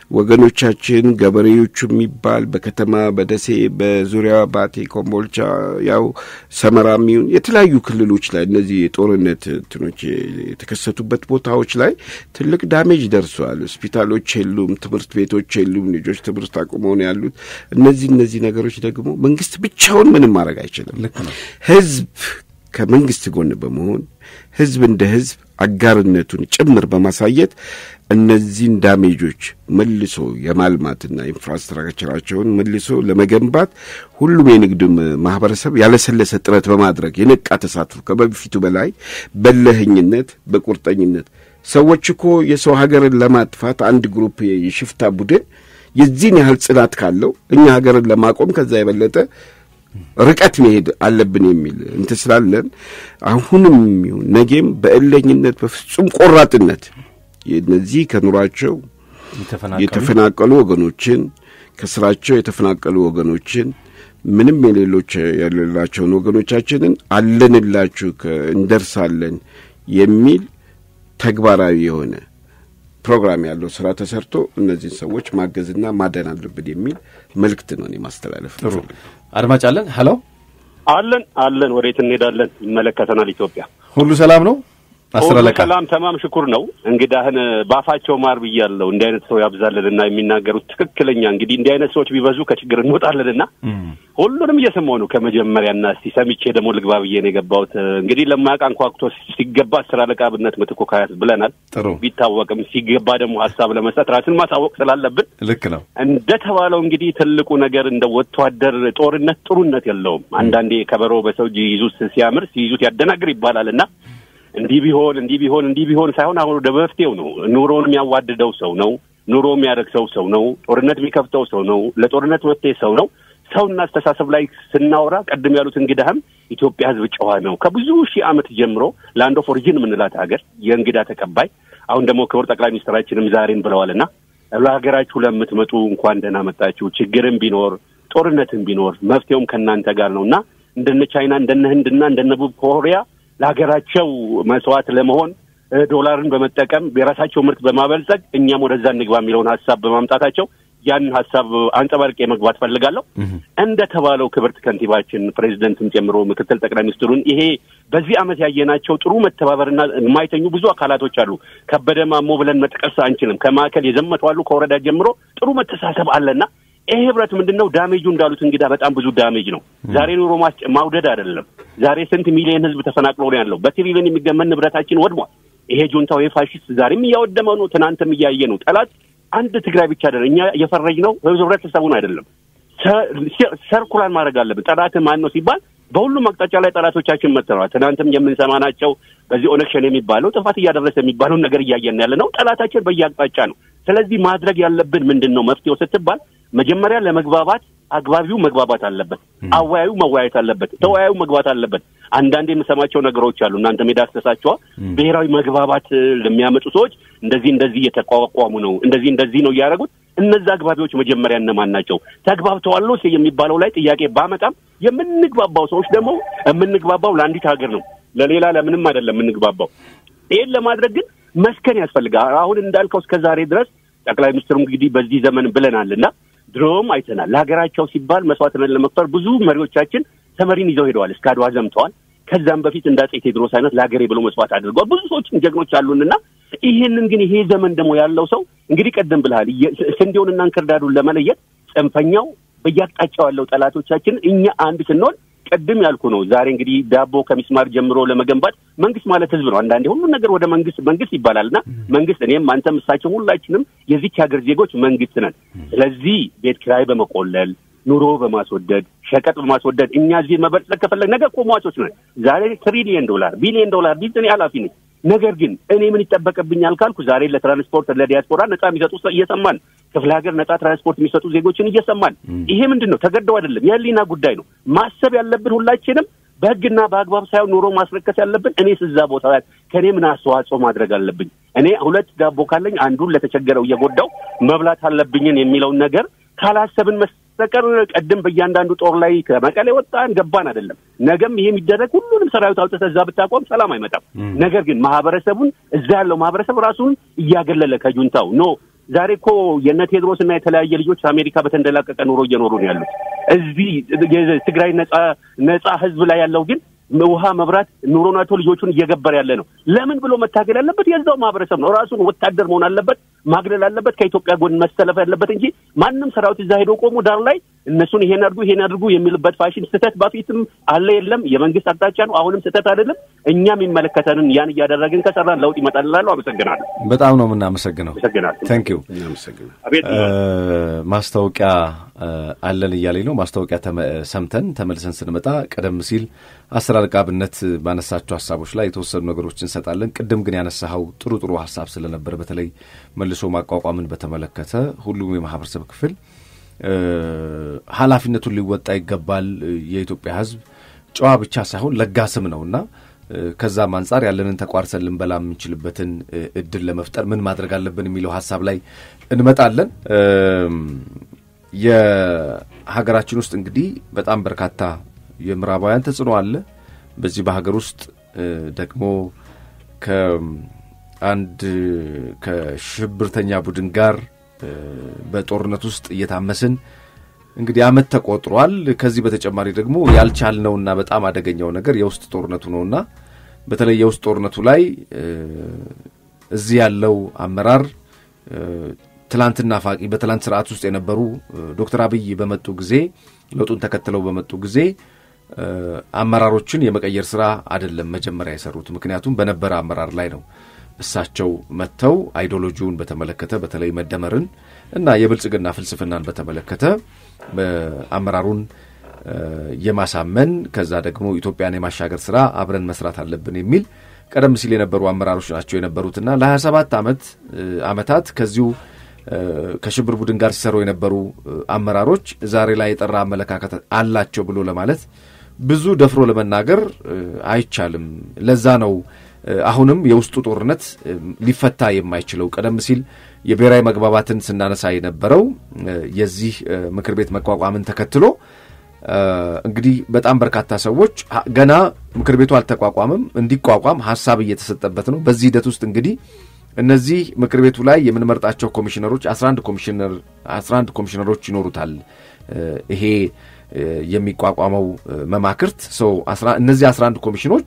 ወገኖቻችን ገበሬዎቹ የሚባል በከተማ በደሴ በዙሪያ ባቴ፣ ኮምቦልቻ ያው ሰመራ የሚሆን የተለያዩ ክልሎች ላይ እነዚህ የጦርነት እንትኖች የተከሰቱበት ቦታዎች ላይ ትልቅ ዳሜጅ ደርሰዋል። ሆስፒታሎች የሉም፣ ትምህርት ቤቶች የሉም። ልጆች ትምህርት አቁመው ነው ያሉት። እነዚህ እነዚህ ነገሮች ደግሞ መንግስት ብቻውን ምንም ማድረግ አይችልም። ህዝብ ከመንግስት ጎን በመሆን ህዝብ እንደ ህዝብ አጋርነቱን ጭምር በማሳየት እነዚህን ዳሜጆች መልሶ የማልማትና ኢንፍራስትራክቸራቸውን መልሶ ለመገንባት ሁሉም የንግድ ማህበረሰብ ያለሰለሰ ጥረት በማድረግ የነቃ ተሳትፎ ከበፊቱ በላይ በለህኝነት፣ በቁርጠኝነት ሰዎች እኮ የሰው ሀገርን ለማጥፋት አንድ ግሩፕ የሽፍታ ቡድን የዚህን ያህል ጽናት ካለው እኛ ሀገርን ለማቆም ከዛ የበለጠ ርቀት መሄድ አለብን የሚል እንትን ስላለን አሁንም ይሁን ነገም በእለኝነት በፍጹም ቆራጥነት እነዚህ ከኑሯቸው የተፈናቀሉ ወገኖችን ከስራቸው የተፈናቀሉ ወገኖችን ምንም የሌሎች የሌላቸውን ወገኖቻችንን አለንላችሁ እንደርሳለን የሚል ተግባራዊ የሆነ ፕሮግራም ያለው ስራ ተሰርቶ እነዚህን ሰዎች ማገዝና ማደን አለብን የሚል መልእክት ነው እኔ ማስተላለፍ። ጥሩ አድማጭ አለን። ሄሎ አለን አለን። ወዴት እንሄዳለን? ይመለከተናል። ኢትዮጵያ ሁሉ ሰላም ነው። አስር አለቃ ሰላም ተማም ሽኩር ነው። እንግዳህን ባፋቸው ማር ብያለሁ። እንዲህ አይነት ሰው ያብዛልንና የሚናገሩት ትክክለኛ እንግዲህ እንዲህ አይነት ሰዎች ቢበዙ ከችግር እንወጣለንና ሁሉንም እየሰማሁ ነው ከመጀመሪያና እስቲ ሰምቼ ደግሞ ልግባ ብዬ ነው የገባሁት። እንግዲህ ለማያውቅ አንኳኩቶ ሲገባ አስር አለቃ ብነት ምትኩ ካያት ብለናል። ጥሩ ቢታወቅም ሲገባ ደግሞ ሀሳብ ለመስጠት ራስን ማሳወቅ ስላለብን ልክ ነው። እንደተባለው እንግዲህ ትልቁ ነገር እንደ ወታደር ጦርነት ጥሩነት የለውም። አንዳንዴ ከበሮ በሰው እጅ ይዙት ሲያምር ሲይዙት ያደናግር ይባላል እና እንዲህ ቢሆን እንዲህ ቢሆን እንዲህ ቢሆን ሳይሆን አሁን ወደ መፍትሄው ነው። ኑሮውን የሚያዋድደው ሰው ነው። ኑሮ የሚያደርሰው ሰው ነው። ጦርነት የሚከፍተው ሰው ነው። ለጦርነት መፍትሄ ሰው ነው። ሰውና አስተሳሰብ ላይ ስናወራ ቀድም ያሉት እንግዳህም ኢትዮጵያ ሕዝብ ጨዋ ነው። ከብዙ ሺህ ዓመት ጀምሮ ላንድ ኦፍ ኦሪጂን የምንላት ሀገር የእንግዳ ተቀባይ፣ አሁን ደግሞ ክቡር ጠቅላይ ሚኒስትራችንም ዛሬን ብለዋልና ለሀገራችሁ ለምትመጡ እንኳን ደህና መጣችሁ። ችግርም ቢኖር ጦርነትም ቢኖር መፍትሄውም ከእናንተ ጋር ነው እና እንደነ ቻይና እንደነ ህንድና እንደነ ደቡብ ኮሪያ ለሀገራቸው መስዋዕት ለመሆን ዶላርን በመጠቀም የራሳቸው ምርት በማበልጸግ እኛም ወደዛ እንግባ የሚለውን ሀሳብ በማምጣታቸው ያንን ሀሳብ አንጸባርቄ መግባት ፈልጋለሁ። እንደተባለው ክብርት ከንቲባችን ፕሬዚደንትን ጨምሮ ምክትል ጠቅላይ ሚኒስትሩን ይሄ በዚህ ዓመት ያየናቸው ጥሩ መተባበርና የማይተኙ ብዙ አካላቶች አሉ። ከበደ ማሞ ብለን መጥቀስ አንችልም። ከማዕከል የዘመቱ አሉ። ከወረዳ ጀምሮ ጥሩ መተሳሰብ አለና ይሄ ህብረት ምንድን ነው ዳሜጁ? እንዳሉት እንግዳ በጣም ብዙ ዳሜጅ ነው። ዛሬ ኑሮ ማውደድ አይደለም። ዛሬ ስንት ሚሊዮን ህዝብ ተፈናቅሎ ነው ያለው። በትሪሊዮን የሚገመን ንብረታችን ወድሟል። ይሄ ጁንታው የፋሽስት ዛሬም እያወደመው ነው። ትናንትም እያየ ነው። ጠላት አንድ ትግራይ ብቻ አይደለም። እኛ የፈረጅ ነው ህብረተሰቡን አይደለም። ሰርኩላር ማድረግ አለብን። ጠላት ማን ነው ሲባል በሁሉም አቅጣጫ ላይ ጠላቶቻችን መጥተዋል። ትናንትም የምንሰማናቸው በዚህ ኦነግ ሸኔ የሚባለው ጥፋት እያደረሰ የሚባለውን ነገር እያየን ያለ ነው። ጠላታችን በየአቅጣጫ ነው። ስለዚህ ማድረግ ያለብን ምንድን ነው መፍትሄው ስትባል መጀመሪያ ለመግባባት አግባቢው መግባባት አለበት። አወያዩ መወያየት አለበት። ተወያዩ መግባት አለበት። አንዳንድ የምሰማቸው ነገሮች አሉ። እናንተ ሜዳ አስተሳቸዋ ብሔራዊ መግባባት ለሚያመጡ ሰዎች እንደዚህ እንደዚህ እየተቋቋሙ ነው፣ እንደዚህ እንደዚህ ነው እያደረጉት። እነዛ አግባቢዎች መጀመሪያ እነማን ናቸው? ተግባብተዋል የሚባለው ላይ ጥያቄ ባመጣም የምንግባባው ሰዎች ደግሞ የምንግባባው ለአንዲት ሀገር ነው፣ ለሌላ ለምንም አይደለም የምንግባባው። ይህን ለማድረግ ግን መስከን ያስፈልጋል። አሁን እንዳልከው እስከ ዛሬ ድረስ ጠቅላይ ሚኒስትሩ እንግዲህ በዚህ ዘመን ብለናልና ድሮም አይተናል። ለሀገራቸው ሲባል መስዋዕትነት ለመክፈል ብዙ መሪዎቻችን ተመሪን ይዘው ሄደዋል። እስከ አድዋ ዘምተዋል። ከዛም በፊት እንደ አፄ ቴዎድሮስ አይነት ለሀገሬ ብሎ መስዋዕት አድርገዋል። ብዙ ሰዎችን ጀግኖች አሉንና ይሄንን ግን ይሄ ዘመን ደግሞ ያለው ሰው እንግዲህ ቀደም ብልሃል ስንዴውንና እንክርዳዱን ለመለየት ጽንፈኛው በየአቅጣጫው ያለው ጠላቶቻችን እኛ አንድ ስንሆን ቅድም ያልኩ ነው። ዛሬ እንግዲህ ዳቦ ከሚስማር ጀምሮ ለመገንባት መንግስት ማለት ህዝብ ነው። አንዳንዴ ሁሉን ነገር ወደ መንግስት መንግስት ይባላል እና መንግስት እኔም አንተም እሳቸው ሁላችንም የዚች ሀገር ዜጎች መንግስት ነን። ስለዚህ ቤት ኪራይ በመቆለል ኑሮ በማስወደድ ሸቀጥ በማስወደድ እኛ እዚህ መበልጸግ ከፈለግ ነገ እኮ ሟቾች ነን። ዛሬ ትሪሊየን ዶላር ቢሊየን ዶላር ቢዝ እኔ ኃላፊ ነኝ። ነገር ግን እኔ ምን ይጠበቅብኛል ካልኩ ዛሬ ለትራንስፖርት ለዲያስፖራ ነጻ የሚሰጡ እየሰማን ክፍለ ሀገር ነጻ ትራንስፖርት የሚሰጡ ዜጎችን እየሰማን ይሄ ምንድን ነው? ተገደው አይደለም፣ የህሊና ጉዳይ ነው። ማሰብ ያለብን ሁላችንም በህግና በአግባብ ሳይሆን ኑሮ ማስረከስ ያለብን እኔ ስዛ ቦታ ከእኔ ምን አስተዋጽኦ ማድረግ አለብኝ? እኔ ሁለት ዳቦ ካለኝ አንዱን ለተቸገረው እየጎዳው መብላት አለብኝን የሚለውን ነገር ካላሰብን መስተቀር ቀድም በእያንዳንዱ ጦር ላይ ከመቀሌ ወጣን ገባን አይደለም። ነገም ይሄ የሚደረግ ሁሉንም ሰራዊት አውጥተህ እዛ ብታቆም ሰላም አይመጣም። ነገር ግን ማህበረሰቡን እዛ ያለው ማህበረሰብ ራሱን እያገለለ ከጁንታው ኖ ዛሬ እኮ የነ ቴድሮስ እና የተለያየ ልጆች አሜሪካ በተንደላቀቀ ኑሮ እየኖሩ ነው ያሉት። እዚህ የትግራይ ነጻ ነጻ ህዝብ ላይ ያለው ግን ውሃ፣ መብራት ኑሮን አይቶ ልጆቹን እየገበረ ያለ ነው። ለምን ብሎ መታገል ያለበት የዛው ማህበረሰብ ነው። ራሱን ወታደር መሆን አለበት፣ ማግለል አለበት፣ ከኢትዮጵያ ጎን መሰለፍ ያለበት እንጂ ማንም ሰራዊት እዛ ሄዶ ቆሞ ዳር ላይ እነሱን ይሄን አድርጉ ይሄን አድርጉ የሚልበት ፋሽን ስህተት በፊትም አለ የለም። የመንግስት አቅጣጫ ነው፣ አሁንም ስህተት አይደለም። እኛ የሚመለከተንን ያን እያደረግን ከሰራን ለውጥ ይመጣል እላለሁ። አመሰግናለሁ። በጣም ነው የምናመሰግነው። አመሰግናለሁ። ታንክ ዩ። እናመሰግናል። አቤት ማስታወቂያ አለን እያለኝ ነው። ማስታወቂያ ሰምተን ተመልሰን ስንመጣ ቀደም ሲል አስር አለቃ አብነት ባነሳቸው ሀሳቦች ላይ የተወሰኑ ነገሮች እንሰጣለን። ቅድም ግን ያነሳኸው ጥሩ ጥሩ ሀሳብ ስለነበረ በተለይ መልሶ ማቋቋምን በተመለከተ ሁሉም የማህበረሰብ ክፍል ኃላፊነቱን ሊወጣ ይገባል። የኢትዮጵያ ሕዝብ ጨዋ ብቻ ሳይሆን ለጋስም ነውና ከዛም አንጻር ያለንን ተቋርሰን ልንበላ የምንችልበትን እድል ለመፍጠር ምን ማድረግ አለብን የሚለው ሀሳብ ላይ እንመጣለን። የሀገራችን ውስጥ እንግዲህ በጣም በርካታ የምዕራባውያን ተጽዕኖ አለ። በዚህ በሀገር ውስጥ ደግሞ ከአንድ ከሽብርተኛ ቡድን ጋር በጦርነት ውስጥ እየታመስን እንግዲህ ዓመት ተቆጥሯል። ከዚህ በተጨማሪ ደግሞ ያልቻልነውና በጣም አደገኛው ነገር የውስጥ ጦርነቱ ነውና በተለይ የውስጥ ጦርነቱ ላይ እዚህ ያለው አመራር ትላንትና ፋቂ በትላንት ስርዓት ውስጥ የነበሩ ዶክተር አብይ በመጡ ጊዜ ለውጡን ተከትለው በመጡ ጊዜ አመራሮችን የመቀየር ስራ አይደለም መጀመሪያ የሰሩት። ምክንያቱም በነበረ አመራር ላይ ነው እሳቸው መጥተው አይዲዮሎጂውን በተመለከተ በተለይ መደመርን እና የብልጽግና ፍልስፍናን በተመለከተ አመራሩን የማሳመን ከዛ ደግሞ ኢትዮጵያን የማሻገር ስራ አብረን መስራት አለብን የሚል ቀደም ሲል የነበሩ አመራሮች ናቸው የነበሩትና ለ27 ዓመት ዓመታት ከዚሁ ከሽብር ቡድን ጋር ሲሰሩ የነበሩ አመራሮች ዛሬ ላይ የጠራ አመለካከት አላቸው ብሎ ለማለት ብዙ ደፍሮ ለመናገር አይቻልም። ለዛ ነው አሁንም የውስጡ ጦርነት ሊፈታ የማይችለው። ቀደም ሲል የብሔራዊ መግባባትን ስናነሳ የነበረው የዚህ ምክር ቤት መቋቋምን ተከትሎ እንግዲህ በጣም በርካታ ሰዎች ገና ምክር ቤቱ አልተቋቋምም፣ እንዲቋቋም ሀሳብ እየተሰጠበት ነው። በዚህ ሂደት ውስጥ እንግዲህ እነዚህ ምክር ቤቱ ላይ የምንመርጣቸው ኮሚሽነሮች 11 ኮሚሽነር 11 ኮሚሽነሮች ይኖሩታል። ይሄ የሚቋቋመው መማክርት ሰው እነዚህ 11 ኮሚሽኖች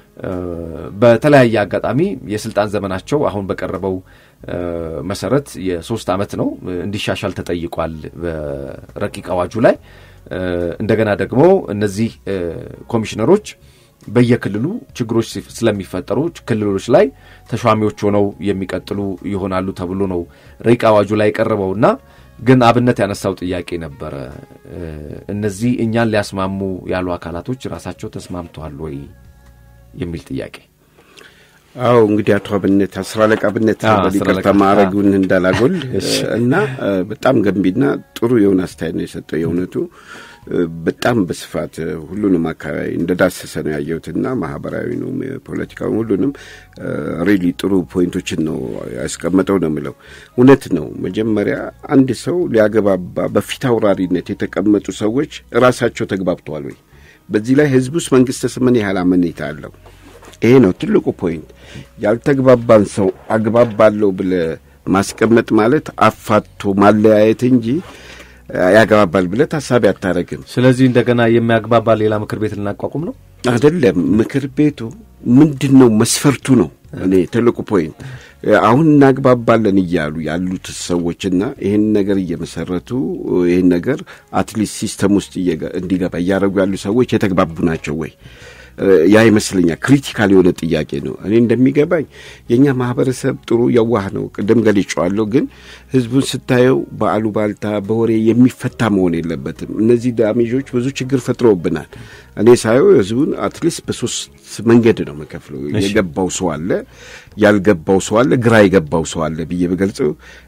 በተለያየ አጋጣሚ የስልጣን ዘመናቸው አሁን በቀረበው መሰረት የሶስት ዓመት ነው እንዲሻሻል ተጠይቋል በረቂቅ አዋጁ ላይ። እንደገና ደግሞ እነዚህ ኮሚሽነሮች በየክልሉ ችግሮች ስለሚፈጠሩ ክልሎች ላይ ተሿሚዎች ሆነው የሚቀጥሉ ይሆናሉ ተብሎ ነው ረቂቅ አዋጁ ላይ የቀረበውና ግን አብነት ያነሳው ጥያቄ ነበረ። እነዚህ እኛን ሊያስማሙ ያሉ አካላቶች ራሳቸው ተስማምተዋል ወይ የሚል ጥያቄ። አዎ እንግዲህ አቶ አብነት አስር አለቃ አብነት በሊቀርታ ማዕረጉን እንዳላጎል እና በጣም ገንቢና ጥሩ የሆነ አስተያየት ነው የሰጠው። የእውነቱ በጣም በስፋት ሁሉንም አካባቢ እንደዳሰሰ ነው ያየሁትና ማህበራዊ ነው ፖለቲካዊ፣ ሁሉንም ሪሊ ጥሩ ፖይንቶችን ነው ያስቀመጠው ነው የምለው። እውነት ነው። መጀመሪያ አንድ ሰው ሊያገባባ በፊት አውራሪነት የተቀመጡ ሰዎች ራሳቸው ተግባብተዋል ወይ? በዚህ ላይ ህዝብ ውስጥ መንግስት ምን ያህል አመኔታ አለው? ይሄ ነው ትልቁ ፖይንት። ያልተግባባን ሰው አግባባለሁ ብለ ማስቀመጥ ማለት አፋቶ ማለያየት እንጂ ያግባባል ብለ ታሳቢ አታረግም። ስለዚህ እንደገና የሚያግባባ ሌላ ምክር ቤት ልናቋቁም ነው አይደለም። ምክር ቤቱ ምንድን ነው መስፈርቱ ነው እኔ ትልቁ ፖይንት። አሁን እናግባባለን እያሉ ያሉት ሰዎችና ይህን ነገር እየመሰረቱ ይህን ነገር አትሊስት ሲስተም ውስጥ እንዲገባ እያደረጉ ያሉ ሰዎች የተግባቡ ናቸው ወይ? ያ ይመስለኛል ክሪቲካል የሆነ ጥያቄ ነው። እኔ እንደሚገባኝ የእኛ ማህበረሰብ ጥሩ የዋህ ነው፣ ቅድም ገልጬዋለሁ። ግን ህዝቡን ስታየው በአሉባልታ በወሬ የሚፈታ መሆን የለበትም። እነዚህ ዳሜጆች ብዙ ችግር ፈጥረውብናል። እኔ ሳየው ህዝቡን አትሊስት በሶስት መንገድ ነው መከፍለው። የገባው ሰው አለ፣ ያልገባው ሰው አለ፣ ግራ የገባው ሰው አለ ብዬ በገልጸው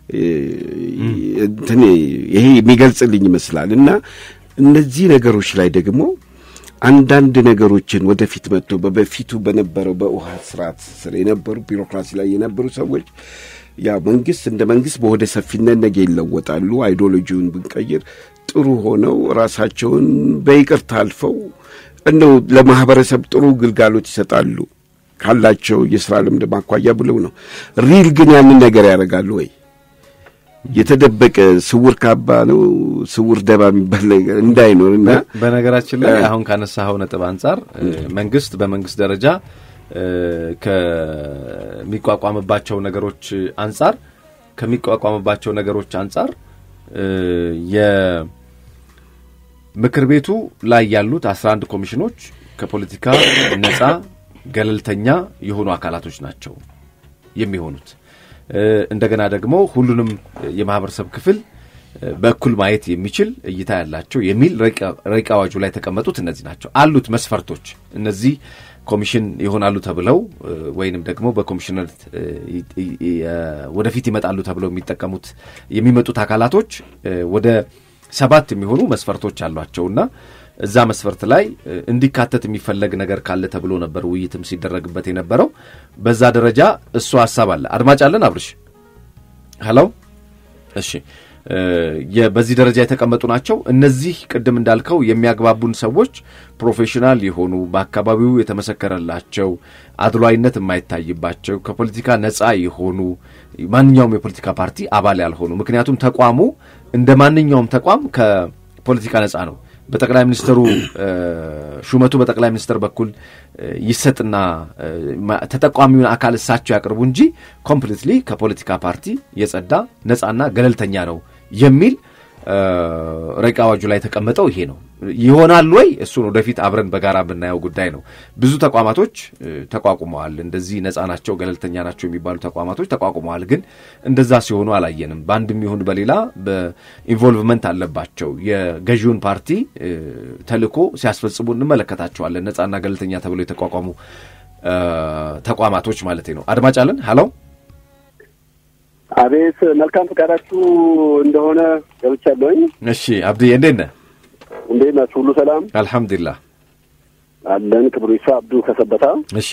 እንትን ይሄ የሚገልጽልኝ ይመስላል እና እነዚህ ነገሮች ላይ ደግሞ አንዳንድ ነገሮችን ወደፊት መጥቶ በበፊቱ በነበረው በውሃ ስርዓት ስር የነበሩ ቢሮክራሲ ላይ የነበሩ ሰዎች ያ መንግስት እንደ መንግስት በወደ ሰፊነት ነገ ይለወጣሉ። አይዲዮሎጂውን ብንቀይር ጥሩ ሆነው ራሳቸውን በይቅርታ አልፈው እንደው ለማህበረሰብ ጥሩ ግልጋሎት ይሰጣሉ ካላቸው የስራ ልምድ ማኳያ ብለው ነው። ሪል ግን ያንን ነገር ያደርጋሉ ወይ? የተደበቀ ስውር ካባ ነው ስውር ደባ የሚባል ነገር እንዳይኖር እና በነገራችን ላይ አሁን ካነሳኸው ነጥብ አንጻር መንግስት በመንግስት ደረጃ ከሚቋቋምባቸው ነገሮች አንጻር ከሚቋቋምባቸው ነገሮች አንጻር የምክር ቤቱ ላይ ያሉት አስራ አንድ ኮሚሽኖች ከፖለቲካ ነጻ ገለልተኛ የሆኑ አካላቶች ናቸው የሚሆኑት። እንደገና ደግሞ ሁሉንም የማህበረሰብ ክፍል በእኩል ማየት የሚችል እይታ ያላቸው የሚል ረቂቅ አዋጁ ላይ የተቀመጡት እነዚህ ናቸው አሉት መስፈርቶች። እነዚህ ኮሚሽን ይሆናሉ ተብለው ወይንም ደግሞ በኮሚሽነርነት ወደፊት ይመጣሉ ተብለው የሚጠቀሙት የሚመጡት አካላቶች ወደ ሰባት የሚሆኑ መስፈርቶች አሏቸውና እዛ መስፈርት ላይ እንዲካተት የሚፈለግ ነገር ካለ ተብሎ ነበር ውይይትም ሲደረግበት የነበረው። በዛ ደረጃ እሱ ሀሳብ አለ። አድማጭ አለን አብርሽ? ሄሎ። እሺ፣ በዚህ ደረጃ የተቀመጡ ናቸው። እነዚህ ቅድም እንዳልከው የሚያግባቡን ሰዎች ፕሮፌሽናል የሆኑ በአካባቢው የተመሰከረላቸው አድሏይነት የማይታይባቸው ከፖለቲካ ነጻ የሆኑ ማንኛውም የፖለቲካ ፓርቲ አባል ያልሆኑ ምክንያቱም ተቋሙ እንደ ማንኛውም ተቋም ከፖለቲካ ነጻ ነው። በጠቅላይ ሚኒስትሩ ሹመቱ በጠቅላይ ሚኒስትር በኩል ይሰጥና ተጠቋሚውን አካል እሳቸው ያቅርቡ እንጂ ኮምፕሊትሊ ከፖለቲካ ፓርቲ የጸዳ ነጻና ገለልተኛ ነው የሚል ረቂቅ አዋጁ ላይ የተቀመጠው ይሄ ነው። ይሆናል ወይ? እሱን ወደፊት አብረን በጋራ የምናየው ጉዳይ ነው። ብዙ ተቋማቶች ተቋቁመዋል። እንደዚህ ነጻ ናቸው፣ ገለልተኛ ናቸው የሚባሉ ተቋማቶች ተቋቁመዋል። ግን እንደዛ ሲሆኑ አላየንም። በአንድም ይሁን በሌላ በኢንቮልቭመንት አለባቸው። የገዢውን ፓርቲ ተልዕኮ ሲያስፈጽሙ እንመለከታቸዋለን። ነጻና ገለልተኛ ተብለው የተቋቋሙ ተቋማቶች ማለት ነው። አድማጭ አለን። ሀሎ አቤት፣ መልካም ፈቃዳችሁ እንደሆነ ገብቻለሁኝ። እሺ አብድዬ እንዴት ነህ? እንዴት ናችሁ? ሁሉ ሰላም አልሐምዱሊላህ አለን። ክብሩ ይስፋ አብዱ ከሰበታ። እሺ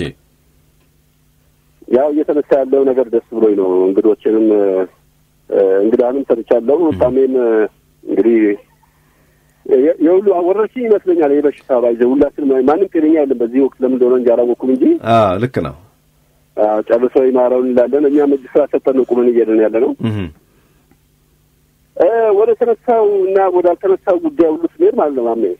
ያው እየተነሳ ያለው ነገር ደስ ብሎኝ ነው። እንግዶችንም እንግዳንም ሰጥቻለሁ። ታሜም እንግዲህ የሁሉ ወረርሽኝ ይመስለኛል ይህ በሽታ ባይዘ ሁላችን ማንም ጤነኛ የለም በዚህ ወቅት ለምን እንደሆነ እንጂ አላወኩም እንጂ ልክ ነው። ጨርሶ ይማረውን እንላለን። እኛም እጅ ስራ ሰጠን ነው ቁመን እየሄድን ያለ ነው። ወደ ተነሳው እና ወደ አልተነሳው ጉዳይ ሁሉ ስንሄድ ማለት ነው ማሜ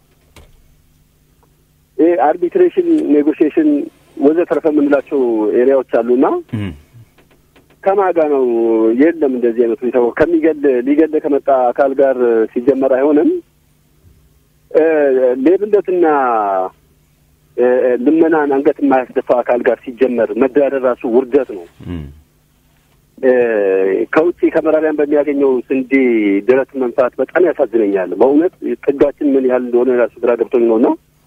ይህ አርቢትሬሽን፣ ኔጎሽዬሽን ወዘተረፈ የምንላቸው ኤሪያዎች አሉና ከማጋ ነው የለም እንደዚህ አይነት ሁኔታ ከሚገል ሊገል ከመጣ አካል ጋር ሲጀመር አይሆንም። ሌብነትና ልመናን አንገት የማያስደፋ አካል ጋር ሲጀመር መደራደር ራሱ ውርደት ነው። ከውጭ ከመራሪያን በሚያገኘው ስንዴ ድረት መንፋት በጣም ያሳዝነኛል። በእውነት ጥጋችን ምን ያህል እንደሆነ ራሱ ግራ ገብቶኝ ነው እና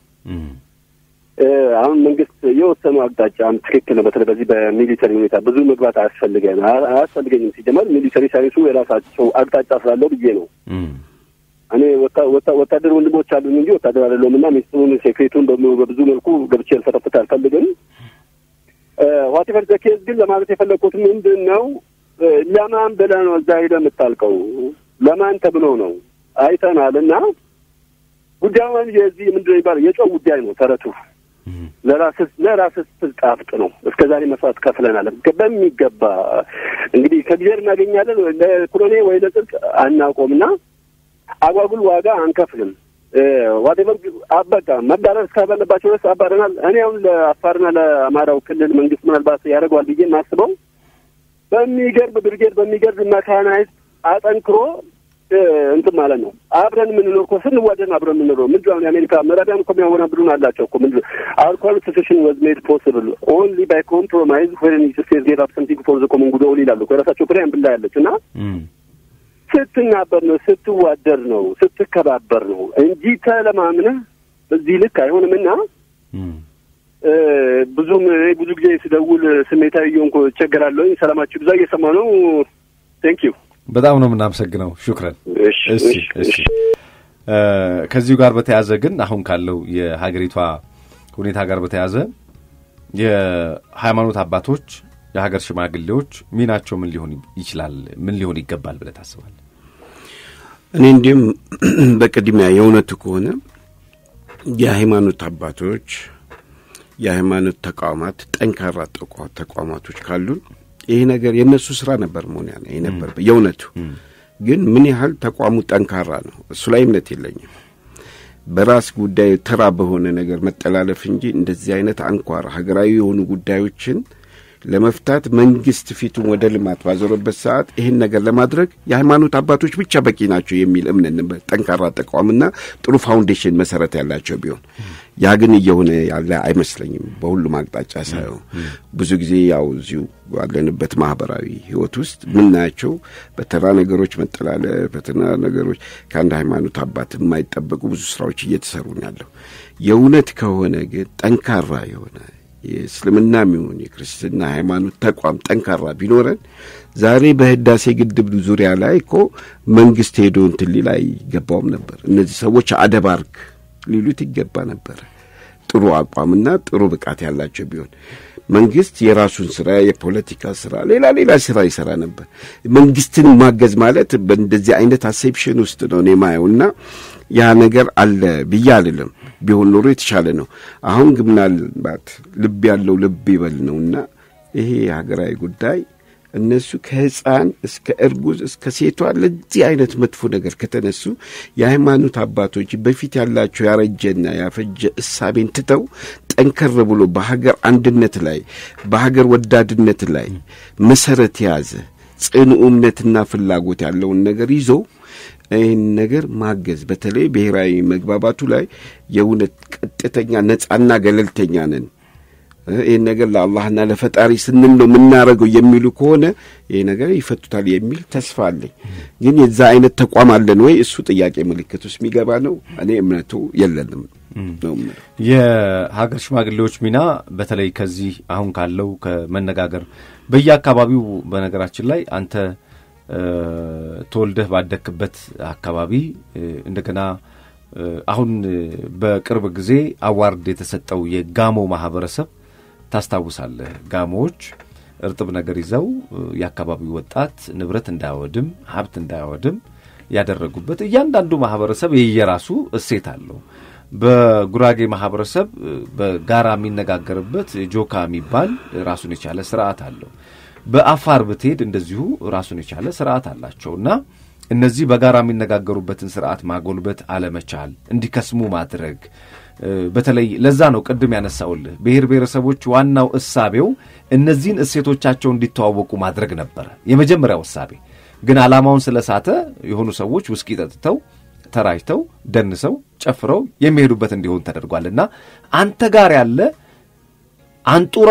አሁን መንግስት የወሰኑ አቅጣጫም ትክክል ነው። በተለይ በዚህ በሚሊተሪ ሁኔታ ብዙ መግባት አያስፈልገን አያስፈልገኝም። ሲጀመር ሚሊተሪ ሳይንሱ የራሳቸው አቅጣጫ ስላለው ብዬ ነው። እኔ ወታደር ወንድሞች አሉኝ እንጂ ወታደር አይደለሁም እና ሚኒስትሩን ሴክሬቱን በብዙ መልኩ ገብቼ ልፈተፍት አልፈልግም። ዋቴቨር ዘኬዝ ግን ለማለት የፈለግኩት ምንድን ነው፣ ለማን ብለህ ነው እዛ ሄደህ የምታልቀው? ለማን ተብሎ ነው? አይተናል እና ጉዳዩን የዚህ ምንድን ነው የሚባለው የጨው ጉዳይ ነው ተረቱ። ለራስህ ለራስህ ስትል ጣፍጥ ነው። እስከ ዛሬ መስዋዕት ከፍለናል በሚገባ እንግዲህ ከእግዚአብሔር እናገኛለን ለኩሎኔ ወይ ለጽድቅ አናቆምና አጓጉል ዋጋ አንከፍልም። ዋቴቨር በቃ መባረር እስካባለባቸው ድረስ አባረናል። እኔ አሁን ለአፋርና ለአማራው ክልል መንግስት ምናልባት ያደርገዋል ብዬ የማስበው በሚገርም ብርጌድ በሚገርም መካናይዝድ አጠንክሮ እንትን ማለት ነው። አብረን የምንኖር እኮ ስንዋደን አብረን የምንኖር ምንድን ነው የአሜሪካ ምዕራቢያን እኮ የሚያወናብዱን አላቸው እኮ ምንድን አወር ኮንስቲቱሽን ዋዝ ሜድ ፖስብል ኦንሊ ባይ ኮምፕሮማይዝ ዌን ስቴት ጌት አፕ ሰምቲንግ ፎር ዘ ኮመን ጉድ ኦል ይላሉ እኮ የራሳቸው ፕላን ብላ ያለች እና ስትናበር ነው ስትዋደር ነው ስትከባበር ነው እንጂ ተለማምነህ በዚህ ልክ አይሆንምና ብዙም ብዙ ጊዜ ስደውል ስሜታዊ እየሆንኩ እቸገራለሁኝ። ሰላማችሁ ብዛ እየሰማ ነው። ቴንክ ዩ በጣም ነው የምናመሰግነው። ሹክረን። እሺ እሺ እሺ። ከዚሁ ጋር በተያያዘ ግን አሁን ካለው የሀገሪቷ ሁኔታ ጋር በተያያዘ የሃይማኖት አባቶች፣ የሀገር ሽማግሌዎች ሚናቸው ምን ሊሆን ይችላል? ምን ሊሆን ይገባል ብለህ ታስባለህ? እኔ እንዲሁም በቅድሚያ የእውነቱ ከሆነ የሃይማኖት አባቶች የሃይማኖት ተቋማት ጠንካራ ተቋማቶች ካሉን ይሄ ነገር የእነሱ ስራ ነበር መሆን ያለ ይሄ ነበር የእውነቱ። ግን ምን ያህል ተቋሙ ጠንካራ ነው እሱ ላይ እምነት የለኝም። በራስ ጉዳይ ተራ በሆነ ነገር መጠላለፍ እንጂ እንደዚህ አይነት አንኳር ሀገራዊ የሆኑ ጉዳዮችን ለመፍታት መንግስት ፊቱን ወደ ልማት ባዞረበት ሰዓት ይህን ነገር ለማድረግ የሃይማኖት አባቶች ብቻ በቂ ናቸው የሚል እምነት ነበር። ጠንካራ ተቋምና ጥሩ ፋውንዴሽን መሰረት ያላቸው ቢሆን ያ ግን እየሆነ ያለ አይመስለኝም። በሁሉም አቅጣጫ ሳየው ብዙ ጊዜ ያው እዚሁ ባለንበት ማህበራዊ ህይወት ውስጥ ምናያቸው በተራ ነገሮች መጠላለፍ፣ በተራ ነገሮች ከአንድ ሃይማኖት አባት የማይጠበቁ ብዙ ስራዎች እየተሰሩ ነው ያለው። የእውነት ከሆነ ግን ጠንካራ የሆነ የእስልምና የሚሆን የክርስትና ሃይማኖት ተቋም ጠንካራ ቢኖረን ዛሬ በህዳሴ ግድብ ዙሪያ ላይ እኮ መንግስት ሄዶ እንትን ሊል አይገባውም ነበር። እነዚህ ሰዎች አደባርክ ሊሉት ይገባ ነበር። ጥሩ አቋምና ጥሩ ብቃት ያላቸው ቢሆን መንግስት የራሱን ስራ የፖለቲካ ስራ፣ ሌላ ሌላ ስራ ይሰራ ነበር። መንግስትን ማገዝ ማለት በእንደዚህ አይነት አሴፕሽን ውስጥ ነው እኔ ማየውና ያ ነገር አለ ብዬ አልልም። ቢሆን ኖሮ የተሻለ ነው። አሁን ግን ምናልባት ልብ ያለው ልብ ይበል ነውና ይሄ የሀገራዊ ጉዳይ እነሱ ከህፃን እስከ እርጉዝ እስከ ሴቷ ለዚህ አይነት መጥፎ ነገር ከተነሱ የሃይማኖት አባቶች በፊት ያላቸው ያረጀና ያፈጀ እሳቤን ትተው ጠንከር ብሎ በሀገር አንድነት ላይ በሀገር ወዳድነት ላይ መሰረት የያዘ ጽኑ እምነትና ፍላጎት ያለውን ነገር ይዞ ይህን ነገር ማገዝ በተለይ ብሔራዊ መግባባቱ ላይ የእውነት ቀጥተኛ ነጻና ገለልተኛ ነን ይህን ነገር ለአላህና ለፈጣሪ ስንል ነው የምናደርገው የሚሉ ከሆነ ይህ ነገር ይፈቱታል የሚል ተስፋ አለኝ። ግን የዛ አይነት ተቋም አለን ወይ? እሱ ጥያቄ ምልክት ውስጥ የሚገባ ነው። እኔ እምነቱ የለንም ነው የምለው። የሀገር ሽማግሌዎች ሚና በተለይ ከዚህ አሁን ካለው ከመነጋገር በየአካባቢው በነገራችን ላይ አንተ ተወልደህ ባደክበት አካባቢ እንደገና አሁን በቅርብ ጊዜ አዋርድ የተሰጠው የጋሞ ማህበረሰብ ታስታውሳለህ። ጋሞዎች እርጥብ ነገር ይዘው የአካባቢው ወጣት ንብረት እንዳያወድም ሀብት እንዳያወድም ያደረጉበት እያንዳንዱ ማህበረሰብ የየራሱ እሴት አለው። በጉራጌ ማህበረሰብ በጋራ የሚነጋገርበት ጆካ የሚባል ራሱን የቻለ ስርዓት አለው። በአፋር ብትሄድ እንደዚሁ ራሱን የቻለ ስርዓት አላቸው እና እነዚህ በጋራ የሚነጋገሩበትን ስርዓት ማጎልበት አለመቻል፣ እንዲከስሙ ማድረግ በተለይ ለዛ ነው ቅድም ያነሳውልህ ብሔር ብሔረሰቦች ዋናው እሳቤው እነዚህን እሴቶቻቸው እንዲተዋወቁ ማድረግ ነበረ የመጀመሪያው እሳቤ። ግን ዓላማውን ስለሳተ የሆኑ ሰዎች ውስኪ ጠጥተው ተራጅተው ደንሰው ጨፍረው የሚሄዱበት እንዲሆን ተደርጓልና አንተ ጋር ያለ አንጡራ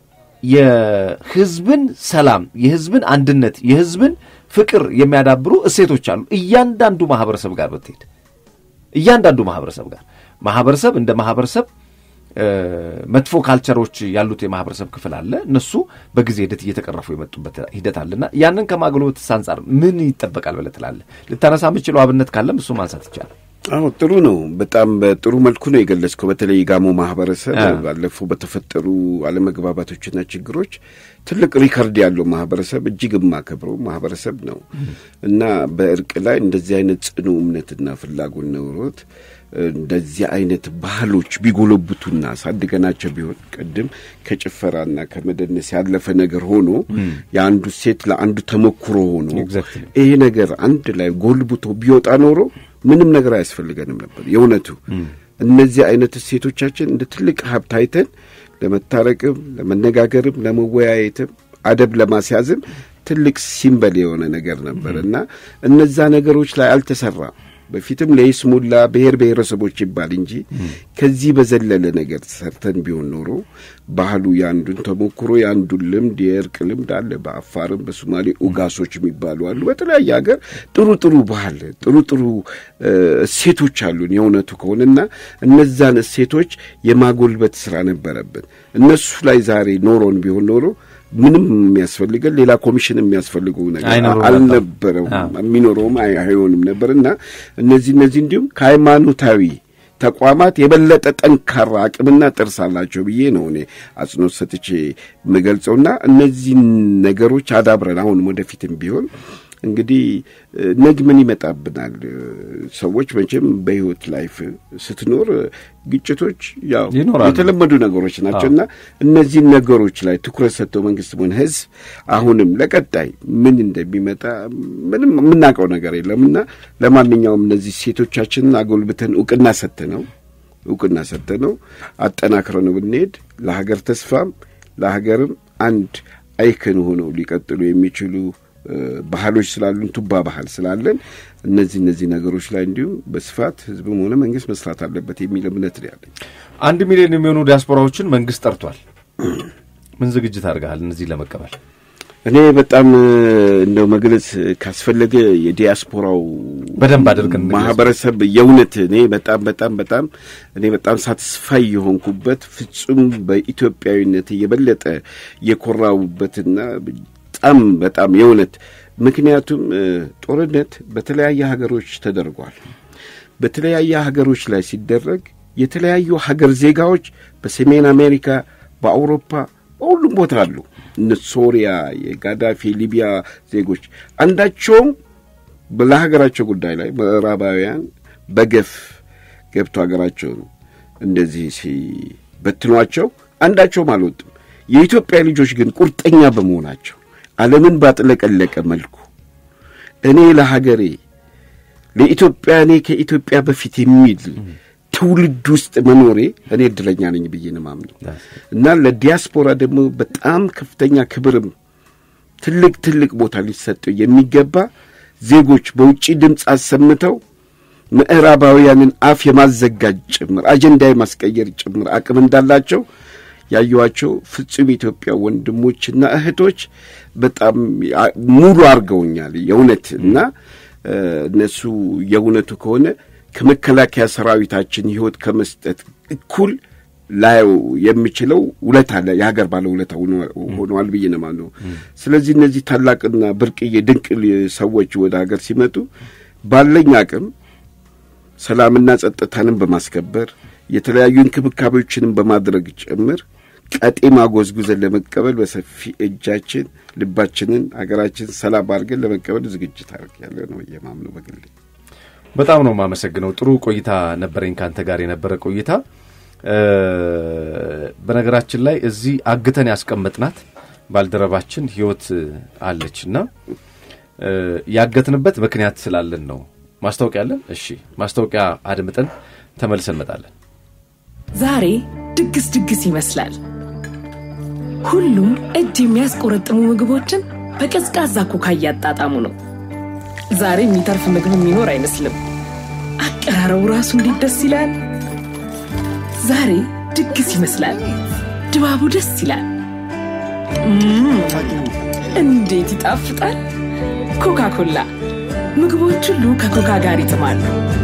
የህዝብን ሰላም፣ የህዝብን አንድነት፣ የህዝብን ፍቅር የሚያዳብሩ እሴቶች አሉ። እያንዳንዱ ማህበረሰብ ጋር ብትሄድ እያንዳንዱ ማህበረሰብ ጋር ማህበረሰብ እንደ ማህበረሰብ መጥፎ ካልቸሮች ያሉት የማህበረሰብ ክፍል አለ። እነሱ በጊዜ ሂደት እየተቀረፉ የመጡበት ሂደት አለና ያንን ከማጎልበት አንጻር ምን ይጠበቃል ብለህ ትላለህ? ልታነሳ የምችለው አብነት ካለም እሱ ማንሳት ይቻላል። አዎ ጥሩ ነው። በጣም በጥሩ መልኩ ነው የገለጽከው። በተለይ የጋሞ ማህበረሰብ ባለፉ በተፈጠሩ አለመግባባቶችና ችግሮች ትልቅ ሪከርድ ያለው ማህበረሰብ እጅግ የማከብረው ማህበረሰብ ነው እና በእርቅ ላይ እንደዚህ አይነት ጽኑ እምነትና ፍላጎት ኖሮት እንደዚህ አይነት ባህሎች ቢጎለብቱና ሳድገናቸው ቢሆን ቅድም ከጭፈራና ከመደነስ ያለፈ ነገር ሆኖ የአንዱ ሴት ለአንዱ ተሞክሮ ሆኖ ይሄ ነገር አንድ ላይ ጎልብቶ ቢወጣ ኖሮ ምንም ነገር አያስፈልገንም ነበር። የእውነቱ እነዚህ አይነት እሴቶቻችን እንደ ትልቅ ሀብት አይተን ለመታረቅም፣ ለመነጋገርም፣ ለመወያየትም አደብ ለማስያዝም ትልቅ ሲምበል የሆነ ነገር ነበር እና እነዛ ነገሮች ላይ አልተሰራም። በፊትም ለይስሙላ ብሔር ብሔረሰቦች ይባል እንጂ ከዚህ በዘለለ ነገር ሰርተን ቢሆን ኖሮ ባህሉ የአንዱን ተሞክሮ የአንዱን ልምድ የእርቅ ልምድ አለ። በአፋርም በሶማሌ ኡጋሶች የሚባሉ አሉ። በተለያየ ሀገር ጥሩ ጥሩ ባህል ጥሩ ጥሩ እሴቶች አሉን የእውነቱ ከሆነና እነዛን እሴቶች የማጎልበት ስራ ነበረብን። እነሱ ላይ ዛሬ ኖሮን ቢሆን ኖሮ ምንም የሚያስፈልገን ሌላ ኮሚሽን የሚያስፈልገው ነገር አይኖረውም አልነበረው የሚኖረውም አይ- አይሆንም ነበር እና እነዚህ እነዚህ እንዲሁም ከሃይማኖታዊ ተቋማት የበለጠ ጠንካራ አቅምና ጥርስ አላቸው ብዬ ነው እኔ አጽንኦት ሰጥቼ የምገልጸውና እነዚህን ነገሮች አዳብረን አሁንም ወደፊትም ቢሆን እንግዲህ እ፣ ነግ ምን ይመጣብናል? እ፣ ሰዎች መቼም በህይወት ላይፍ ስትኖር እ፣ ግጭቶች ያው ይኖራሉ። የተለመዱ ነገሮች ናቸው እና እነዚህን ነገሮች ላይ ትኩረት ሰጥተው መንግስት ሆነ ህዝብ አሁንም ለቀጣይ ምን እንደሚመጣ ምንም የምናውቀው ነገር የለም እና ለማንኛውም እነዚህ ሴቶቻችንን አጎልብተን እውቅና ሰጥተነው እውቅና ሰጥተነው አጠናክረን ብንሄድ ለሀገር ተስፋም ለሀገርም አንድ አይክን ሆነው ሊቀጥሉ የሚችሉ እ፣ ባህሎች ስላሉን ቱባ ባህል ስላለን እነዚህ እነዚህ ነገሮች ላይ እንዲሁም በስፋት ህዝብም ሆነ መንግስት መስራት አለበት የሚል እምነት ነው ያለኝ። አንድ ሚሊዮን የሚሆኑ ዲያስፖራዎችን መንግስት ጠርቷል። ምን ዝግጅት አድርገሃል እነዚህ ለመቀበል? እኔ በጣም እ፣ እንደው መግለጽ ካስፈለገ የዲያስፖራው በደንብ አድርገን እንግለጽ። ማህበረሰብ የእውነት እኔ በጣም በጣም በጣም እኔ በጣም ሳትስፋይ የሆንኩበት ፍጹም በኢትዮጵያዊነት የበለጠ የኮራውበትና በጣም በጣም የእውነት ምክንያቱም እ፣ ጦርነት በተለያየ ሀገሮች ተደርጓል። በተለያየ ሀገሮች ላይ ሲደረግ የተለያዩ ሀገር ዜጋዎች በሰሜን አሜሪካ፣ በአውሮፓ በሁሉም ቦታ አሉ። እነ ሶሪያ፣ የጋዳፊ ሊቢያ ዜጎች አንዳቸውም ለሀገራቸው ጉዳይ ላይ ምዕራባውያን በገፍ ገብቶ ሀገራቸውን እንደዚህ ሲበትኗቸው አንዳቸውም አልወጡም። የኢትዮጵያ ልጆች ግን ቁርጠኛ በመሆናቸው ዓለምን ባጥለቀለቀ መልኩ እኔ ለሀገሬ ለኢትዮጵያ እኔ ከኢትዮጵያ በፊት የሚል ትውልድ ውስጥ መኖሬ እኔ እድለኛ ነኝ ብዬ ነው የማምነው እና ለዲያስፖራ ደግሞ በጣም ከፍተኛ ክብርም ትልቅ ትልቅ ቦታ ሊሰጠው የሚገባ ዜጎች በውጭ ድምፅ አሰምተው ምዕራባውያንን አፍ የማዘጋጅ ጭምር አጀንዳ የማስቀየር ጭምር አቅም እንዳላቸው ያየኋቸው ፍጹም ኢትዮጵያ ወንድሞችና እህቶች በጣም አ- ሙሉ አድርገውኛል የእውነት እና እ፣ እነሱ የእውነቱ ከሆነ ከመከላከያ ሰራዊታችን ሕይወት ከመስጠት እኩል ላየው የሚችለው ውለታ አለ የሀገር ባለ ውለታ ሆነዋል ብዬ ነው የማምነው። ስለዚህ እነዚህ ታላቅና ብርቅዬ ድንቅ ል- ሰዎች ወደ ሀገር ሲመጡ ባለኝ አቅም ሰላምና ጸጥታንም በማስከበር የተለያዩ እንክብካቤዎችንም በማድረግ ጭምር ቀጤማ ጎዝጉዘን ለመቀበል በሰፊ እጃችን ልባችንን ሀገራችን ሰላም አድርገን ለመቀበል ዝግጅት አድርግ ያለ ነው የማምነው በግሌ። በጣም ነው የማመሰግነው። ጥሩ ቆይታ ነበረኝ ከአንተ ጋር የነበረ ቆይታ። እ፣ በነገራችን ላይ እዚህ አግተን ያስቀመጥናት ባልደረባችን ህይወት አለች እና እ፣ ያገትንበት ምክንያት ስላለን ነው። ማስታወቂያ አለን። እሺ፣ ማስታወቂያ አድምጠን ተመልሰን እንመጣለን። ዛሬ ድግስ ድግስ ይመስላል። ሁሉም እጅ የሚያስቆረጥሙ ምግቦችን በቀዝቃዛ ኮካ እያጣጣሙ ነው። ዛሬ የሚተርፍ ምግብ የሚኖር አይመስልም። አቀራረቡ ራሱ እንዴት ደስ ይላል! ዛሬ ድግስ ይመስላል። ድባቡ ደስ ይላል። እም፣ እንዴት ይጣፍጣል! ኮካ ኮላ ምግቦች ሁሉ ከኮካ ጋር ይጥማሉ።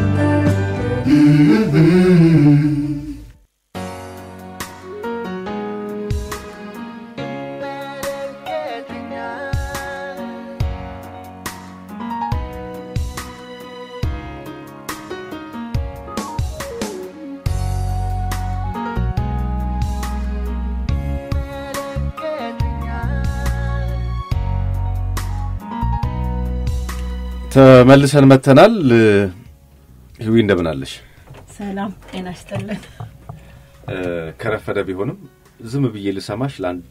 ተመልሰን መጥተናል። ህዊ እንደምን አለሽ? ሰላም ጤና ይስጥልን። እ፣ ከረፈደ ቢሆንም ዝም ብዬ ልሰማሽ ለአንድ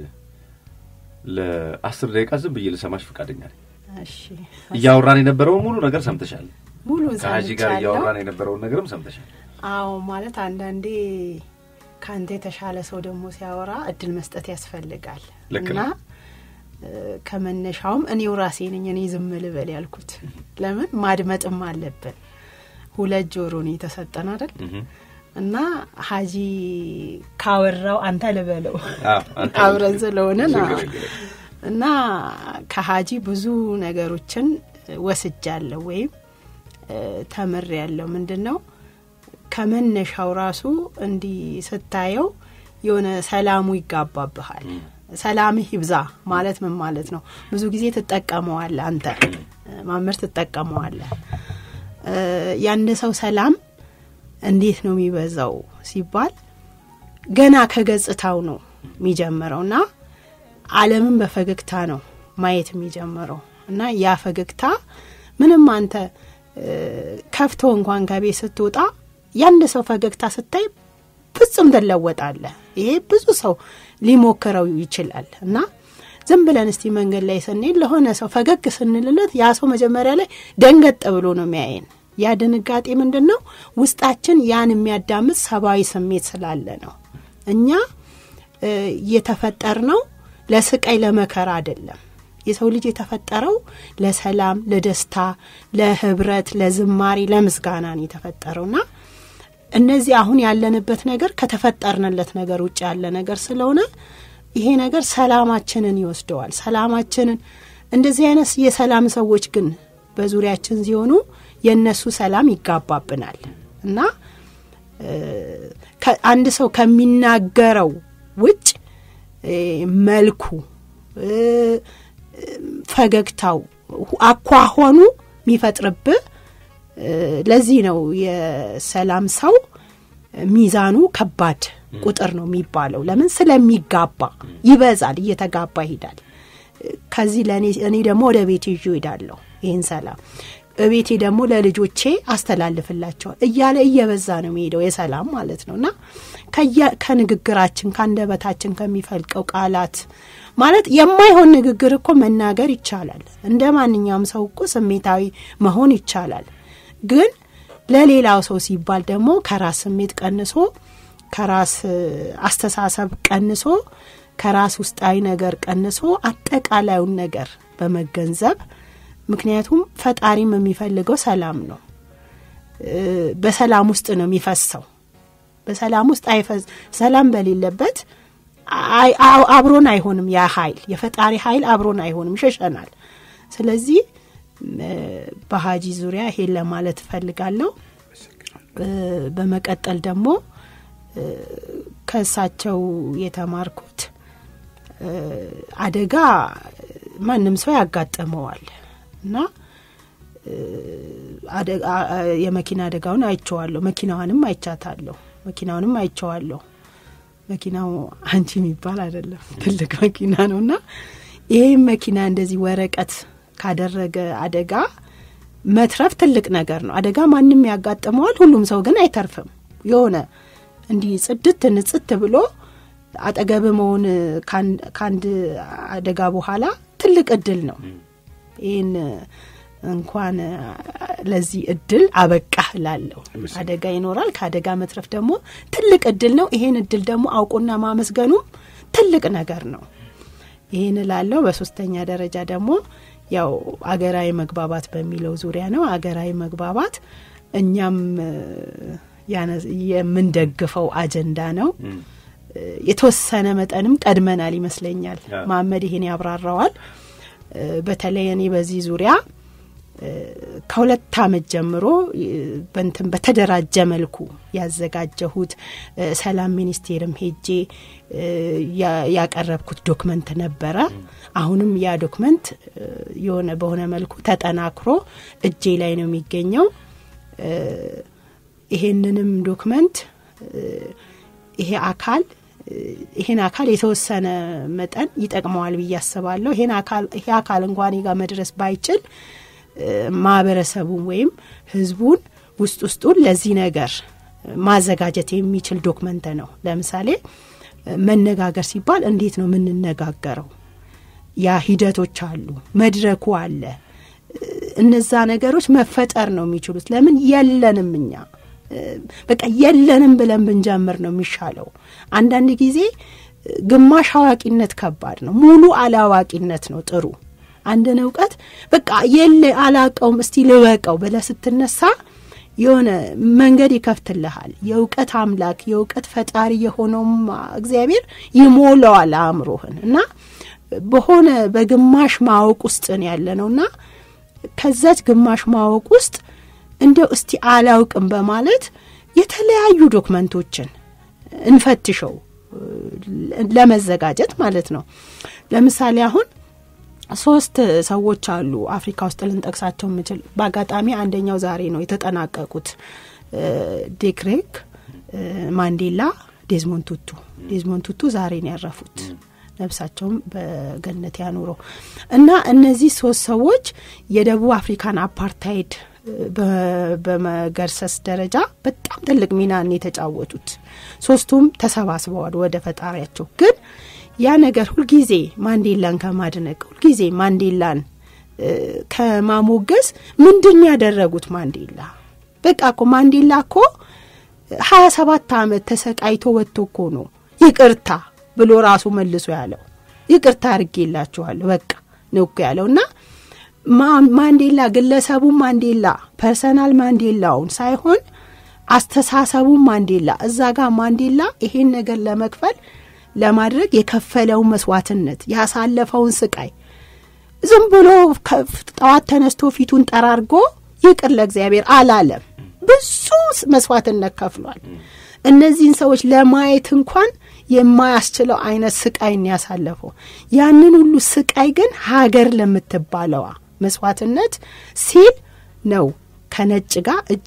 ለአስር ደቂቃ ዝም ብዬ ልሰማሽ ፈቃደኛ ነኝ። እሺ እያወራን የነበረውን ሙሉ ነገር ሰምተሻል። ሙሉን ከሀጂ ጋር ሰምቻለሁ። እያወራን የነበረውን ነገርም ሰምተሻል። አዎ ማለት አንዳንዴ ከአንተ የተሻለ ሰው ደግሞ ሲያወራ እድል መስጠት ያስፈልጋል ልክ እና ነው። ከመነሻውም እኔው ራሴ ነኝ እኔ ዝም ልበል ያልኩት። ለምን ማድመጥም አለብን። ሁለት ጆሮ ነው የተሰጠን አይደል? እና ሀጂ ካወራው አንተ ልበለው አብረን ስለሆነ እና ከሀጂ ብዙ ነገሮችን ወስጃለሁ ወይም ተምር ያለው ምንድን ነው ከመነሻው ራሱ እንዲህ ስታየው የሆነ ሰላሙ ይጋባብሃል። ሰላምህ ይብዛ ማለት ምን ማለት ነው? ብዙ ጊዜ ትጠቀመዋለህ አንተ ማመር ትጠቀመዋለህ። የአንድ ሰው ሰላም እንዴት ነው የሚበዛው ሲባል ገና ከገጽታው ነው የሚጀምረው እና ዓለምን በፈገግታ ነው ማየት የሚጀምረው እና ያ ፈገግታ ምንም አንተ ከፍቶ እንኳን ከቤት ስትወጣ ያንድ ሰው ፈገግታ ስታይ ፍጹም ትለወጣለህ። ይሄ ብዙ ሰው ሊሞክረው ይችላል እና ዝም ብለን እስቲ መንገድ ላይ ስንሄድ ለሆነ ሰው ፈገግ ስንልለት ያ ሰው መጀመሪያ ላይ ደንገጥ ብሎ ነው የሚያየን። ያ ድንጋጤ ምንድን ነው? ውስጣችን ያን የሚያዳምጥ ሰብአዊ ስሜት ስላለ ነው። እኛ የተፈጠር ነው ለስቃይ ለመከራ አይደለም። የሰው ልጅ የተፈጠረው ለሰላም፣ ለደስታ፣ ለህብረት፣ ለዝማሬ፣ ለምስጋና ነው የተፈጠረውና እነዚህ አሁን ያለንበት ነገር ከተፈጠርንለት ነገር ውጭ ያለ ነገር ስለሆነ ይሄ ነገር ሰላማችንን ይወስደዋል። ሰላማችንን እንደዚህ አይነት የሰላም ሰዎች ግን በዙሪያችን ሲሆኑ የእነሱ ሰላም ይጋባብናል እና አንድ ሰው ከሚናገረው ውጭ መልኩ፣ ፈገግታው፣ አኳኋኑ የሚፈጥርብህ ለዚህ ነው የሰላም ሰው ሚዛኑ ከባድ ቁጥር ነው የሚባለው። ለምን ስለሚጋባ ይበዛል፣ እየተጋባ ይሄዳል። ከዚህ ለእኔ እኔ ደግሞ ወደ ቤቴ ይዤ እሄዳለሁ ይህን ሰላም በቤቴ ደግሞ ለልጆቼ አስተላልፍላቸዋል እያለ እየበዛ ነው የሚሄደው የሰላም ማለት ነው እና ከንግግራችን ከአንደበታችን ከሚፈልቀው ቃላት ማለት የማይሆን ንግግር እኮ መናገር ይቻላል። እንደ ማንኛውም ሰው እኮ ስሜታዊ መሆን ይቻላል። ግን ለሌላው ሰው ሲባል ደግሞ ከራስ ስሜት ቀንሶ ከራስ አስተሳሰብ ቀንሶ ከራስ ውስጣዊ ነገር ቀንሶ አጠቃላዩን ነገር በመገንዘብ ምክንያቱም ፈጣሪም የሚፈልገው ሰላም ነው። በሰላም ውስጥ ነው የሚፈሰው። በሰላም ውስጥ አይፈስ ሰላም በሌለበት አብሮን አይሆንም። ያ ኃይል የፈጣሪ ኃይል አብሮን አይሆንም፣ ይሸሸናል። ስለዚህ በሀጂ ዙሪያ ይሄን ለማለት እፈልጋለሁ። በመቀጠል ደግሞ ከእሳቸው የተማርኩት አደጋ ማንም ሰው ያጋጥመዋል እና የመኪና አደጋውን አይቼዋለሁ። መኪናዋንም አይቻታለሁ። መኪናውንም አይቼዋለሁ። መኪናው አንቺ የሚባል አይደለም፣ ትልቅ መኪና ነው እና ይህም መኪና እንደዚህ ወረቀት ካደረገ አደጋ መትረፍ ትልቅ ነገር ነው። አደጋ ማንም ያጋጥመዋል፣ ሁሉም ሰው ግን አይተርፍም። የሆነ እንዲህ ጽድት ንጽት ብሎ አጠገብ መሆን ከአንድ አደጋ በኋላ ትልቅ እድል ነው። ይህን እንኳን ለዚህ እድል አበቃህ እላለሁ። አደጋ ይኖራል። ከአደጋ መትረፍ ደግሞ ትልቅ እድል ነው። ይሄን እድል ደግሞ አውቆና ማመስገኑም ትልቅ ነገር ነው። ይህን እላለሁ። በሶስተኛ ደረጃ ደግሞ ያው አገራዊ መግባባት በሚለው ዙሪያ ነው። አገራዊ መግባባት እኛም የምንደግፈው አጀንዳ ነው። የተወሰነ መጠንም ቀድመናል ይመስለኛል። መሀመድ ይሄን ያብራራዋል። በተለይ እኔ በዚህ ዙሪያ ከሁለት ዓመት ጀምሮ በንትን በተደራጀ መልኩ ያዘጋጀሁት ሰላም ሚኒስቴርም ሄጄ ያቀረብኩት ዶክመንት ነበረ። አሁንም ያ ዶክመንት የሆነ በሆነ መልኩ ተጠናክሮ እጄ ላይ ነው የሚገኘው። ይሄንንም ዶክመንት ይሄ አካል ይሄን አካል የተወሰነ መጠን ይጠቅመዋል ብዬ አስባለሁ። ይሄ አካል እንኳን ጋር መድረስ ባይችል ማህበረሰቡን ወይም ህዝቡን ውስጥ ውስጡን ለዚህ ነገር ማዘጋጀት የሚችል ዶክመንት ነው። ለምሳሌ መነጋገር ሲባል እንዴት ነው የምንነጋገረው? ያ ሂደቶች አሉ፣ መድረኩ አለ። እነዛ ነገሮች መፈጠር ነው የሚችሉት። ለምን የለንም እኛ በቃ የለንም ብለን ብንጀምር ነው የሚሻለው። አንዳንድ ጊዜ ግማሽ አዋቂነት ከባድ ነው። ሙሉ አላዋቂነት ነው ጥሩ። አንድን እውቀት በቃ የለ አላቀውም እስቲ ልወቀው ብለህ ስትነሳ የሆነ መንገድ ይከፍትልሃል። የእውቀት አምላክ የእውቀት ፈጣሪ የሆነውም እግዚአብሔር ይሞላዋል አእምሮህን እና በሆነ በግማሽ ማወቅ ውስጥ ነው ያለ ነው እና ከዛች ግማሽ ማወቅ ውስጥ እንደው እስቲ አላውቅም በማለት የተለያዩ ዶክመንቶችን እንፈትሸው ለመዘጋጀት ማለት ነው። ለምሳሌ አሁን ሶስት ሰዎች አሉ አፍሪካ ውስጥ ልንጠቅሳቸው የምችል በአጋጣሚ አንደኛው ዛሬ ነው የተጠናቀቁት ዴክሬክ ማንዴላ ዴዝሞንድ ቱቱ ዴዝሞንድ ቱቱ ዛሬ ነው ያረፉት ነብሳቸውም በገነት ያኑረው እና እነዚህ ሶስት ሰዎች የደቡብ አፍሪካን አፓርታይድ በመገርሰስ ደረጃ በጣም ትልቅ ሚናን የተጫወቱት ሶስቱም ተሰባስበዋል ወደ ፈጣሪያቸው ግን ያ ነገር ሁልጊዜ ማንዴላን ከማድነቅ ሁልጊዜ ማንዴላን ከማሞገስ ምንድን ያደረጉት ማንዴላ በቃ እኮ ማንዴላ እኮ ሀያ ሰባት አመት ተሰቃይቶ ወጥቶ እኮ ነው ይቅርታ ብሎ ራሱ መልሶ ያለው ይቅርታ አድርጌላችኋለሁ በቃ ነው እኮ ያለው እና ማንዴላ ግለሰቡ ማንዴላ ፐርሰናል ማንዴላውን ሳይሆን አስተሳሰቡን ማንዴላ እዛ ጋር ማንዴላ ይሄን ነገር ለመክፈል ለማድረግ የከፈለውን መስዋዕትነት ያሳለፈውን ስቃይ ዝም ብሎ ጠዋት ተነስቶ ፊቱን ጠራርጎ ይቅር ለእግዚአብሔር አላለም። ብዙ መስዋዕትነት ከፍሏል። እነዚህን ሰዎች ለማየት እንኳን የማያስችለው አይነት ስቃይን ያሳለፈው ያንን ሁሉ ስቃይ ግን ሀገር ለምትባለዋ መስዋዕትነት ሲል ነው ከነጭ ጋር እጅ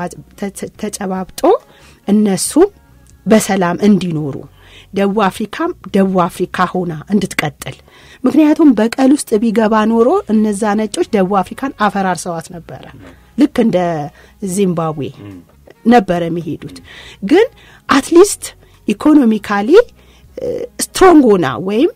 ተጨባብጦ እነሱም በሰላም እንዲኖሩ ደቡብ አፍሪካም ደቡብ አፍሪካ ሆና እንድትቀጥል ምክንያቱም በቀል ውስጥ ቢገባ ኖሮ እነዛ ነጮች ደቡብ አፍሪካን አፈራርሰዋት ነበረ ልክ እንደ ዚምባብዌ ነበረ የሚሄዱት ግን አትሊስት ኢኮኖሚካሊ ስትሮንግ ሆና ወይም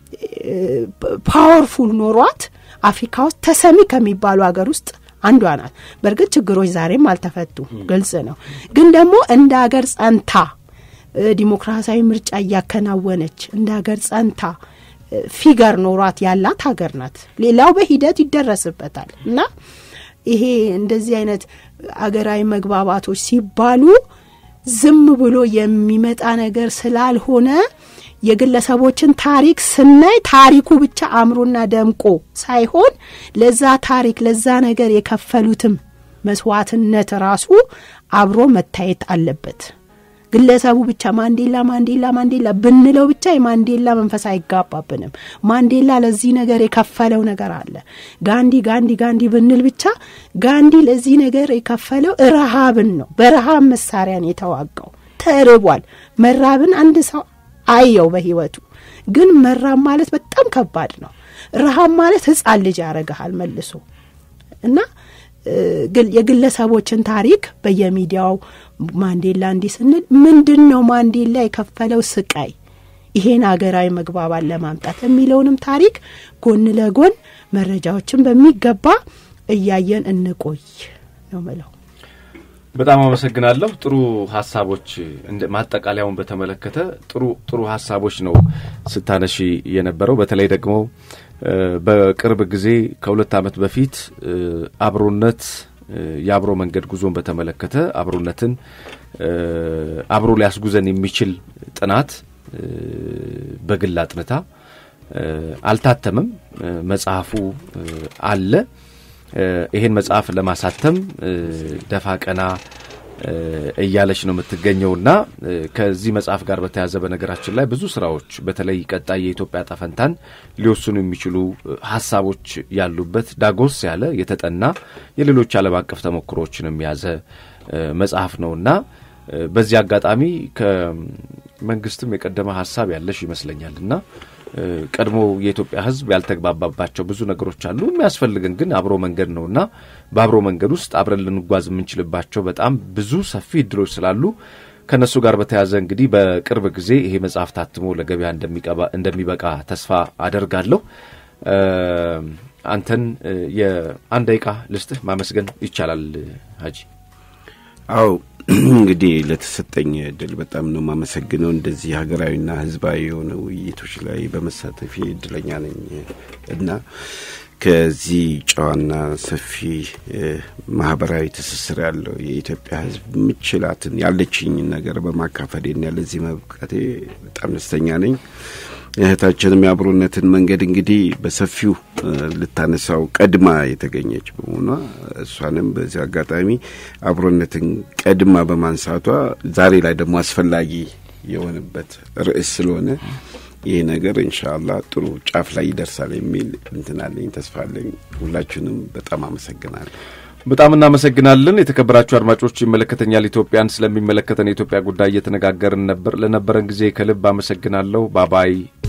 ፓወርፉል ኖሯት አፍሪካ ውስጥ ተሰሚ ከሚባሉ ሀገር ውስጥ አንዷ ናት። በእርግጥ ችግሮች ዛሬም አልተፈቱም፣ ግልጽ ነው። ግን ደግሞ እንደ ሀገር ጸንታ ዲሞክራሲያዊ ምርጫ እያከናወነች እንደ ሀገር ጸንታ ፊገር ኖሯት ያላት ሀገር ናት። ሌላው በሂደት ይደረስበታል እና ይሄ እንደዚህ አይነት አገራዊ መግባባቶች ሲባሉ ዝም ብሎ የሚመጣ ነገር ስላልሆነ የግለሰቦችን ታሪክ ስናይ ታሪኩ ብቻ አእምሮና ደምቆ ሳይሆን ለዛ ታሪክ ለዛ ነገር የከፈሉትም መስዋዕትነት ራሱ አብሮ መታየት አለበት። ግለሰቡ ብቻ ማንዴላ ማንዴላ ማንዴላ ብንለው ብቻ የማንዴላ መንፈስ አይጋባብንም። ማንዴላ ለዚህ ነገር የከፈለው ነገር አለ። ጋንዲ ጋንዲ ጋንዲ ብንል ብቻ ጋንዲ ለዚህ ነገር የከፈለው ረሃብን ነው። በረሃብ መሳሪያን የተዋጋው ተርቧል። መራብን አንድ ሰው አየው በህይወቱ። ግን መራብ ማለት በጣም ከባድ ነው። ረሃብ ማለት ህፃን ልጅ ያረግሃል መልሶ እና የግለሰቦችን ታሪክ በየሚዲያው ማንዴላ እንዲህ ስንል ምንድን ነው ማንዴላ የከፈለው ስቃይ ይሄን ሀገራዊ መግባባት ለማምጣት የሚለውንም ታሪክ ጎን ለጎን መረጃዎችን በሚገባ እያየን እንቆይ ነው ምለው። በጣም አመሰግናለሁ። ጥሩ ሀሳቦች ማጠቃለያውን በተመለከተ ጥሩ ጥሩ ሀሳቦች ነው ስታነሺ የነበረው። በተለይ ደግሞ በቅርብ ጊዜ ከሁለት ዓመት በፊት አብሮነት የአብሮ መንገድ ጉዞን በተመለከተ አብሮነትን አብሮ ሊያስጉዘን የሚችል ጥናት በግል አጥንታ አልታተምም። መጽሐፉ አለ። ይሄን መጽሐፍ ለማሳተም ደፋ ቀና እያለች ነው የምትገኘውና ከዚህ መጽሐፍ ጋር በተያያዘ በነገራችን ላይ ብዙ ስራዎች በተለይ ቀጣይ የኢትዮጵያ ጠፈንታን ሊወስኑ የሚችሉ ሀሳቦች ያሉበት ዳጎስ ያለ የተጠና የሌሎች ዓለም አቀፍ ተሞክሮዎችንም የያዘ መጽሐፍ ነውና በዚህ አጋጣሚ ከመንግስትም የቀደመ ሀሳብ ያለሽ ይመስለኛልና ቀድሞ የኢትዮጵያ ሕዝብ ያልተግባባባቸው ብዙ ነገሮች አሉ። የሚያስፈልገን ግን አብሮ መንገድ ነውና በአብሮ መንገድ ውስጥ አብረን ልንጓዝ የምንችልባቸው በጣም ብዙ ሰፊ እድሎች ስላሉ ከእነሱ ጋር በተያያዘ እንግዲህ በቅርብ ጊዜ ይሄ መጽሐፍ ታትሞ ለገበያ እንደሚበቃ ተስፋ አደርጋለሁ። አንተን የአንድ ደቂቃ ልስጥህ ማመስገን ይቻላል ሀጂ። አው እንግዲህ ለተሰጠኝ እድል በጣም ነው የማመሰግነው። እንደዚህ ሀገራዊና ሕዝባዊ የሆነ ውይይቶች ላይ በመሳተፊ እድለኛ ነኝ እና ከዚህ ጨዋና ሰፊ ማህበራዊ ትስስር ያለው የኢትዮጵያ ሕዝብ ምችላትን ያለችኝን ነገር በማካፈሌና ለዚህ መብቃቴ በጣም ደስተኛ ነኝ። እህታችንም የአብሮነትን መንገድ እንግዲህ በሰፊው ልታነሳው ቀድማ የተገኘች በመሆኗ እሷንም በዚህ አጋጣሚ አብሮነትን ቀድማ በማንሳቷ ዛሬ ላይ ደግሞ አስፈላጊ የሆነበት ርዕስ ስለሆነ ይህ ነገር ኢንሻአላህ ጥሩ ጫፍ ላይ ይደርሳል የሚል እንትናለኝ ተስፋ አለኝ። ሁላችሁንም በጣም አመሰግናለሁ። በጣም እናመሰግናለን። የተከበራችሁ አድማጮች ይመለከተኛል ኢትዮጵያን ስለሚመለከተን የኢትዮጵያ ጉዳይ እየተነጋገርን ነበር። ለነበረን ጊዜ ከልብ አመሰግናለሁ። ባባይ